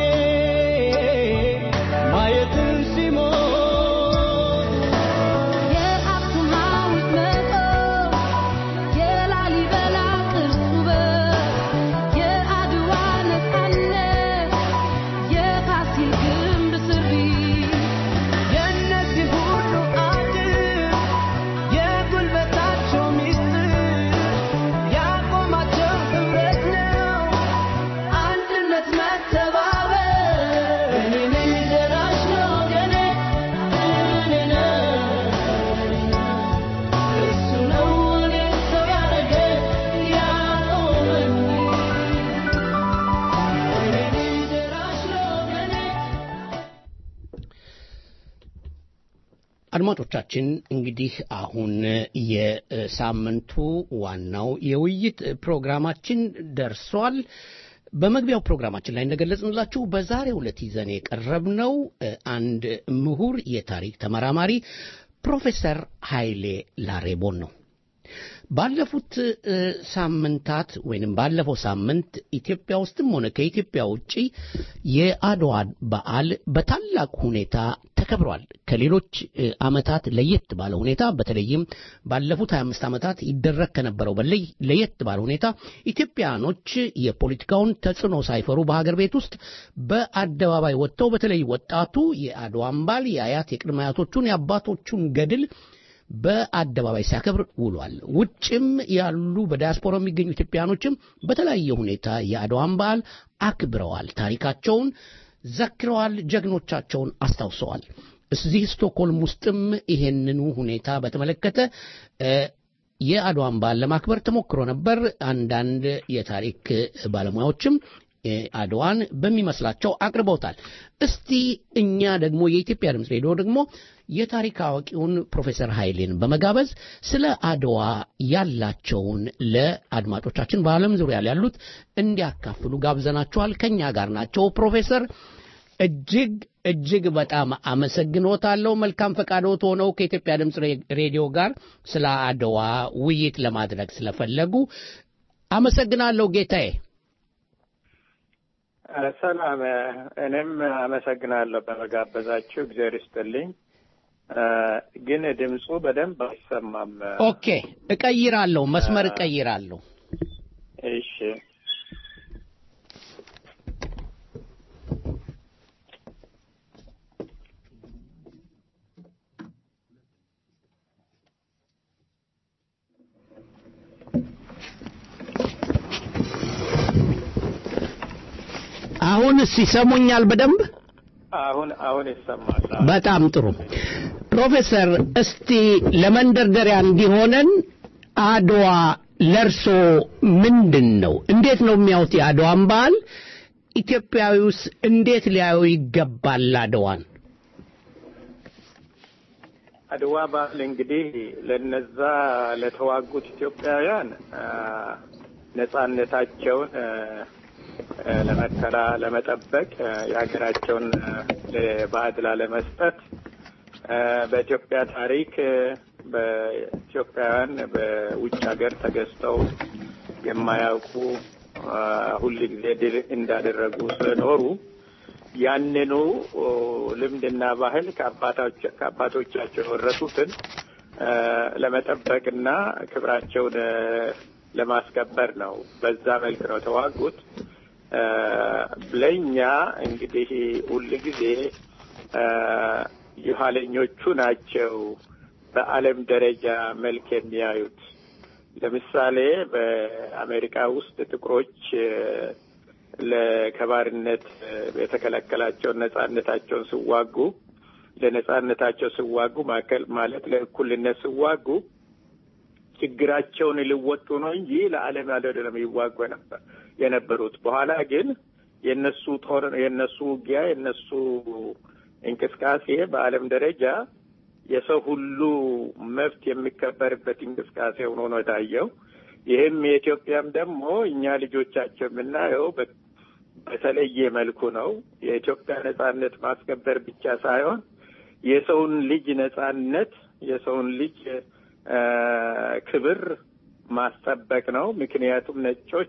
ማየትን ሲሞት የአክሱም ሐውልት መቆም የላሊበላ ቅርስ ውበት የአድዋ ነፃነት የፋሲል ግንብ ስሪት የእነዚህ ሁሉ አድር የጉልበታቸው ሚስጥር ያቆማቸው ህብረት ነው አንድነት መተባበር እኔ ነኝ ደራሽ ለወገኔ እኔ ነኝ እሱ ነው እኔን ሰው ያረገኝ ያቆመኝ እኔ ነኝ ደራሽ ለወገኔ አድማጮቻችን እንግዲህ አሁን የሳምንቱ ዋናው የውይይት ፕሮግራማችን ደርሷል። በመግቢያው ፕሮግራማችን ላይ እንደገለጽንላችሁ በዛሬው ዕለት ይዘን የቀረብነው እ፣ አንድ ምሁር የታሪክ ተመራማሪ ፕሮፌሰር ኃይሌ ላሬቦን ነው። ባለፉት እ፣ ሳምንታት ወይንም ባለፈው ሳምንት ኢትዮጵያ ውስጥም ሆነ ከኢትዮጵያ ውጪ የአድዋ በዓል በታላቅ ሁኔታ ተከብሯል። ከሌሎች እ፣ ዓመታት ለየት ባለ ሁኔታ በተለይም ባለፉት 25 ዓመታት ይደረግ ከነበረው በላይ ለየት ባለ ሁኔታ ኢትዮጵያኖች የፖለቲካውን ተጽዕኖ ሳይፈሩ በሀገር ቤት ውስጥ በአደባባይ ወጥተው በተለይ ወጣቱ የአድዋን በዓል የአያት የቅድመ አያቶቹን የአባቶቹን ገድል በአደባባይ ሲያከብር ውሏል። ውጭም ያሉ በዲያስፖራ የሚገኙ ኢትዮጵያኖችም በተለያየ ሁኔታ የአድዋን በዓል አክብረዋል። ታሪካቸውን ዘክረዋል። ጀግኖቻቸውን አስታውሰዋል። እዚህ ስቶክሆልም ውስጥም ይሄንኑ ሁኔታ በተመለከተ እ፣ የአድዋን በዓል ለማክበር ተሞክሮ ነበር። አንዳንድ የታሪክ ባለሙያዎችም እ፣ አድዋን በሚመስላቸው አቅርበውታል። እስቲ እኛ ደግሞ የኢትዮጵያ ድምፅ ሬዲዮ ደግሞ የታሪክ አዋቂውን ፕሮፌሰር ኃይሌን በመጋበዝ ስለ አድዋ ያላቸውን ለአድማጮቻችን በዓለም ዙሪያ ያሉት እንዲያካፍሉ ጋብዘናቸዋል። ከኛ ጋር ናቸው። ፕሮፌሰር እጅግ እጅግ በጣም አመሰግኖታለሁ። መልካም ፈቃዶት ሆነው ከኢትዮጵያ ድምፅ ሬ- ሬዲዮ ጋር ስለ አድዋ ውይይት ለማድረግ ስለፈለጉ አመሰግናለሁ ጌታዬ። ሰላም፣ እኔም አመሰግናለሁ በመጋበዛችሁ። እግዚአብሔር ይስጥልኝ። ግን ድምፁ በደንብ አይሰማም። ኦኬ፣ እቀይራለሁ፣ መስመር እቀይራለሁ። እሺ፣ አሁን ይሰሙኛል በደንብ? አሁን አሁን ይሰማል። በጣም ጥሩ ፕሮፌሰር፣ እስቲ ለመንደርደሪያ እንዲሆነን አድዋ ለርሶ ምንድን ነው? እንዴት ነው የሚያዩት የአድዋን በዓል? ኢትዮጵያዊውስ እንዴት ሊያዩ ይገባል አድዋን? አድዋ በዓል እንግዲህ ለነዛ ለተዋጉት ኢትዮጵያውያን አ፣ ነጻነታቸውን አ፣ አ፣ ለመከላ ለመጠበቅ አ፣ የሀገራቸውን አ፣ ለባዕድ ላለመስጠት አ፣ በኢትዮጵያ ታሪክ አ፣ በኢትዮጵያውያን በውጭ ሀገር ተገዝተው የማያውቁ አ፣ ሁል ጊዜ ድል እንዳደረጉ ስለኖሩ ያንኑ ኦ፣ ልምድና ባህል ከአባታች- ከአባቶቻቸው የወረሱትን አ፣ ለመጠበቅና ክብራቸውን አ፣ ለማስከበር ነው። በዛ መልክ ነው የተዋጉት። አ፣ ለእኛ እንግዲህ ሁል ጊዜ አ፣ የኋለኞቹ ናቸው በዓለም ደረጃ መልክ የሚያዩት። ለምሳሌ በአሜሪካ ውስጥ ጥቁሮች አ፣ ለከባርነት የተከለከላቸውን ነጻነታቸውን ሲዋጉ ለነጻነታቸው ሲዋጉ ማከል ማለት ለእኩልነት ሲዋጉ ችግራቸውን ሊወጡ ነው እንጂ ለዓለም አይደለም ይዋጉ ነበር የነበሩት። በኋላ ግን የነሱ ጦር የነሱ ውጊያ የነሱ እንቅስቃሴ በዓለም ደረጃ የሰው ሁሉ መብት የሚከበርበት እንቅስቃሴ ሆኖ ነው የታየው። ይህም የኢትዮጵያም ደግሞ እኛ ልጆቻቸው የምናየው በ- በተለየ መልኩ ነው። የኢትዮጵያ ነጻነት ማስከበር ብቻ ሳይሆን የሰውን ልጅ ነጻነት የሰውን ልጅ አ፣ ክብር ማስጠበቅ ነው። ምክንያቱም ነጮች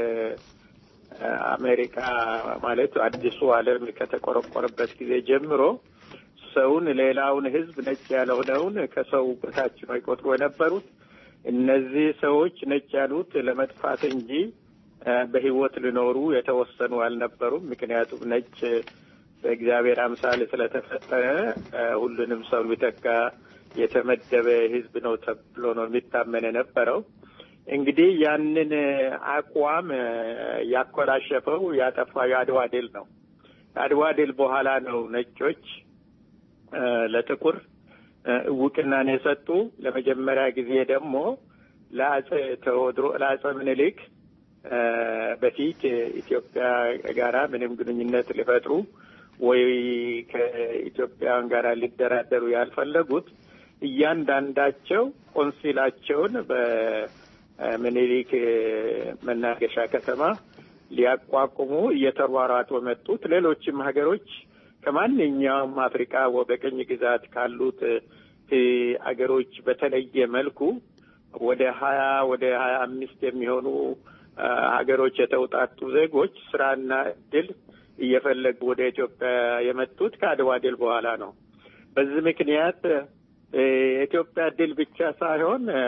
ከአሜሪካ ማለት አዲሱ ዓለም ከተቆረቆረበት ጊዜ ጀምሮ ሰውን ሌላውን ሕዝብ ነጭ ያልሆነውን ከሰው በታች ነው ይቆጥሩ የነበሩት። እነዚህ ሰዎች ነጭ ያሉት ለመጥፋት እንጂ አ፣ በሕይወት ሊኖሩ የተወሰኑ አልነበሩም። ምክንያቱም ነጭ በእግዚአብሔር አምሳል ስለተፈጠረ አ፣ ሁሉንም ሰው ሊተካ የተመደበ ሕዝብ ነው ተብሎ ነው የሚታመን የነበረው። እንግዲህ ያንን አቋም አ፣ ያኮላሸፈው ያጠፋው የአድዋ ድል ነው። ከአድዋ ድል በኋላ ነው ነጮች አ፣ ለጥቁር አ፣ እውቅናን የሰጡ። ለመጀመሪያ ጊዜ ደግሞ ለአጼ ቴዎድሮ ለአጼ ምኒልክ አ፣ በፊት ኢትዮጵያ ጋራ ምንም ግንኙነት ሊፈጥሩ ወይ ከኢትዮጵያውያን ጋር ሊደራደሩ ያልፈለጉት እያንዳንዳቸው ቆንሲላቸውን በምኒልክ መናገሻ ከተማ ሊያቋቁሙ እየተሯሯጡ መጡት። ሌሎችም ሀገሮች ከማንኛውም አፍሪካ በቅኝ ግዛት ካሉት እ፣ አገሮች በተለየ መልኩ ወደ ሀያ ወደ ሀያ አምስት የሚሆኑ አ፣ ሀገሮች የተውጣጡ ዜጎች ስራና እድል እየፈለጉ ወደ ኢትዮጵያ የመጡት ከአድዋ ድል በኋላ ነው። በዚህ ምክንያት እ፣ የኢትዮጵያ ድል ብቻ ሳይሆን እ፣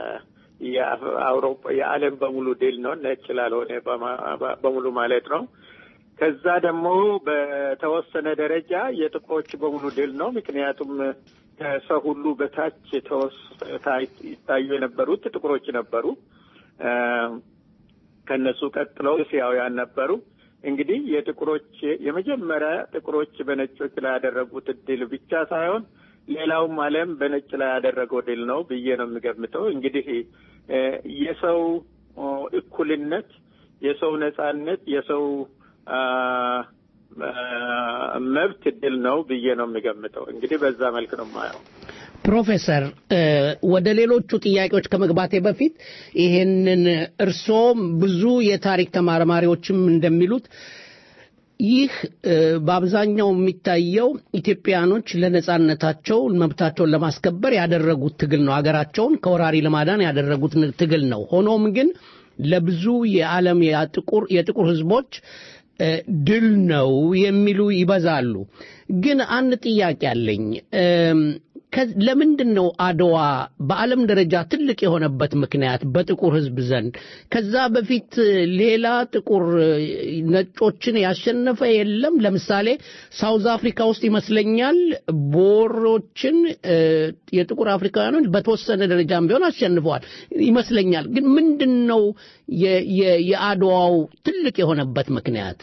የአውሮፓ የዓለም በሙሉ ድል ነው። ነጭ ላልሆነ በማ- በሙሉ ማለት ነው። ከዛ ደግሞ በተወሰነ ደረጃ የጥቁሮች በሙሉ ድል ነው። ምክንያቱም ከሰው ሁሉ በታች ተወስ- ታይ- ይታዩ የነበሩት ጥቁሮች ነበሩ። እ፣ ከነሱ ቀጥለው እስያውያን ነበሩ። እንግዲህ የጥቁሮች የመጀመሪያ ጥቁሮች በነጮች ላይ ያደረጉት ድል ብቻ ሳይሆን ሌላውም ዓለም በነጭ ላይ ያደረገው ድል ነው ብዬ ነው የሚገምተው። እንግዲህ እ፣ የሰው ኦ፣ እኩልነት፣ የሰው ነጻነት፣ የሰው አ፣ አ፣ መብት ድል ነው ብዬ ነው የሚገምተው። እንግዲህ በዛ መልክ ነው የማየው። ፕሮፌሰር እ፣ ወደ ሌሎቹ ጥያቄዎች ከመግባቴ በፊት ይሄንን እርሶም ብዙ የታሪክ ተመራማሪዎችም እንደሚሉት ይህ እ፣ በአብዛኛው የሚታየው ኢትዮጵያኖች ለነጻነታቸው መብታቸውን ለማስከበር ያደረጉት ትግል ነው። ሀገራቸውን ከወራሪ ለማዳን ያደረጉት ን- ትግል ነው። ሆኖም ግን ለብዙ የዓለም የጥቁር የጥቁር ህዝቦች እ፣ ድል ነው የሚሉ ይበዛሉ። ግን አንድ ጥያቄ አለኝ። እም፣ ከ- ለምንድን ነው አድዋ በዓለም ደረጃ ትልቅ የሆነበት ምክንያት በጥቁር ህዝብ ዘንድ? ከዛ በፊት ሌላ ጥቁር እ፣ ነጮችን ያሸነፈ የለም? ለምሳሌ ሳውዝ አፍሪካ ውስጥ ይመስለኛል ቦሮችን እ፣ የጥቁር አፍሪካውያኖች በተወሰነ ደረጃም ቢሆን አሸንፈዋል ይመስለኛል። ግን ምንድን ነው የ- የ- የአድዋው ትልቅ የሆነበት ምክንያት?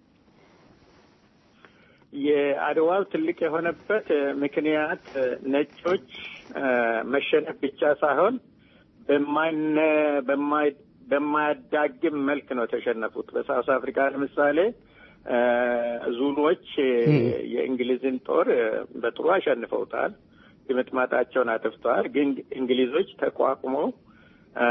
የአድዋው ትልቅ የሆነበት እ፣ ምክንያት እ፣ ነጮች እ፣ መሸነፍ ብቻ ሳይሆን በማይነ በማይ በማያዳግም መልክ ነው የተሸነፉት። በሳውስ አፍሪካ ለምሳሌ እ፣ ዙሎች እ፣ የእንግሊዝን ጦር እ፣ በጥሩ አሸንፈውታል። ድምጥማጣቸውን አጥፍተዋል። ግን እንግሊዞች ተቋቁመው እ፣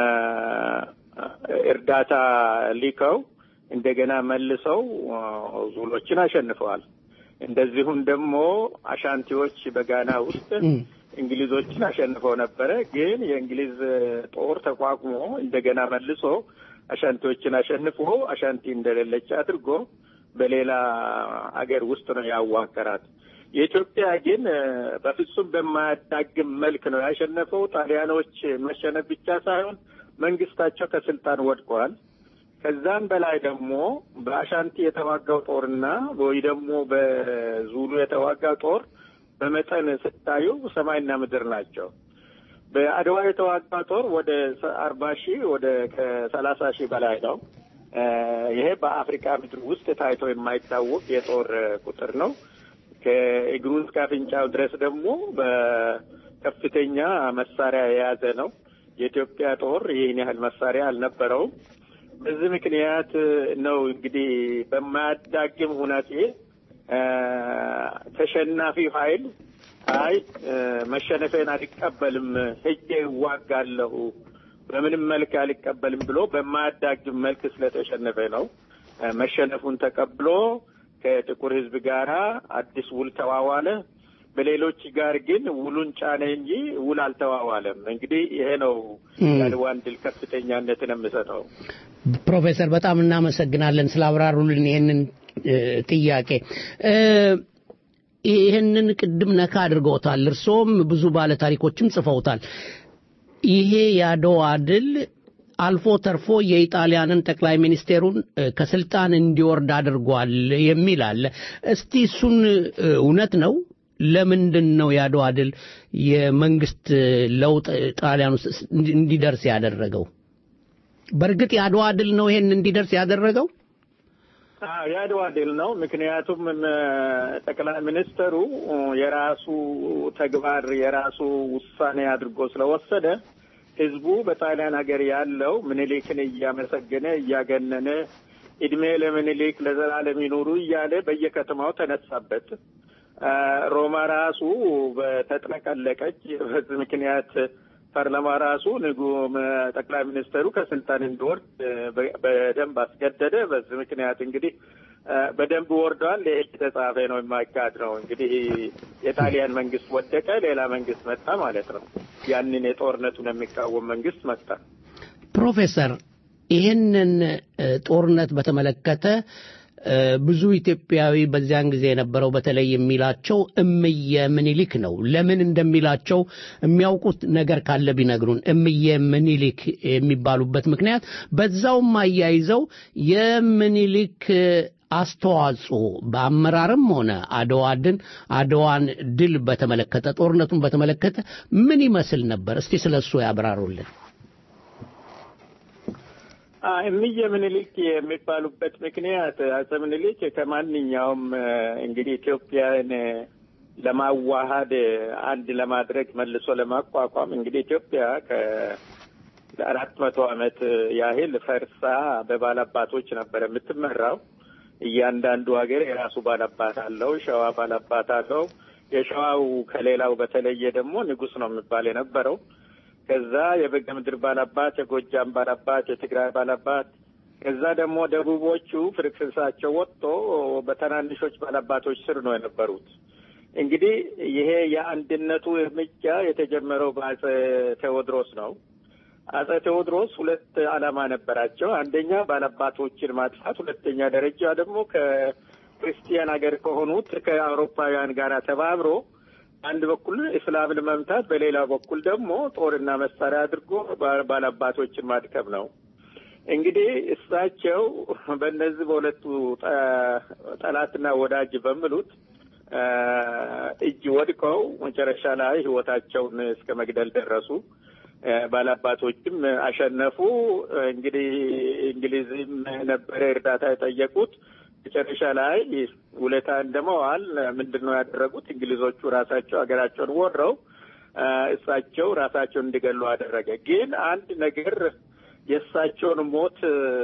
እርዳታ ሊከው እንደገና መልሰው እ፣ ዙሎችን አሸንፈዋል። እንደዚሁም ደግሞ አሻንቲዎች በጋና ውስጥ እንግሊዞችን አሸንፈው ነበረ። ግን የእንግሊዝ ጦር ተቋቁሞ እንደገና መልሶ አሻንቲዎችን አሸንፎ አሻንቲ እንደሌለች አድርጎ በሌላ አገር ውስጥ ነው ያዋቀራት። የኢትዮጵያ ግን እ፣ በፍጹም በማያዳግም መልክ ነው ያሸነፈው። ጣሊያኖች መሸነፍ ብቻ ሳይሆን መንግስታቸው ከስልጣን ወድቀዋል። ከዛም በላይ ደግሞ በአሻንቲ የተዋጋው ጦርና ወይ ደግሞ በዙሉ የተዋጋው ጦር በመጠን ስታዩ ሰማይና ምድር ናቸው። በአድዋ የተዋጋው ጦር ወደ አርባ ሺህ ወደ ከሰላሳ ሺህ በላይ ነው። እ፣ ይሄ በአፍሪካ ምድር ውስጥ ታይቶ የማይታወቅ የጦር ቁጥር ነው። ከእግሩ እስከ አፍንጫው ድረስ ደግሞ በከፍተኛ መሳሪያ የያዘ ነው። የኢትዮጵያ ጦር ይህን ያህል መሳሪያ አልነበረውም። በዚህ ምክንያት ነው እንግዲህ በማያዳግም ሁናቴ እ፣ ተሸናፊው ኃይል አይ እ፣ መሸነፌን አልቀበልም፣ ሄጄ እዋጋለሁ፣ በምንም መልክ አልቀበልም ብሎ በማያዳግም መልክ ስለተሸነፈ ነው እ፣ መሸነፉን ተቀብሎ ከጥቁር ሕዝብ ጋራ አዲስ ውል ተዋዋለ። በሌሎች ጋር ግን ውሉን ጫነ እንጂ ውል አልተዋዋለም። እንግዲህ ይሄ ነው የአድዋን ድል ከፍተኛነትን የምሰጠው። ፕሮፌሰር በጣም እናመሰግናለን ስላብራሩልን ይህንን እ፣ ጥያቄ እ፣ ይህንን ቅድም ነካ አድርገውታል። እርሶም ብዙ ባለ ታሪኮችም ጽፈውታል። ይሄ የአድዋ ድል አልፎ ተርፎ የኢጣሊያንን ጠቅላይ ሚኒስቴሩን እ፣ ከስልጣን እንዲወርድ አድርጓል የሚል አለ። እስቲ እሱን እ፣ እውነት ነው? ለምንድን ነው የአድዋ ድል የመንግስት ለውጥ ጣሊያን ውስጥ እንዲ- እንዲደርስ ያደረገው? በእርግጥ የአድዋ ድል ነው ይሄን እንዲደርስ ያደረገው? አዎ የአድዋ ድል ነው። ምክንያቱም ም፣ ጠቅላይ ሚኒስተሩ የራሱ ተግባር የራሱ ውሳኔ አድርጎ ስለወሰደ ህዝቡ በጣሊያን ሀገር ያለው ምኒልክን እያመሰገነ እያገነነ እድሜ ለምኒልክ ለዘላለም ይኑሩ እያለ በየከተማው ተነሳበት። አ፣ ሮማ ራሱ በተጥለቀለቀች። በዚህ ምክንያት ፓርላማ ራሱ ንጉ ጠቅላይ ሚኒስተሩ ከስልጣን እንዲወርድ እ፣ በ- በደንብ አስገደደ። በዚህ ምክንያት እንግዲህ በደንብ ወርዷል። የእጅ ተጻፈ ነው የማይካድ ነው። እንግዲህ የጣሊያን መንግስት ወደቀ፣ ሌላ መንግስት መጣ ማለት ነው። ያንን የጦርነቱን የሚቃወም መንግስት መጣ። ፕሮፌሰር ይህንን ጦርነት በተመለከተ ብዙ ኢትዮጵያዊ በዚያን ጊዜ የነበረው በተለይ የሚላቸው እምየ ምኒልክ ነው። ለምን እንደሚላቸው የሚያውቁት ነገር ካለ ቢነግሩን። እምየ ምኒልክ የሚባሉበት ምክንያት በዛውም አያይዘው የምኒልክ አስተዋጽኦ በአመራርም ሆነ አድዋ ድል አድዋን ድል በተመለከተ ጦርነቱን በተመለከተ ምን ይመስል ነበር? እስቲ ስለ እሱ ያብራሩልን። እምዬ ምኒልክ የሚባሉበት ምክንያት አጼ ምኒልክ ከማንኛውም እንግዲህ ኢትዮጵያን ለማዋሃድ አንድ ለማድረግ መልሶ ለማቋቋም እንግዲህ ኢትዮጵያ ከአራት መቶ ዓመት ያህል ፈርሳ በባላባቶች ነበር የምትመራው። እያንዳንዱ ሀገር የራሱ ባላባት አለው። ሸዋ ባላባት አለው። የሸዋው ከሌላው በተለየ ደግሞ ንጉሥ ነው የሚባል የነበረው ከዛ የበጌ ምድር ባላባት፣ የጎጃም ባላባት፣ የትግራይ ባላባት ከዛ ደግሞ ደቡቦቹ ፍርክስርሳቸው ወጥቶ በትናንሾች ባላባቶች ስር ነው የነበሩት። እንግዲህ ይሄ የአንድነቱ እርምጃ የተጀመረው በአጼ ቴዎድሮስ ነው። አጼ ቴዎድሮስ ሁለት ዓላማ ነበራቸው። አንደኛ ባላባቶችን ማጥፋት፣ ሁለተኛ ደረጃ ደግሞ ከክርስቲያን ሀገር ከሆኑት ከአውሮፓውያን ጋር ተባብሮ አንድ በኩል እስላምን መምታት፣ በሌላ በኩል ደግሞ ጦርና መሳሪያ አድርጎ ባላባቶችን ማድከም ነው። እንግዲህ እሳቸው በእነዚህ በሁለቱ ጠላትና ወዳጅ በሚሉት እጅ ወድቀው መጨረሻ ላይ ሕይወታቸውን እስከ መግደል ደረሱ። ባላባቶችም አሸነፉ። እንግዲህ እንግሊዝም ነበረ እርዳታ የጠየቁት። መጨረሻ ላይ ውለታ እንደመዋል ምንድን ነው ያደረጉት? እንግሊዞቹ ራሳቸው ሀገራቸውን ወረው እሳቸው ራሳቸውን እንዲገሉ አደረገ። ግን አንድ ነገር የእሳቸውን ሞት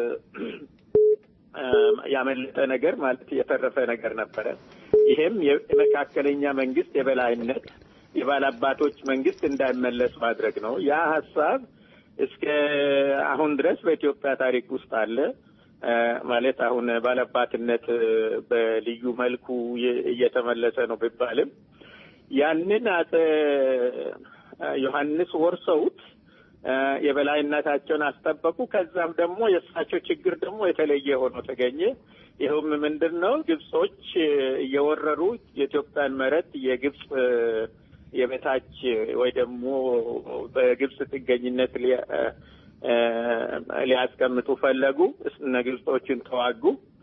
ያመለጠ ነገር ማለት የተረፈ ነገር ነበረ። ይሄም የመካከለኛ መንግስት የበላይነት የባላባቶች መንግስት እንዳይመለስ ማድረግ ነው። ያ ሀሳብ እስከ አሁን ድረስ በኢትዮጵያ ታሪክ ውስጥ አለ። ማለት አሁን ባለባትነት በልዩ መልኩ እየተመለሰ ነው ቢባልም ያንን አጼ ዮሐንስ ወርሰውት የበላይነታቸውን አስጠበቁ። ከዛም ደግሞ የእሳቸው ችግር ደግሞ የተለየ ሆኖ ተገኘ። ይኸውም ምንድን ነው? ግብጾች እየወረሩ የኢትዮጵያን መሬት የግብጽ የበታች ወይ ደግሞ በግብጽ ጥገኝነት ሊያስቀምጡ ፈለጉ። እነ ግብጾችን ተዋጉ።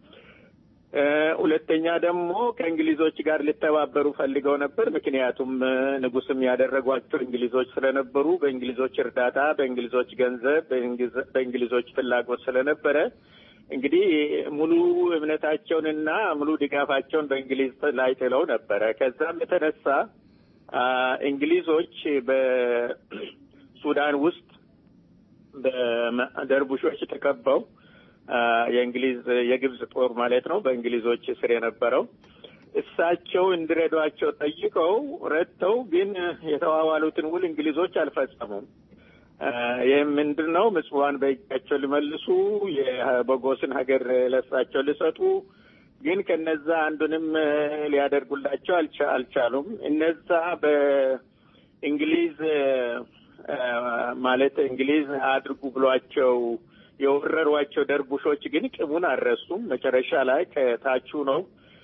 ሁለተኛ ደግሞ ከእንግሊዞች ጋር ሊተባበሩ ፈልገው ነበር። ምክንያቱም ንጉስም ያደረጓቸው እንግሊዞች ስለነበሩ በእንግሊዞች እርዳታ፣ በእንግሊዞች ገንዘብ፣ በእንግሊዞች ፍላጎት ስለነበረ እንግዲህ ሙሉ እምነታቸውንና ሙሉ ድጋፋቸውን በእንግሊዝ ላይ ጥለው ነበረ። ከዛም የተነሳ እንግሊዞች በሱዳን ውስጥ በደርቡሾች ተከበው የእንግሊዝ የግብጽ ጦር ማለት ነው በእንግሊዞች ስር የነበረው እሳቸው እንዲረዷቸው ጠይቀው ረድተው ግን የተዋዋሉትን ውል እንግሊዞች አልፈጸሙም። ይህም ምንድን ነው? ምጽዋን በእጃቸው ሊመልሱ የቦጎስን ሀገር ለእሳቸው ሊሰጡ ግን ከነዛ አንዱንም ሊያደርጉላቸው አልቻሉም። እነዛ በእንግሊዝ ማለት እንግሊዝ አድርጉ ብሏቸው የወረሯቸው ደርቡሾች ግን ቅሙን አልረሱም። መጨረሻ ላይ ከታቹ ነው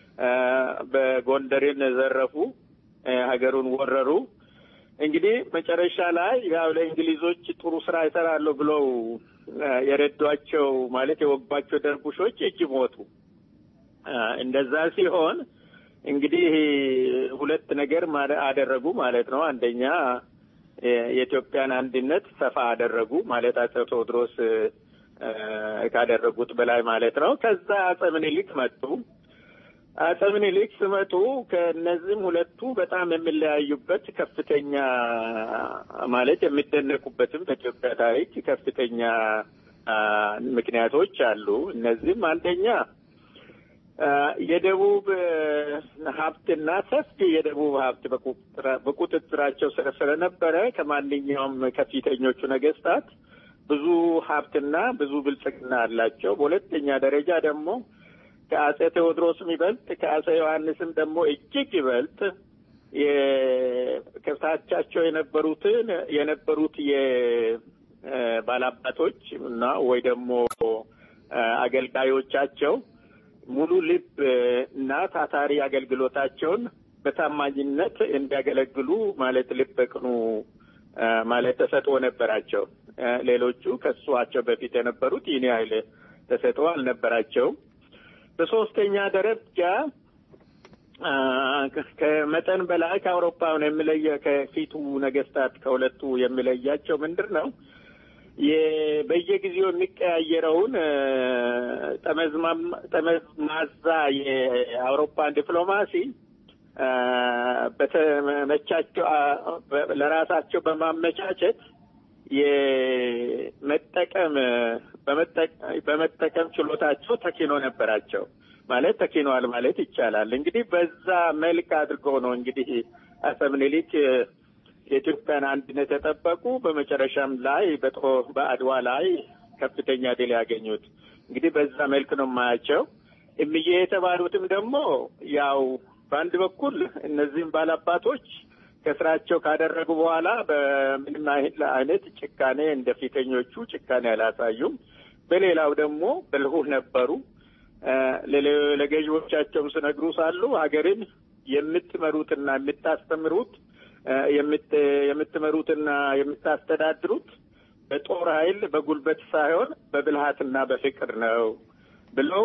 በጎንደርን ዘረፉ፣ ሀገሩን ወረሩ። እንግዲህ መጨረሻ ላይ ያው ለእንግሊዞች ጥሩ ስራ ይሰራሉ ብለው የረዷቸው ማለት የወጓቸው ደርቡሾች እጅ ሞቱ። እንደዛ ሲሆን እንግዲህ ሁለት ነገር አደረጉ ማለት ነው። አንደኛ የኢትዮጵያን አንድነት ሰፋ አደረጉ ማለት አጼ ቴዎድሮስ ካደረጉት በላይ ማለት ነው። ከዛ አጼ ምኒልክ መጡ። አጼ ምኒልክ ሲመጡ ከእነዚህም ሁለቱ በጣም የሚለያዩበት ከፍተኛ ማለት የሚደነቁበትም በኢትዮጵያ ታሪክ ከፍተኛ ምክንያቶች አሉ። እነዚህም አንደኛ የደቡብ ሀብትና ሰፊ የደቡብ ሀብት በቁጥጥራቸው ስር ስለነበረ ከማንኛውም ከፊተኞቹ ነገስታት ብዙ ሀብትና ብዙ ብልጽግና አላቸው። በሁለተኛ ደረጃ ደግሞ ከአጼ ቴዎድሮስም ይበልጥ ከአጼ ዮሐንስም ደግሞ እጅግ ይበልጥ ከሳቻቸው የነበሩትን የነበሩት የባላባቶች እና ወይ ደግሞ አገልጋዮቻቸው ሙሉ ልብ እና ታታሪ አገልግሎታቸውን በታማኝነት እንዲያገለግሉ ማለት ልብ በቅኑ ማለት ተሰጥኦ ነበራቸው። ሌሎቹ ከሷቸው በፊት የነበሩት ይህን ያህል ተሰጥኦ አልነበራቸውም። በሶስተኛ ደረጃ ከመጠን በላይ ከአውሮፓውን የሚለየ ከፊቱ ነገስታት ከሁለቱ የሚለያቸው ምንድን ነው? በየጊዜው የሚቀያየረውን ጠመዝማዛ የአውሮፓን ዲፕሎማሲ በተመቻቸው ለራሳቸው በማመቻቸት የመጠቀም በመጠቀም ችሎታቸው ተኪኖ ነበራቸው ማለት ተኪኗል ማለት ይቻላል። እንግዲህ በዛ መልክ አድርገው ነው እንግዲህ አፄ ምኒልክ የኢትዮጵያን አንድነት የጠበቁ በመጨረሻም ላይ በአድዋ ላይ ከፍተኛ ድል ያገኙት እንግዲህ በዛ መልክ ነው የማያቸው። እምዬ የተባሉትም ደግሞ ያው በአንድ በኩል እነዚህም ባላባቶች ከስራቸው ካደረጉ በኋላ በምንም አይነት ጭካኔ እንደ ፊተኞቹ ጭካኔ አላሳዩም። በሌላው ደግሞ ብልሁህ ነበሩ። ለገዢዎቻቸውም ስነግሩ ሳሉ ሀገርን የምትመሩትና የምታስተምሩት የምትመሩትና የምታስተዳድሩት በጦር ኃይል በጉልበት ሳይሆን በብልሃትና በፍቅር ነው ብለው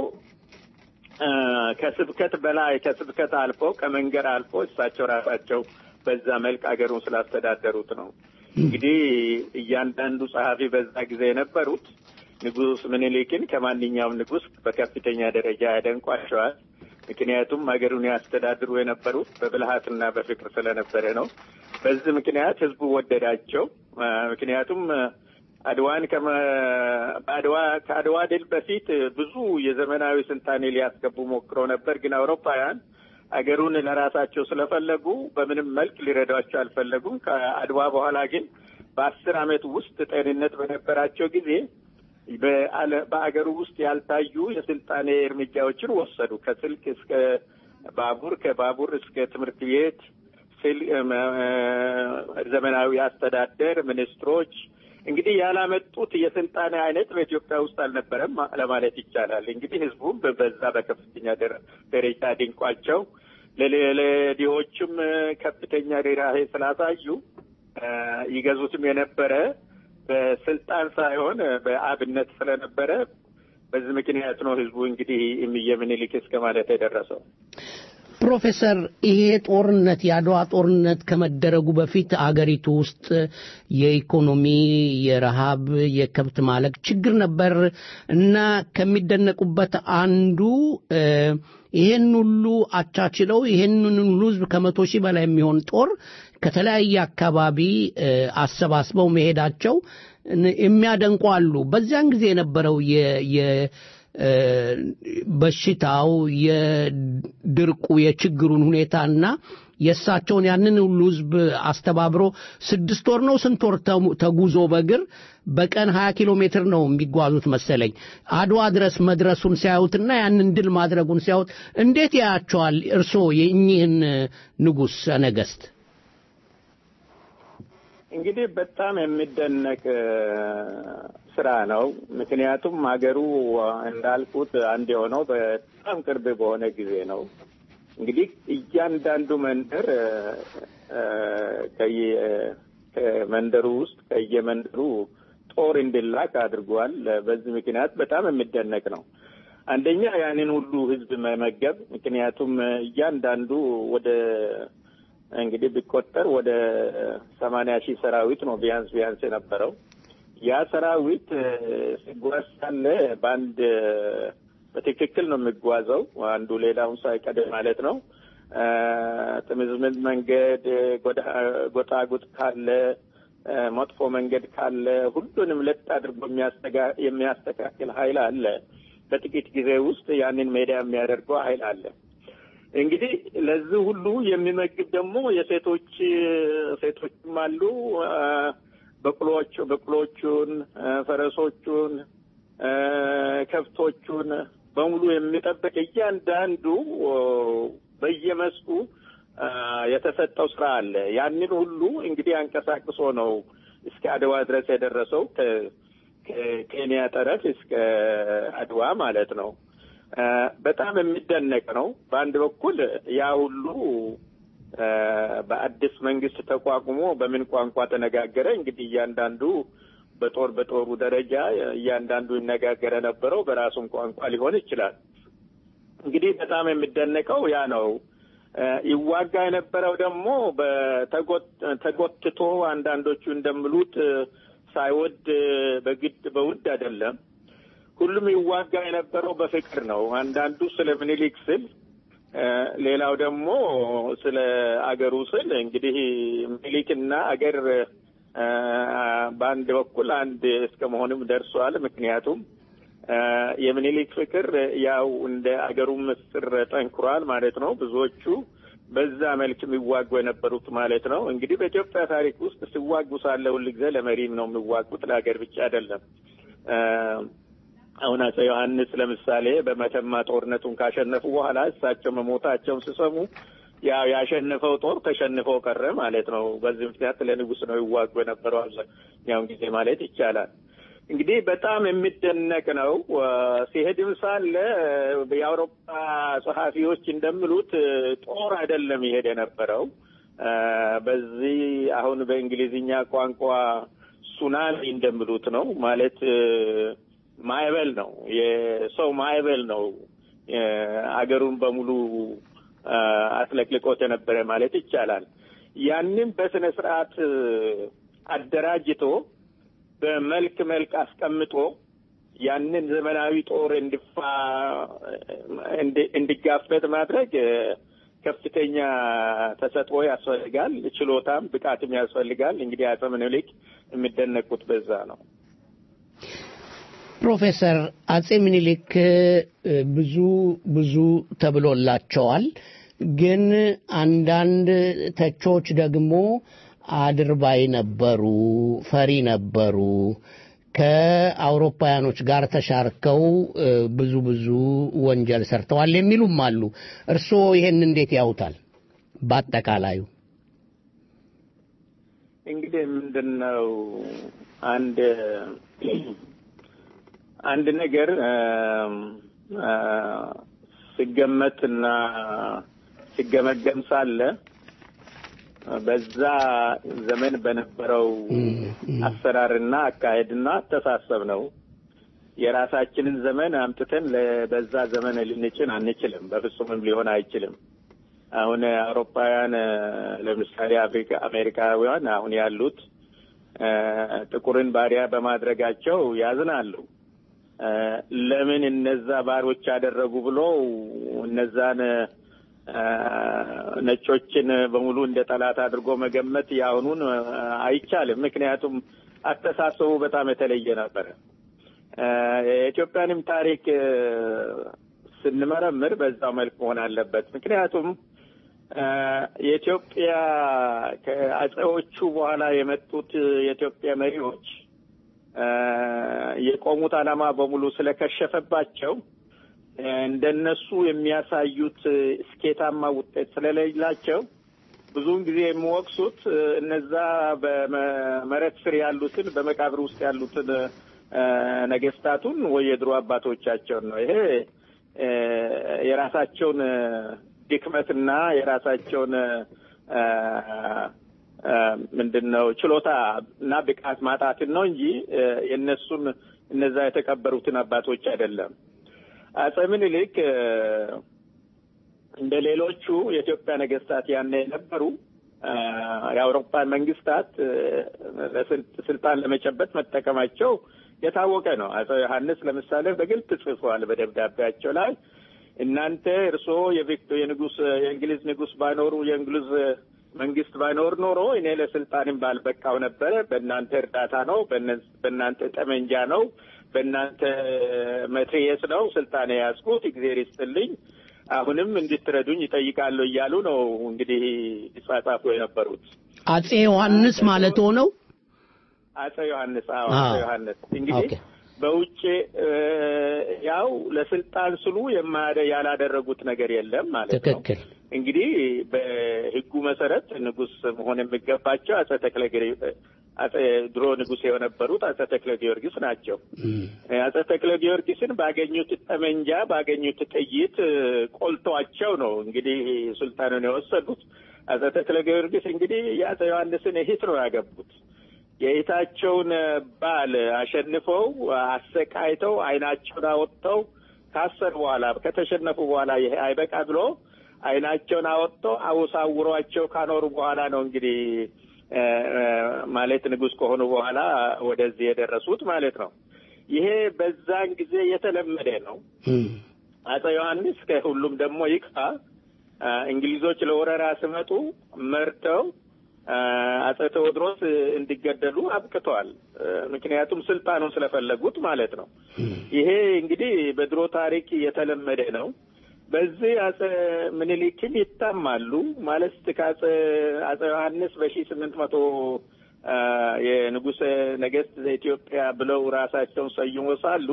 ከስብከት በላይ ከስብከት አልፎ ከመንገድ አልፎ እሳቸው ራሳቸው በዛ መልክ አገሩን ስላስተዳደሩት ነው። እንግዲህ እያንዳንዱ ጸሐፊ በዛ ጊዜ የነበሩት ንጉሥ ምኒልክን ከማንኛውም ንጉሥ በከፍተኛ ደረጃ ያደንቋቸዋል። ምክንያቱም ሀገሩን ያስተዳድሩ የነበሩት በብልሃትና በፍቅር ስለነበረ ነው። በዚህ ምክንያት ህዝቡ ወደዳቸው። ምክንያቱም አድዋን በአድዋ ከአድዋ ድል በፊት ብዙ የዘመናዊ ስልጣኔ ሊያስገቡ ሞክረው ነበር። ግን አውሮፓውያን አገሩን ለራሳቸው ስለፈለጉ በምንም መልክ ሊረዷቸው አልፈለጉም። ከአድዋ በኋላ ግን በአስር ዓመት ውስጥ ጤንነት በነበራቸው ጊዜ በአገሩ ውስጥ ያልታዩ የስልጣኔ እርምጃዎችን ወሰዱ። ከስልክ እስከ ባቡር፣ ከባቡር እስከ ትምህርት ቤት፣ ዘመናዊ አስተዳደር፣ ሚኒስትሮች እንግዲህ ያላመጡት የስልጣኔ አይነት በኢትዮጵያ ውስጥ አልነበረም ለማለት ይቻላል። እንግዲህ ህዝቡም በዛ በከፍተኛ ደረጃ ድንቋቸው ለድሆችም ከፍተኛ ርህራሄ ስላሳዩ ይገዙትም የነበረ በስልጣን ሳይሆን በአብነት ስለነበረ በዚህ ምክንያት ነው ህዝቡ እንግዲህ እምዬ ምኒልክ እስከ ማለት የደረሰው። ፕሮፌሰር ይሄ ጦርነት የአድዋ ጦርነት ከመደረጉ በፊት አገሪቱ ውስጥ የኢኮኖሚ፣ የረሃብ፣ የከብት ማለቅ ችግር ነበር እና ከሚደነቁበት አንዱ ይሄን ሁሉ አቻችለው ይሄንን ሁሉ ህዝብ ከመቶ ሺህ በላይ የሚሆን ጦር ከተለያየ አካባቢ አሰባስበው መሄዳቸው የሚያደንቁ አሉ። በዚያን ጊዜ የነበረው በሽታው የድርቁ የችግሩን ሁኔታና የእሳቸውን ያንን ሁሉ ህዝብ አስተባብሮ ስድስት ወር ነው ስንት ወር ተጉዞ በእግር በቀን ሀያ ኪሎ ሜትር ነው የሚጓዙት መሰለኝ አድዋ ድረስ መድረሱን ሲያዩትና ያንን ድል ማድረጉን ሲያዩት እንዴት ያያቸዋል እርስዎ የእኚህን ንጉሥ ነገስት? እንግዲህ በጣም የሚደነቅ ስራ ነው። ምክንያቱም ሀገሩ እንዳልኩት አንድ የሆነው በጣም ቅርብ በሆነ ጊዜ ነው። እንግዲህ እያንዳንዱ መንደር ከመንደሩ ውስጥ ከየመንደሩ ጦር እንዲላክ አድርጓል። በዚህ ምክንያት በጣም የሚደነቅ ነው። አንደኛ ያንን ሁሉ ህዝብ መመገብ፣ ምክንያቱም እያንዳንዱ ወደ እንግዲህ ቢቆጠር ወደ ሰማንያ ሺህ ሰራዊት ነው ቢያንስ ቢያንስ የነበረው። ያ ሰራዊት ሲጓዝ ሳለ በአንድ በትክክል ነው የሚጓዘው፣ አንዱ ሌላውን ሳይቀድም ማለት ነው። ጥምዝምዝ መንገድ፣ ጎጣጉጥ ካለ፣ መጥፎ መንገድ ካለ ሁሉንም ለጥ አድርጎ የሚያስተካክል ኃይል አለ። በጥቂት ጊዜ ውስጥ ያንን ሜዳ የሚያደርገው ኃይል አለ። እንግዲህ ለዚህ ሁሉ የሚመግብ ደግሞ የሴቶች ሴቶችም አሉ። በቅሎች በቅሎቹን፣ ፈረሶቹን ከብቶቹን በሙሉ የሚጠብቅ እያንዳንዱ በየመስኩ የተሰጠው ስራ አለ። ያንን ሁሉ እንግዲህ አንቀሳቅሶ ነው እስከ አድዋ ድረስ የደረሰው ከኬንያ ጠረፍ እስከ አድዋ ማለት ነው። በጣም የሚደነቅ ነው። በአንድ በኩል ያ ሁሉ በአዲስ መንግስት ተቋቁሞ በምን ቋንቋ ተነጋገረ? እንግዲህ እያንዳንዱ በጦር በጦሩ ደረጃ እያንዳንዱ ይነጋገረ ነበረው በራሱም ቋንቋ ሊሆን ይችላል። እንግዲህ በጣም የሚደነቀው ያ ነው። ይዋጋ የነበረው ደግሞ ተጎትቶ አንዳንዶቹ እንደሚሉት ሳይወድ በግድ በውድ አይደለም። ሁሉም ይዋጋ የነበረው በፍቅር ነው። አንዳንዱ ስለ ምኒልክ ስል፣ ሌላው ደግሞ ስለ አገሩ ስል እንግዲህ ምኒልክና አገር በአንድ በኩል አንድ እስከ መሆንም ደርሷል። ምክንያቱም የምኒልክ ፍቅር ያው እንደ አገሩ ምስጢር ጠንክሯል ማለት ነው። ብዙዎቹ በዛ መልክ የሚዋጉ የነበሩት ማለት ነው። እንግዲህ በኢትዮጵያ ታሪክ ውስጥ ሲዋጉ ሳለ ሁል ጊዜ ለመሪም ነው የሚዋጉት፣ ለሀገር ብቻ አይደለም። አሁን አፄ ዮሐንስ ለምሳሌ በመተማ ጦርነቱን ካሸነፉ በኋላ እሳቸው መሞታቸውን ሲሰሙ ያው ያሸነፈው ጦር ተሸንፈው ቀረ ማለት ነው። በዚህ ምክንያት ለንጉሥ ነው ይዋጉ የነበረው አብዛኛውን ጊዜ ማለት ይቻላል። እንግዲህ በጣም የሚደነቅ ነው። ሲሄድም ሳለ የአውሮፓ ጸሐፊዎች እንደሚሉት ጦር አይደለም ይሄድ የነበረው በዚህ አሁን በእንግሊዝኛ ቋንቋ ሱናሚ እንደሚሉት ነው ማለት ማዕበል ነው። የሰው ማዕበል ነው አገሩን በሙሉ አጥለቅልቆት የነበረ ማለት ይቻላል። ያንን በስነ ስርዓት አደራጅቶ በመልክ መልክ አስቀምጦ ያንን ዘመናዊ ጦር እንዲፋ እንዲጋፈጥ ማድረግ ከፍተኛ ተሰጥኦ ያስፈልጋል። ችሎታም ብቃትም ያስፈልጋል። እንግዲህ አፄ ምኒልክ የሚደነቁት በዛ ነው። ፕሮፌሰር አጼ ምኒልክ ብዙ ብዙ ተብሎላቸዋል። ግን አንዳንድ ተቾች ደግሞ አድርባይ ነበሩ፣ ፈሪ ነበሩ፣ ከአውሮፓውያኖች ጋር ተሻርከው ብዙ ብዙ ወንጀል ሰርተዋል የሚሉም አሉ። እርስዎ ይሄን እንዴት ያውታል? በአጠቃላዩ እንግዲህ ምንድን ነው አንድ አንድ ነገር ሲገመትና ሲገመገም ሳለ በዛ ዘመን በነበረው አሰራርና አካሄድና አስተሳሰብ ነው። የራሳችንን ዘመን አምጥተን በዛ ዘመን ልንጭን አንችልም። በፍጹምም ሊሆን አይችልም። አሁን አውሮፓውያን ለምሳሌ አፍሪካ አሜሪካውያን አሁን ያሉት ጥቁርን ባሪያ በማድረጋቸው ያዝናሉ። ለምን እነዛ ባሮች ያደረጉ ብሎ እነዛን ነጮችን በሙሉ እንደ ጠላት አድርጎ መገመት የአሁኑን አይቻልም። ምክንያቱም አስተሳሰቡ በጣም የተለየ ነበረ። የኢትዮጵያንም ታሪክ ስንመረምር በዛው መልክ መሆን አለበት። ምክንያቱም የኢትዮጵያ ከአጼዎቹ በኋላ የመጡት የኢትዮጵያ መሪዎች የቆሙት ዓላማ በሙሉ ስለከሸፈባቸው እንደነሱ የሚያሳዩት ስኬታማ ውጤት ስለሌላቸው ብዙውን ጊዜ የሚወቅሱት እነዛ በመሬት ስር ያሉትን በመቃብር ውስጥ ያሉትን ነገስታቱን ወይ የድሮ አባቶቻቸውን ነው። ይሄ የራሳቸውን ድክመትና የራሳቸውን ምንድን ነው ችሎታ እና ብቃት ማጣትን ነው እንጂ የእነሱን እነዛ የተቀበሩትን አባቶች አይደለም። አጼ ምኒልክ እንደ ሌሎቹ የኢትዮጵያ ነገስታት ያኔ የነበሩ የአውሮፓ መንግስታት ስልጣን ለመጨበጥ መጠቀማቸው የታወቀ ነው። አጼ ዮሐንስ ለምሳሌ በግልጽ ጽፏል በደብዳቤያቸው ላይ እናንተ እርስዎ የንጉስ የእንግሊዝ ንጉስ ባይኖሩ የእንግሊዝ መንግስት ባይኖር ኖሮ እኔ ለስልጣንም ባልበቃው ነበረ። በእናንተ እርዳታ ነው፣ በእናንተ ጠመንጃ ነው፣ በእናንተ መትሬየስ ነው ስልጣን የያዝኩት። እግዜር ይስጥልኝ፣ አሁንም እንድትረዱኝ ይጠይቃለሁ እያሉ ነው እንግዲህ ይጻጻፉ የነበሩት አጼ ዮሐንስ ማለት ሆነው አጼ ዮሐንስ አዎ፣ አጼ ዮሐንስ እንግዲህ በውጭ እ፣ ያው ለስልጣን ስሉ የማያደ ያላደረጉት ነገር የለም ማለት ነው። ትክክል እንግዲህ በሕጉ መሰረት ንጉሥ መሆን የሚገባቸው አጼ ተክለ ጊዮርጊስ አጼ ድሮ ንጉሥ የነበሩት አጼ ተክለ ጊዮርጊስ ናቸው። አጼ ተክለ ጊዮርጊስን ባገኙት ጠመንጃ ባገኙት ጥይት እ፣ ቆልተዋቸው ነው እንግዲህ ሱልጣኑን የወሰዱት። አጼ ተክለ ጊዮርጊስ እንግዲህ የአጼ ዮሐንስን እህት ነው ያገቡት። የእህታቸውን ባል አሸንፈው አሰቃይተው ዓይናቸውን አወጥተው ካሰር በኋላ ከተሸነፉ በኋላ ይሄ አይበቃ ብሎ ዓይናቸውን አወጥተው አውሳውሯቸው ካኖሩ በኋላ ነው እንግዲህ እ፣ እ፣ ማለት ንጉሥ ከሆኑ በኋላ ወደዚህ የደረሱት ማለት ነው። ይሄ በዛን ጊዜ የተለመደ ነው። አጼ ዮሐንስ ከሁሉም ደግሞ ይቅፋ አ፣ እንግሊዞች ለወረራ ሲመጡ መርተው አ፣ አጼ ቴዎድሮስ እንዲገደሉ አብቅተዋል። እ፣ ምክንያቱም ስልጣኑን ስለፈለጉት ማለት ነው። ይሄ እንግዲህ በድሮ ታሪክ የተለመደ ነው። በዚህ አጼ ምኒልክም ይታማሉ ማለት ከአጼ አጼ ዮሐንስ በሺ ስምንት መቶ አ፣ የንጉሠ ነገሥት ዘኢትዮጵያ ብለው ራሳቸውን ሰይሞ ሳሉ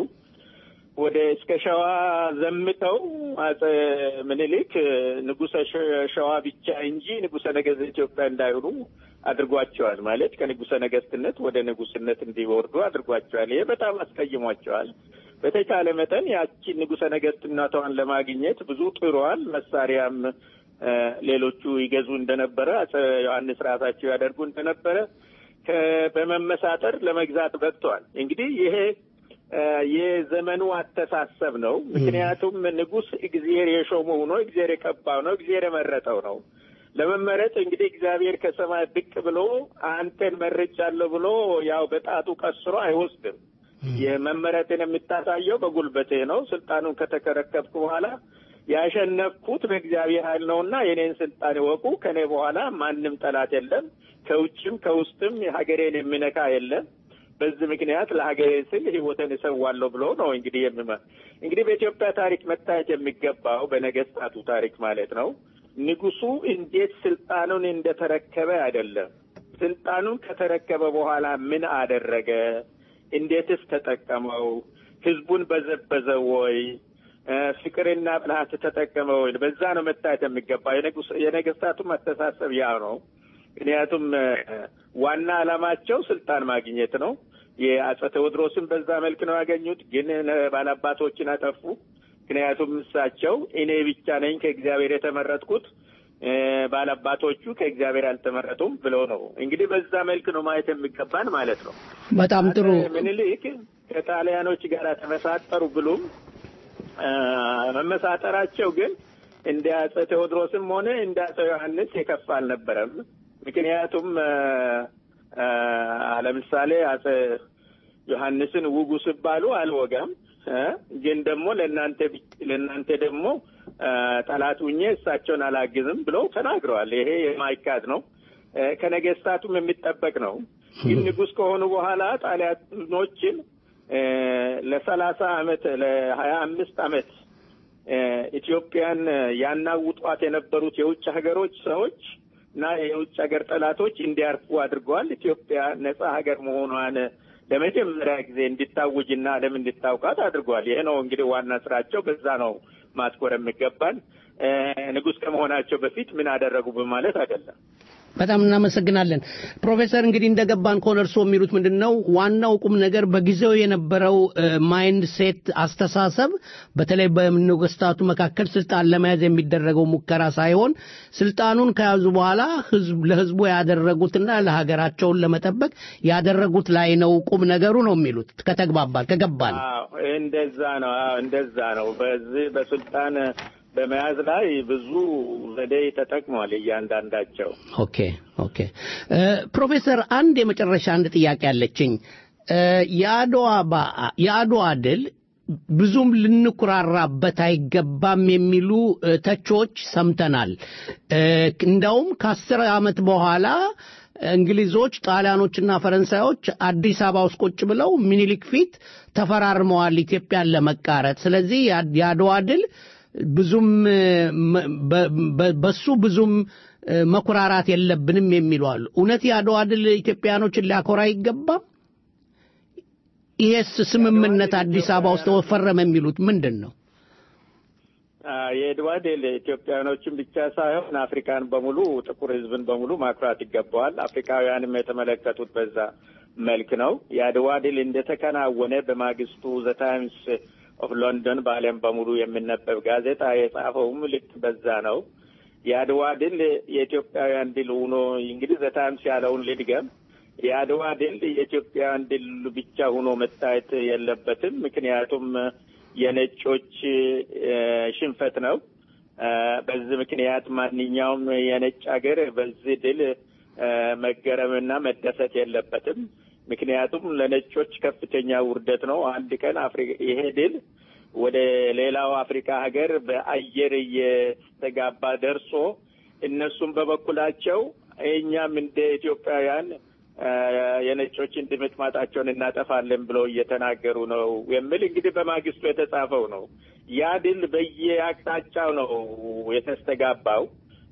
ወደ እስከ ሸዋ ዘምተው አጼ ምኒልክ ንጉሠ ሸ- ሸዋ ብቻ እንጂ ንጉሠ ነገሥት ኢትዮጵያ እንዳይሆኑ አድርጓቸዋል። ማለት ከንጉሠ ነገሥትነት ወደ ንጉሥነት እንዲወርዱ አድርጓቸዋል። ይሄ በጣም አስቀይሟቸዋል። በተቻለ መጠን ያቺን ንጉሠ ነገሥትነቷን ለማግኘት ብዙ ጥሯል። መሳሪያም እ፣ ሌሎቹ ይገዙ እንደነበረ አጼ ዮሐንስ ራሳቸው ያደርጉ እንደነበረ ከ- በመመሳጠር ለመግዛት በቅተዋል። እንግዲህ ይሄ እ፣ የዘመኑ አስተሳሰብ ነው። ምክንያቱም ንጉሥ እግዚአብሔር የሾመው ነው፣ እግዚአብሔር የቀባው ነው፣ እግዚአብሔር የመረጠው ነው። ለመመረጥ እንግዲህ እግዚአብሔር ከሰማይ ብቅ ብሎ አንተን መርጫለሁ ብሎ ያው በጣቱ ቀስሮ አይወስድም። የመመረጥን የምታሳየው በጉልበቴ ነው። ስልጣኑን ከተከረከብኩ በኋላ ያሸነፍኩት በእግዚአብሔር ኃይል ነውና የኔን ስልጣን ይወቁ። ከኔ በኋላ ማንም ጠላት የለም፣ ከውጭም ከውስጥም ሀገሬን የሚነካ የለም። በዚህ ምክንያት ለሀገሬ ስል ሕይወትን እሰዋለሁ ብሎ ነው እንግዲህ የሚመ እንግዲህ በኢትዮጵያ ታሪክ መታየት የሚገባው በነገስታቱ ታሪክ ማለት ነው ንጉሱ እንዴት ስልጣኑን እንደተረከበ አይደለም። ስልጣኑን ከተረከበ በኋላ ምን አደረገ? እንዴትስ ተጠቀመው? ህዝቡን በዘበዘው ወይ? እ፣ ፍቅርና ብልሃት ተጠቀመ ወይ? በዛ ነው መታየት የሚገባ። የንጉስ- የነገስታቱም አስተሳሰብ ያ ነው። ምክንያቱም እ፣ ዋና ዓላማቸው ስልጣን ማግኘት ነው። የአጼ ቴዎድሮስን በዛ መልክ ነው ያገኙት፣ ግን ነ- ባላባቶችን አጠፉ። ምክንያቱም እሳቸው እኔ ብቻ ነኝ ከእግዚአብሔር የተመረጥኩት እ፣ ባላባቶቹ ከእግዚአብሔር አልተመረጡም ብለው ነው እንግዲህ በዛ መልክ ነው ማየት የሚገባን ማለት ነው። በጣም ጥሩ ምኒልክ ከጣሊያኖች ጋር ተመሳጠሩ ብሉም አ፣ መመሳጠራቸው ግን እንደ አጼ ቴዎድሮስም ሆነ እንደ አጼ ዮሐንስ የከፋ አልነበረም። ምክንያቱም አ፣ አ፣ ለምሳሌ አጼ ዮሐንስን ውጉ ሲባሉ አልወጋም እ፣ ግን ደግሞ ለእናንተ ብቻ- ለእናንተ ደግሞ አ፣ ጠላት ሁኜ እሳቸውን አላግዝም ብለው ተናግረዋል። ይሄ የማይካድ ነው። እ፣ ከነገስታቱም የሚጠበቅ ነው። ግን ንጉሥ ከሆኑ በኋላ ጣሊያኖችን እ፣ ለሰላሳ አመት ለሀያ አምስት አመት እ፣ ኢትዮጵያን ያናውጧት የነበሩት የውጭ ሀገሮች ሰዎች እና የውጭ ሀገር ጠላቶች እንዲያርፉ አድርገዋል። ኢትዮጵያ ነጻ ሀገር መሆኗን ለመጀመሪያ ጊዜ እንዲታውጅና ዓለም እንዲታውቃት አድርገዋል። ይሄ ነው እንግዲህ ዋና ስራቸው። በዛ ነው ማትኮር የሚገባን። እ፣ ንጉሥ ከመሆናቸው በፊት ምን አደረጉ በማለት አይደለም። በጣም እናመሰግናለን ፕሮፌሰር። እንግዲህ እንደገባን ከሆነ እርስዎ የሚሉት ምንድን ነው? ዋናው ቁም ነገር በጊዜው የነበረው ማይንድ ሴት አስተሳሰብ፣ በተለይ በነገስታቱ መካከል ስልጣን ለመያዝ የሚደረገው ሙከራ ሳይሆን ስልጣኑን ከያዙ በኋላ ህዝብ ለህዝቡ ያደረጉትና ለሀገራቸውን ለመጠበቅ ያደረጉት ላይ ነው ቁም ነገሩ ነው የሚሉት። ከተግባባል ከገባን አዎ፣ እንደዛ ነው። አዎ፣ እንደዛ ነው። በዚህ በስልጣን በመያዝ ላይ ብዙ ዘዴ ተጠቅሟል እያንዳንዳቸው። ኦኬ ኦኬ። እ፣ ፕሮፌሰር አንድ የመጨረሻ አንድ ጥያቄ አለችኝ። እ፣ የአድዋ በዓ- የአድዋ ድል ብዙም ልንኩራራበት አይገባም የሚሉ እ፣ ተቾች ሰምተናል። እ፣ እንዳውም ከአስር ዓመት በኋላ እንግሊዞች፣ ጣሊያኖችና ፈረንሳዮች አዲስ አበባ ውስጥ ቁጭ ብለው ሚኒሊክ ፊት ተፈራርመዋል ኢትዮጵያን ለመቃረጥ። ስለዚህ ያ- የአድዋ ድል ብዙም እ፣ መ- በ- በ- በሱ ብዙም እ፣ መኩራራት የለብንም የሚሉ አሉ። እውነት የአድዋ ድል ኢትዮጵያኖችን ሊያኮራ አይገባም? ይሄስ ስምምነት አዲስ አበባ ውስጥ ተፈረመ የሚሉት ምንድን ነው? የድዋ ድል ኢትዮጵያኖችን ብቻ ሳይሆን አፍሪካን በሙሉ ጥቁር ሕዝብን በሙሉ ማኩራት ይገባዋል። አፍሪካውያንም የተመለከቱት በዛ መልክ ነው። የአድዋ ድል እንደተከናወነ በማግስቱ ዘ ታይምስ ኦፍ ሎንዶን በዓለም በሙሉ የሚነበብ ጋዜጣ የጻፈውም ልክ በዛ ነው። የአድዋ ድል የኢትዮጵያውያን ድል ሆኖ እንግዲህ ዘ ታይምስ ያለውን ልድገም። የአድዋ ድል የኢትዮጵያውያን ድል ብቻ ሆኖ መታየት የለበትም። ምክንያቱም የነጮች ሽንፈት ነው። በዚህ ምክንያት ማንኛውም የነጭ ሀገር በዚህ ድል መገረምና መደሰት የለበትም። ምክንያቱም ለነጮች ከፍተኛ ውርደት ነው። አንድ ቀን ይሄ ድል ወደ ሌላው አፍሪካ ሀገር በአየር እየተጋባ ደርሶ እነሱም በበኩላቸው እኛም እንደ ኢትዮጵያውያን የነጮችን ድምጥማጣቸውን እናጠፋለን ብለው እየተናገሩ ነው የሚል እንግዲህ በማግስቱ የተጻፈው ነው። ያ ድል በየአቅጣጫው ነው የተስተጋባው።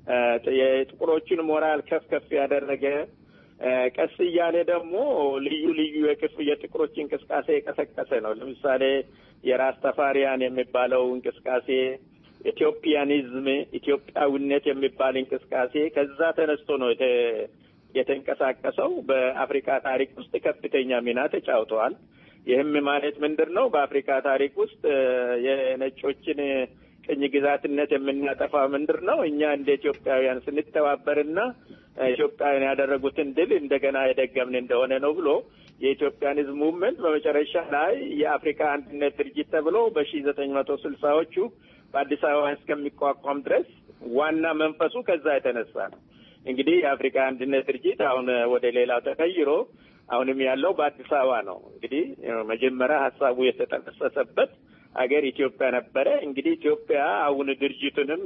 የጥቁሮችን ሞራል ከፍ ከፍ ያደረገ ቀስ እያለ ደግሞ ልዩ ልዩ የክፍ የጥቁሮች እንቅስቃሴ የቀሰቀሰ ነው። ለምሳሌ የራስ ተፋሪያን የሚባለው እንቅስቃሴ፣ ኢትዮጵያኒዝም ኢትዮጵያዊነት የሚባል እንቅስቃሴ ከዛ ተነስቶ ነው የተንቀሳቀሰው። በአፍሪካ ታሪክ ውስጥ ከፍተኛ ሚና ተጫውተዋል። ይህም ማለት ምንድን ነው? በአፍሪካ ታሪክ ውስጥ የነጮችን ቅኝ ግዛትነት የምናጠፋ ምንድር ነው? እኛ እንደ ኢትዮጵያውያን ስንተባበርና ኢትዮጵያውያን ያደረጉትን ድል እንደገና የደገምን እንደሆነ ነው ብሎ የኢትዮጵያን ሕዝብ ሙቭመንት በመጨረሻ ላይ የአፍሪካ አንድነት ድርጅት ተብሎ በሺ ዘጠኝ መቶ ስልሳዎቹ በአዲስ አበባ እስከሚቋቋም ድረስ ዋና መንፈሱ ከዛ የተነሳ ነው። እንግዲህ የአፍሪካ አንድነት ድርጅት አሁን ወደ ሌላው ተቀይሮ አሁንም ያለው በአዲስ አበባ ነው። እንግዲህ መጀመሪያ ሀሳቡ የተጠነሰሰበት ሀገር ኢትዮጵያ ነበረ። እንግዲህ ኢትዮጵያ አሁን ድርጅቱንም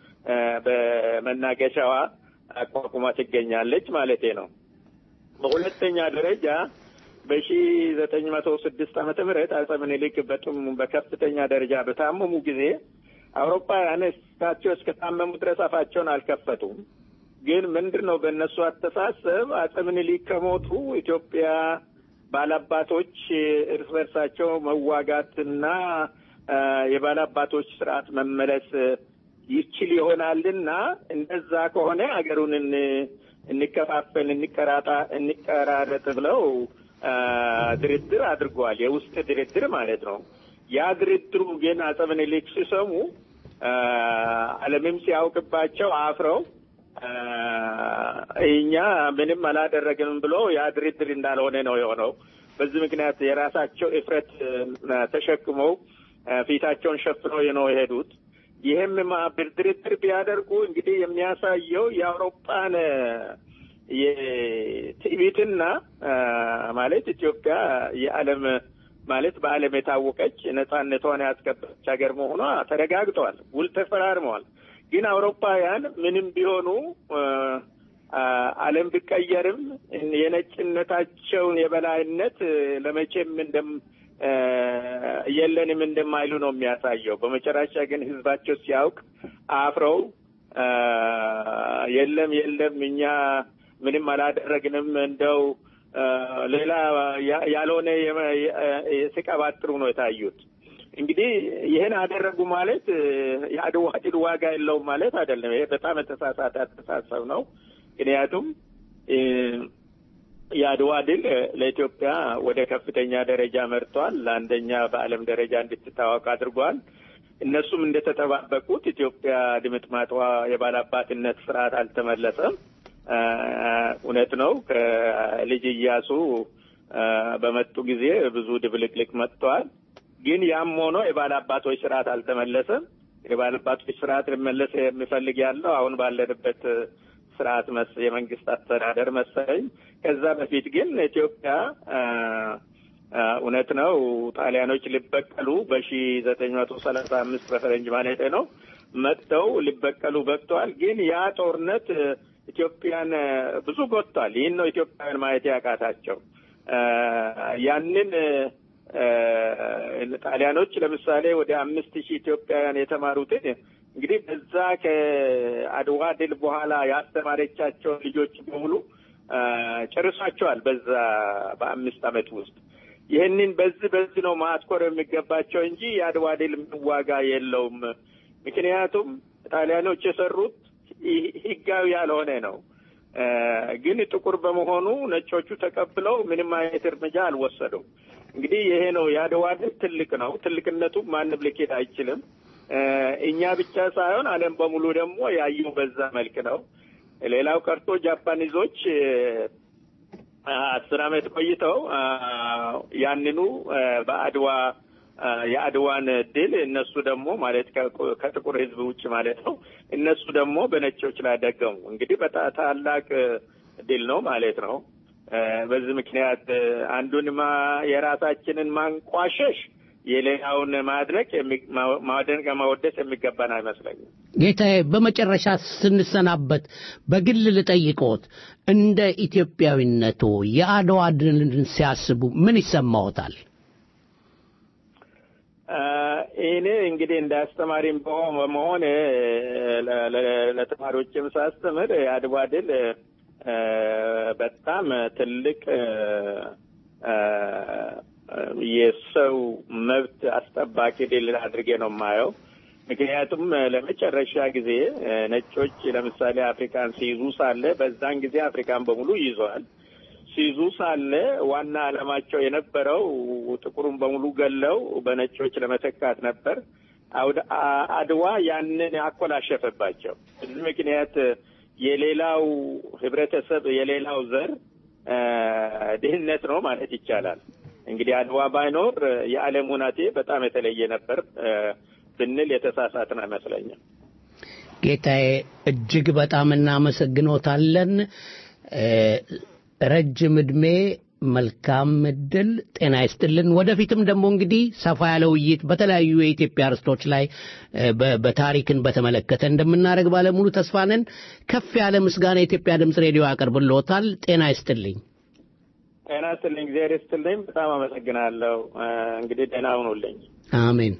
በመናገሻዋ አቋቁማ ትገኛለች ማለቴ ነው። በሁለተኛ ደረጃ በሺ ዘጠኝ መቶ ስድስት ዓመተ ምህረት አፄ ምኒልክ በጡም በከፍተኛ ደረጃ በታመሙ ጊዜ አውሮፓውያን እሳቸው እስከታመሙ ድረስ አፋቸውን አልከፈቱም። ግን ምንድን ነው በእነሱ አስተሳሰብ አፄ ምኒልክ ከሞቱ ኢትዮጵያ ባላባቶች እርስ በርሳቸው መዋጋትና የባላባቶች ስርዓት መመለስ ይችል ይሆናልና እንደዛ ከሆነ ሀገሩን እንከፋፈል፣ እንቀራጣ እንቀራረጥ ብለው ድርድር አድርገዋል። የውስጥ ድርድር ማለት ነው። ያ ድርድሩ ግን አፄ ምኒልክ ሲሰሙ ዓለምም ሲያውቅባቸው አፍረው እኛ ምንም አላደረግንም ብሎ ያ ድርድር እንዳልሆነ ነው የሆነው። በዚህ ምክንያት የራሳቸው እፍረት ተሸክመው ፊታቸውን ሸፍነው ነው የሄዱት። ይህም ድርድር ቢያደርጉ እንግዲህ የሚያሳየው የአውሮፓን የትዕቢትና ማለት ኢትዮጵያ የዓለም ማለት በዓለም የታወቀች ነጻነቷን ያስከበረች ሀገር መሆኗ ተረጋግጠዋል። ውል ተፈራርመዋል። ግን አውሮፓውያን ምንም ቢሆኑ ዓለም ቢቀየርም የነጭነታቸውን የበላይነት ለመቼም እንደም የለንም እንደማይሉ ነው የሚያሳየው። በመጨረሻ ግን ህዝባቸው ሲያውቅ አፍረው የለም የለም እኛ ምንም አላደረግንም እንደው ሌላ ያልሆነ ሲቀባጥሩ ነው የታዩት። እንግዲህ ይህን አደረጉ ማለት የአድዋ ድል ዋጋ የለውም ማለት አይደለም። ይሄ በጣም የተሳሳተ አስተሳሰብ ነው። ምክንያቱም የአድዋ ድል ለኢትዮጵያ ወደ ከፍተኛ ደረጃ መርቷል። ለአንደኛ በዓለም ደረጃ እንድትታወቅ አድርጓል። እነሱም እንደተጠባበቁት ኢትዮጵያ ድምጥማጧ የባላባትነት ስርዓት አልተመለሰም። እውነት ነው። ከልጅ እያሱ በመጡ ጊዜ ብዙ ድብልቅልቅ መጥተዋል። ግን ያም ሆኖ የባላባቶች ስርዓት አልተመለሰም። የባላባቶች ስርዓት ሊመለስ የሚፈልግ ያለው አሁን ባለንበት ስርዓት መስ የመንግስት አስተዳደር መሰለኝ። ከዛ በፊት ግን ኢትዮጵያ እውነት ነው ጣሊያኖች ሊበቀሉ በሺ ዘጠኝ መቶ ሰላሳ አምስት በፈረንጅ ማለት ነው መጥተው ሊበቀሉ በቅተዋል። ግን ያ ጦርነት ኢትዮጵያን ብዙ ጎድቷል። ይህን ነው ኢትዮጵያውያን ማየት ያቃታቸው። ያንን ጣሊያኖች ለምሳሌ ወደ አምስት ሺህ ኢትዮጵያውያን የተማሩትን እንግዲህ በዛ ከአድዋ ድል በኋላ ያስተማረቻቸውን ልጆች በሙሉ ጨርሷቸዋል። በዛ በአምስት ዓመት ውስጥ ይህንን በዚህ በዚህ ነው ማትኮር የሚገባቸው እንጂ የአድዋ ድል ምን ዋጋ የለውም። ምክንያቱም ጣሊያኖች የሰሩት ህ- ህጋዊ ያልሆነ ነው። እ፣ ግን ጥቁር በመሆኑ ነጮቹ ተቀብለው ምንም አይነት እርምጃ አልወሰዱም። እንግዲህ ይሄ ነው የአድዋ ድል ትልቅ ነው። ትልቅነቱ ማንም ሊኬድ አይችልም። እ፣ እኛ ብቻ ሳይሆን ዓለም በሙሉ ደግሞ ያየው በዛ መልክ ነው። ሌላው ቀርቶ ጃፓኒዞች እ፣ አስር ዓመት ቆይተው አ፣ ያንኑ አ፣ በአድዋ አ፣ የአድዋን ድል እነሱ ደግሞ ማለት ከ- ከጥቁር ሕዝብ ውጭ ማለት ነው እነሱ ደግሞ በነጮች ላይ ደገሙ። እንግዲህ በጣም ታላቅ ድል ነው ማለት ነው። አ፣ በዚህ ምክንያት አ፣ አንዱን ማ የራሳችንን ማንቋሸሽ የሌላውን ማድነቅ የሚ- ማ- ማድነቅ ማወደስ የሚገባን አይመስለኝም። ጌታዬ በመጨረሻ ስንሰናበት በግል ልጠይቅዎት፣ እንደ ኢትዮጵያዊነቶ የአድዋ ድልን ሲያስቡ ምን ይሰማዎታል? አ፣ እኔ እንግዲህ እንደ አስተማሪም በሆ- በመሆን እ፣ ለ- ለ- ለተማሪዎችም ሳስተምር የአድዋ ድል እ፣ በጣም ትልቅ እ፣ እ፣ የሰው መብት አስጠባቂ ድል አድርጌ ነው የማየው። ምክንያቱም እ፣ ለመጨረሻ ጊዜ እ፣ ነጮች ለምሳሌ አፍሪካን ሲይዙ ሳለ በዛን ጊዜ አፍሪካን በሙሉ ይዘዋል። ሲይዙ ሳለ ዋና ዓላማቸው የነበረው ጥቁሩን በሙሉ ገለው በነጮች ለመተካት ነበር። አውደ- አ- አድዋ ያንን አኮላሸፈባቸው። በዚህ ምክንያት የሌላው ህብረተሰብ የሌላው ዘር አ፣ ድህነት ነው ማለት ይቻላል። እንግዲህ አድዋ ባይኖር የዓለም ሁናቴ በጣም የተለየ ነበር አ፣ ብንል የተሳሳትን አይመስለኝም። ጌታዬ እጅግ በጣም እናመሰግኖታለን። እ፣ ረጅም ዕድሜ፣ መልካም እድል፣ ጤና ይስጥልን። ወደፊትም ደግሞ እንግዲህ ሰፋ ያለ ውይይት በተለያዩ የኢትዮጵያ ርስቶች ላይ እ፣ በ- በታሪክን በተመለከተ እንደምናደርግ ባለሙሉ ተስፋ ነን። ከፍ ያለ ምስጋና የኢትዮጵያ ድምፅ ሬዲዮ ያቀርብልዎታል። ጤና ይስጥልኝ። ጤና ይስጥልኝ፣ እግዚአብሔር ይስጥልኝ። በጣም አመሰግናለሁ። አ፣ እንግዲህ ደህና ሁኑልኝ። አሜን።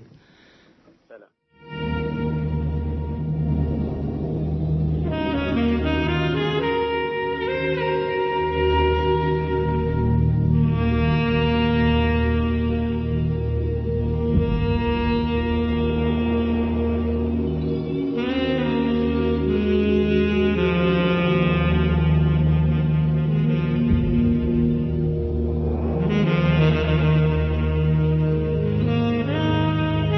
Thank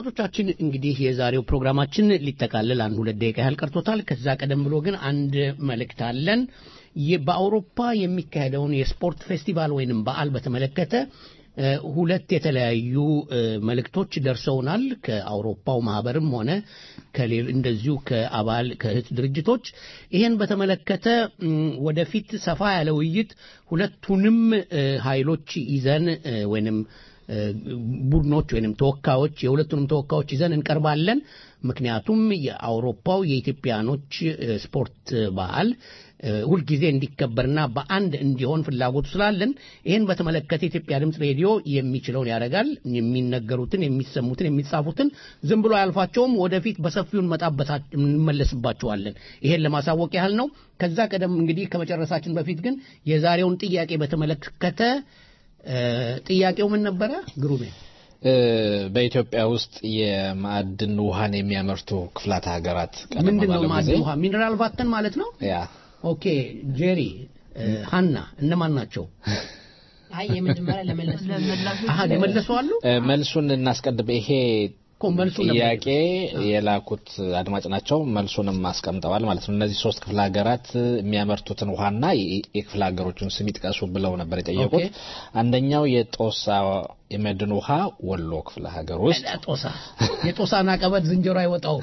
አድማጮቻችን እንግዲህ የዛሬው ፕሮግራማችን ሊጠቃልል አንድ ሁለት ደቂቃ ያህል ቀርቶታል። ከዛ ቀደም ብሎ ግን አንድ መልእክት አለን። የ- በአውሮፓ የሚካሄደውን የስፖርት ፌስቲቫል ወይንም በዓል በተመለከተ እ፣ ሁለት የተለያዩ እ፣ መልእክቶች ደርሰውናል ከአውሮፓው ማህበርም ሆነ ከሌሎ እንደዚሁ ከአባል ከእህት ድርጅቶች ይህን በተመለከተ እም፣ ወደፊት ሰፋ ያለ ውይይት ሁለቱንም እ፣ ኃይሎች ይዘን እ፣ ወይንም እ፣ ቡድኖች ወይንም ተወካዮች የሁለቱንም ተወካዮች ይዘን እንቀርባለን። ምክንያቱም የአውሮፓው የኢትዮጵያኖች እ፣ ስፖርት በዓል እ፣ ሁልጊዜ እንዲከበርና በአንድ እንዲሆን ፍላጎቱ ስላለን ይህን በተመለከተ የኢትዮጵያ ድምፅ ሬዲዮ የሚችለውን ያደርጋል። የሚነገሩትን፣ የሚሰሙትን፣ የሚጻፉትን ዝም ብሎ አያልፋቸውም። ወደፊት በሰፊው እንመጣበታ- እንመለስባቸዋለን። ይሄን ለማሳወቅ ያህል ነው። ከዛ ቀደም እንግዲህ ከመጨረሳችን በፊት ግን የዛሬውን ጥያቄ በተመለከተ እ፣ ጥያቄው ምን ነበረ ግሩሜ? እ፣ በኢትዮጵያ ውስጥ የማዕድን ውሃን የሚያመርቱ ክፍላት ሀገራት ቀደም ምንድን ነው ባለው ጊዜ ማዕድን ውሃ ሚነራል ቫተን ማለት ነው? ያ ኦኬ ጄሪ እ፣ ሀና እነማን ናቸው? አይ የመጀመሪያ ለመለስ አሀ የመለሱ አሉ። እ፣ መልሱን እናስቀድም። ይሄ እኮ መልሱ ነበር። ጥያቄ የላኩት አድማጭ ናቸው። መልሱንም አስቀምጠዋል ማለት ነው። እነዚህ ሶስት ክፍለ ሀገራት የሚያመርቱትን ውሃና የ- የክፍለ ሀገሮቹን ስም ይጥቀሱ ብለው ነበር የጠየቁት። ኦኬ። አንደኛው የጦሳ የመድን ውሃ ወሎ ክፍለ ሀገር ውስጥ፣ ጦሳ የጦሳን አቀበት ዝንጀሮ አይወጣው።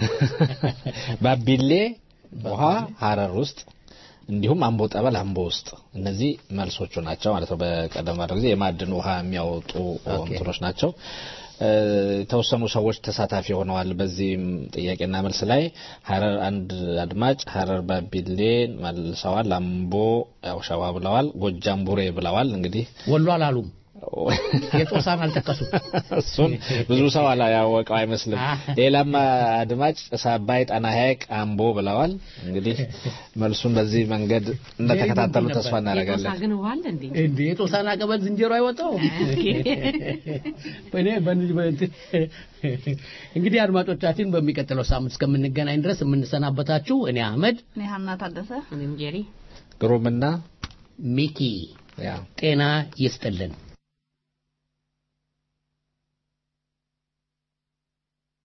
ባቢሌ ውሃ ሀረር ውስጥ እንዲሁም አምቦ ጠበል አምቦ ውስጥ እነዚህ መልሶቹ ናቸው ማለት ነው። በቀደም ባለው ጊዜ የማዕድን ውሃ የሚያወጡ እንትኖች ናቸው። እ፣ የተወሰኑ ሰዎች ተሳታፊ ሆነዋል። በዚህም ጥያቄና መልስ ላይ ሀረር አንድ አድማጭ ሀረር ባቢሌን መልሰዋል። አምቦ ያው ሸዋ ብለዋል። ጎጃም ቡሬ ብለዋል። እንግዲህ ወሎ አላሉም። የጦሳን አልጠቀሱም። እሱን ብዙ ሰው አላያወቀው አይመስልም። ሌላም አድማጭ ጭስ አባይ፣ ጣና ሐይቅ፣ አምቦ ብለዋል። እንግዲህ መልሱን በዚህ መንገድ እንደተከታተሉ ተስፋ እናደርጋለን። የጦሳ ግን ውሃ አለ እንዴ? እንዴ የጦሳን አቀበት ዝንጀሮ አይወጣው። እኔ በን- በእንትን- እንግዲህ አድማጮቻችን በሚቀጥለው ሳምንት እስከምንገናኝ ድረስ የምንሰናበታችሁ እኔ አህመድ እኔ ሀና ታደሰ እኔም ጄሪ ግሩምና ሚኪ ያ ጤና ይስጥልን።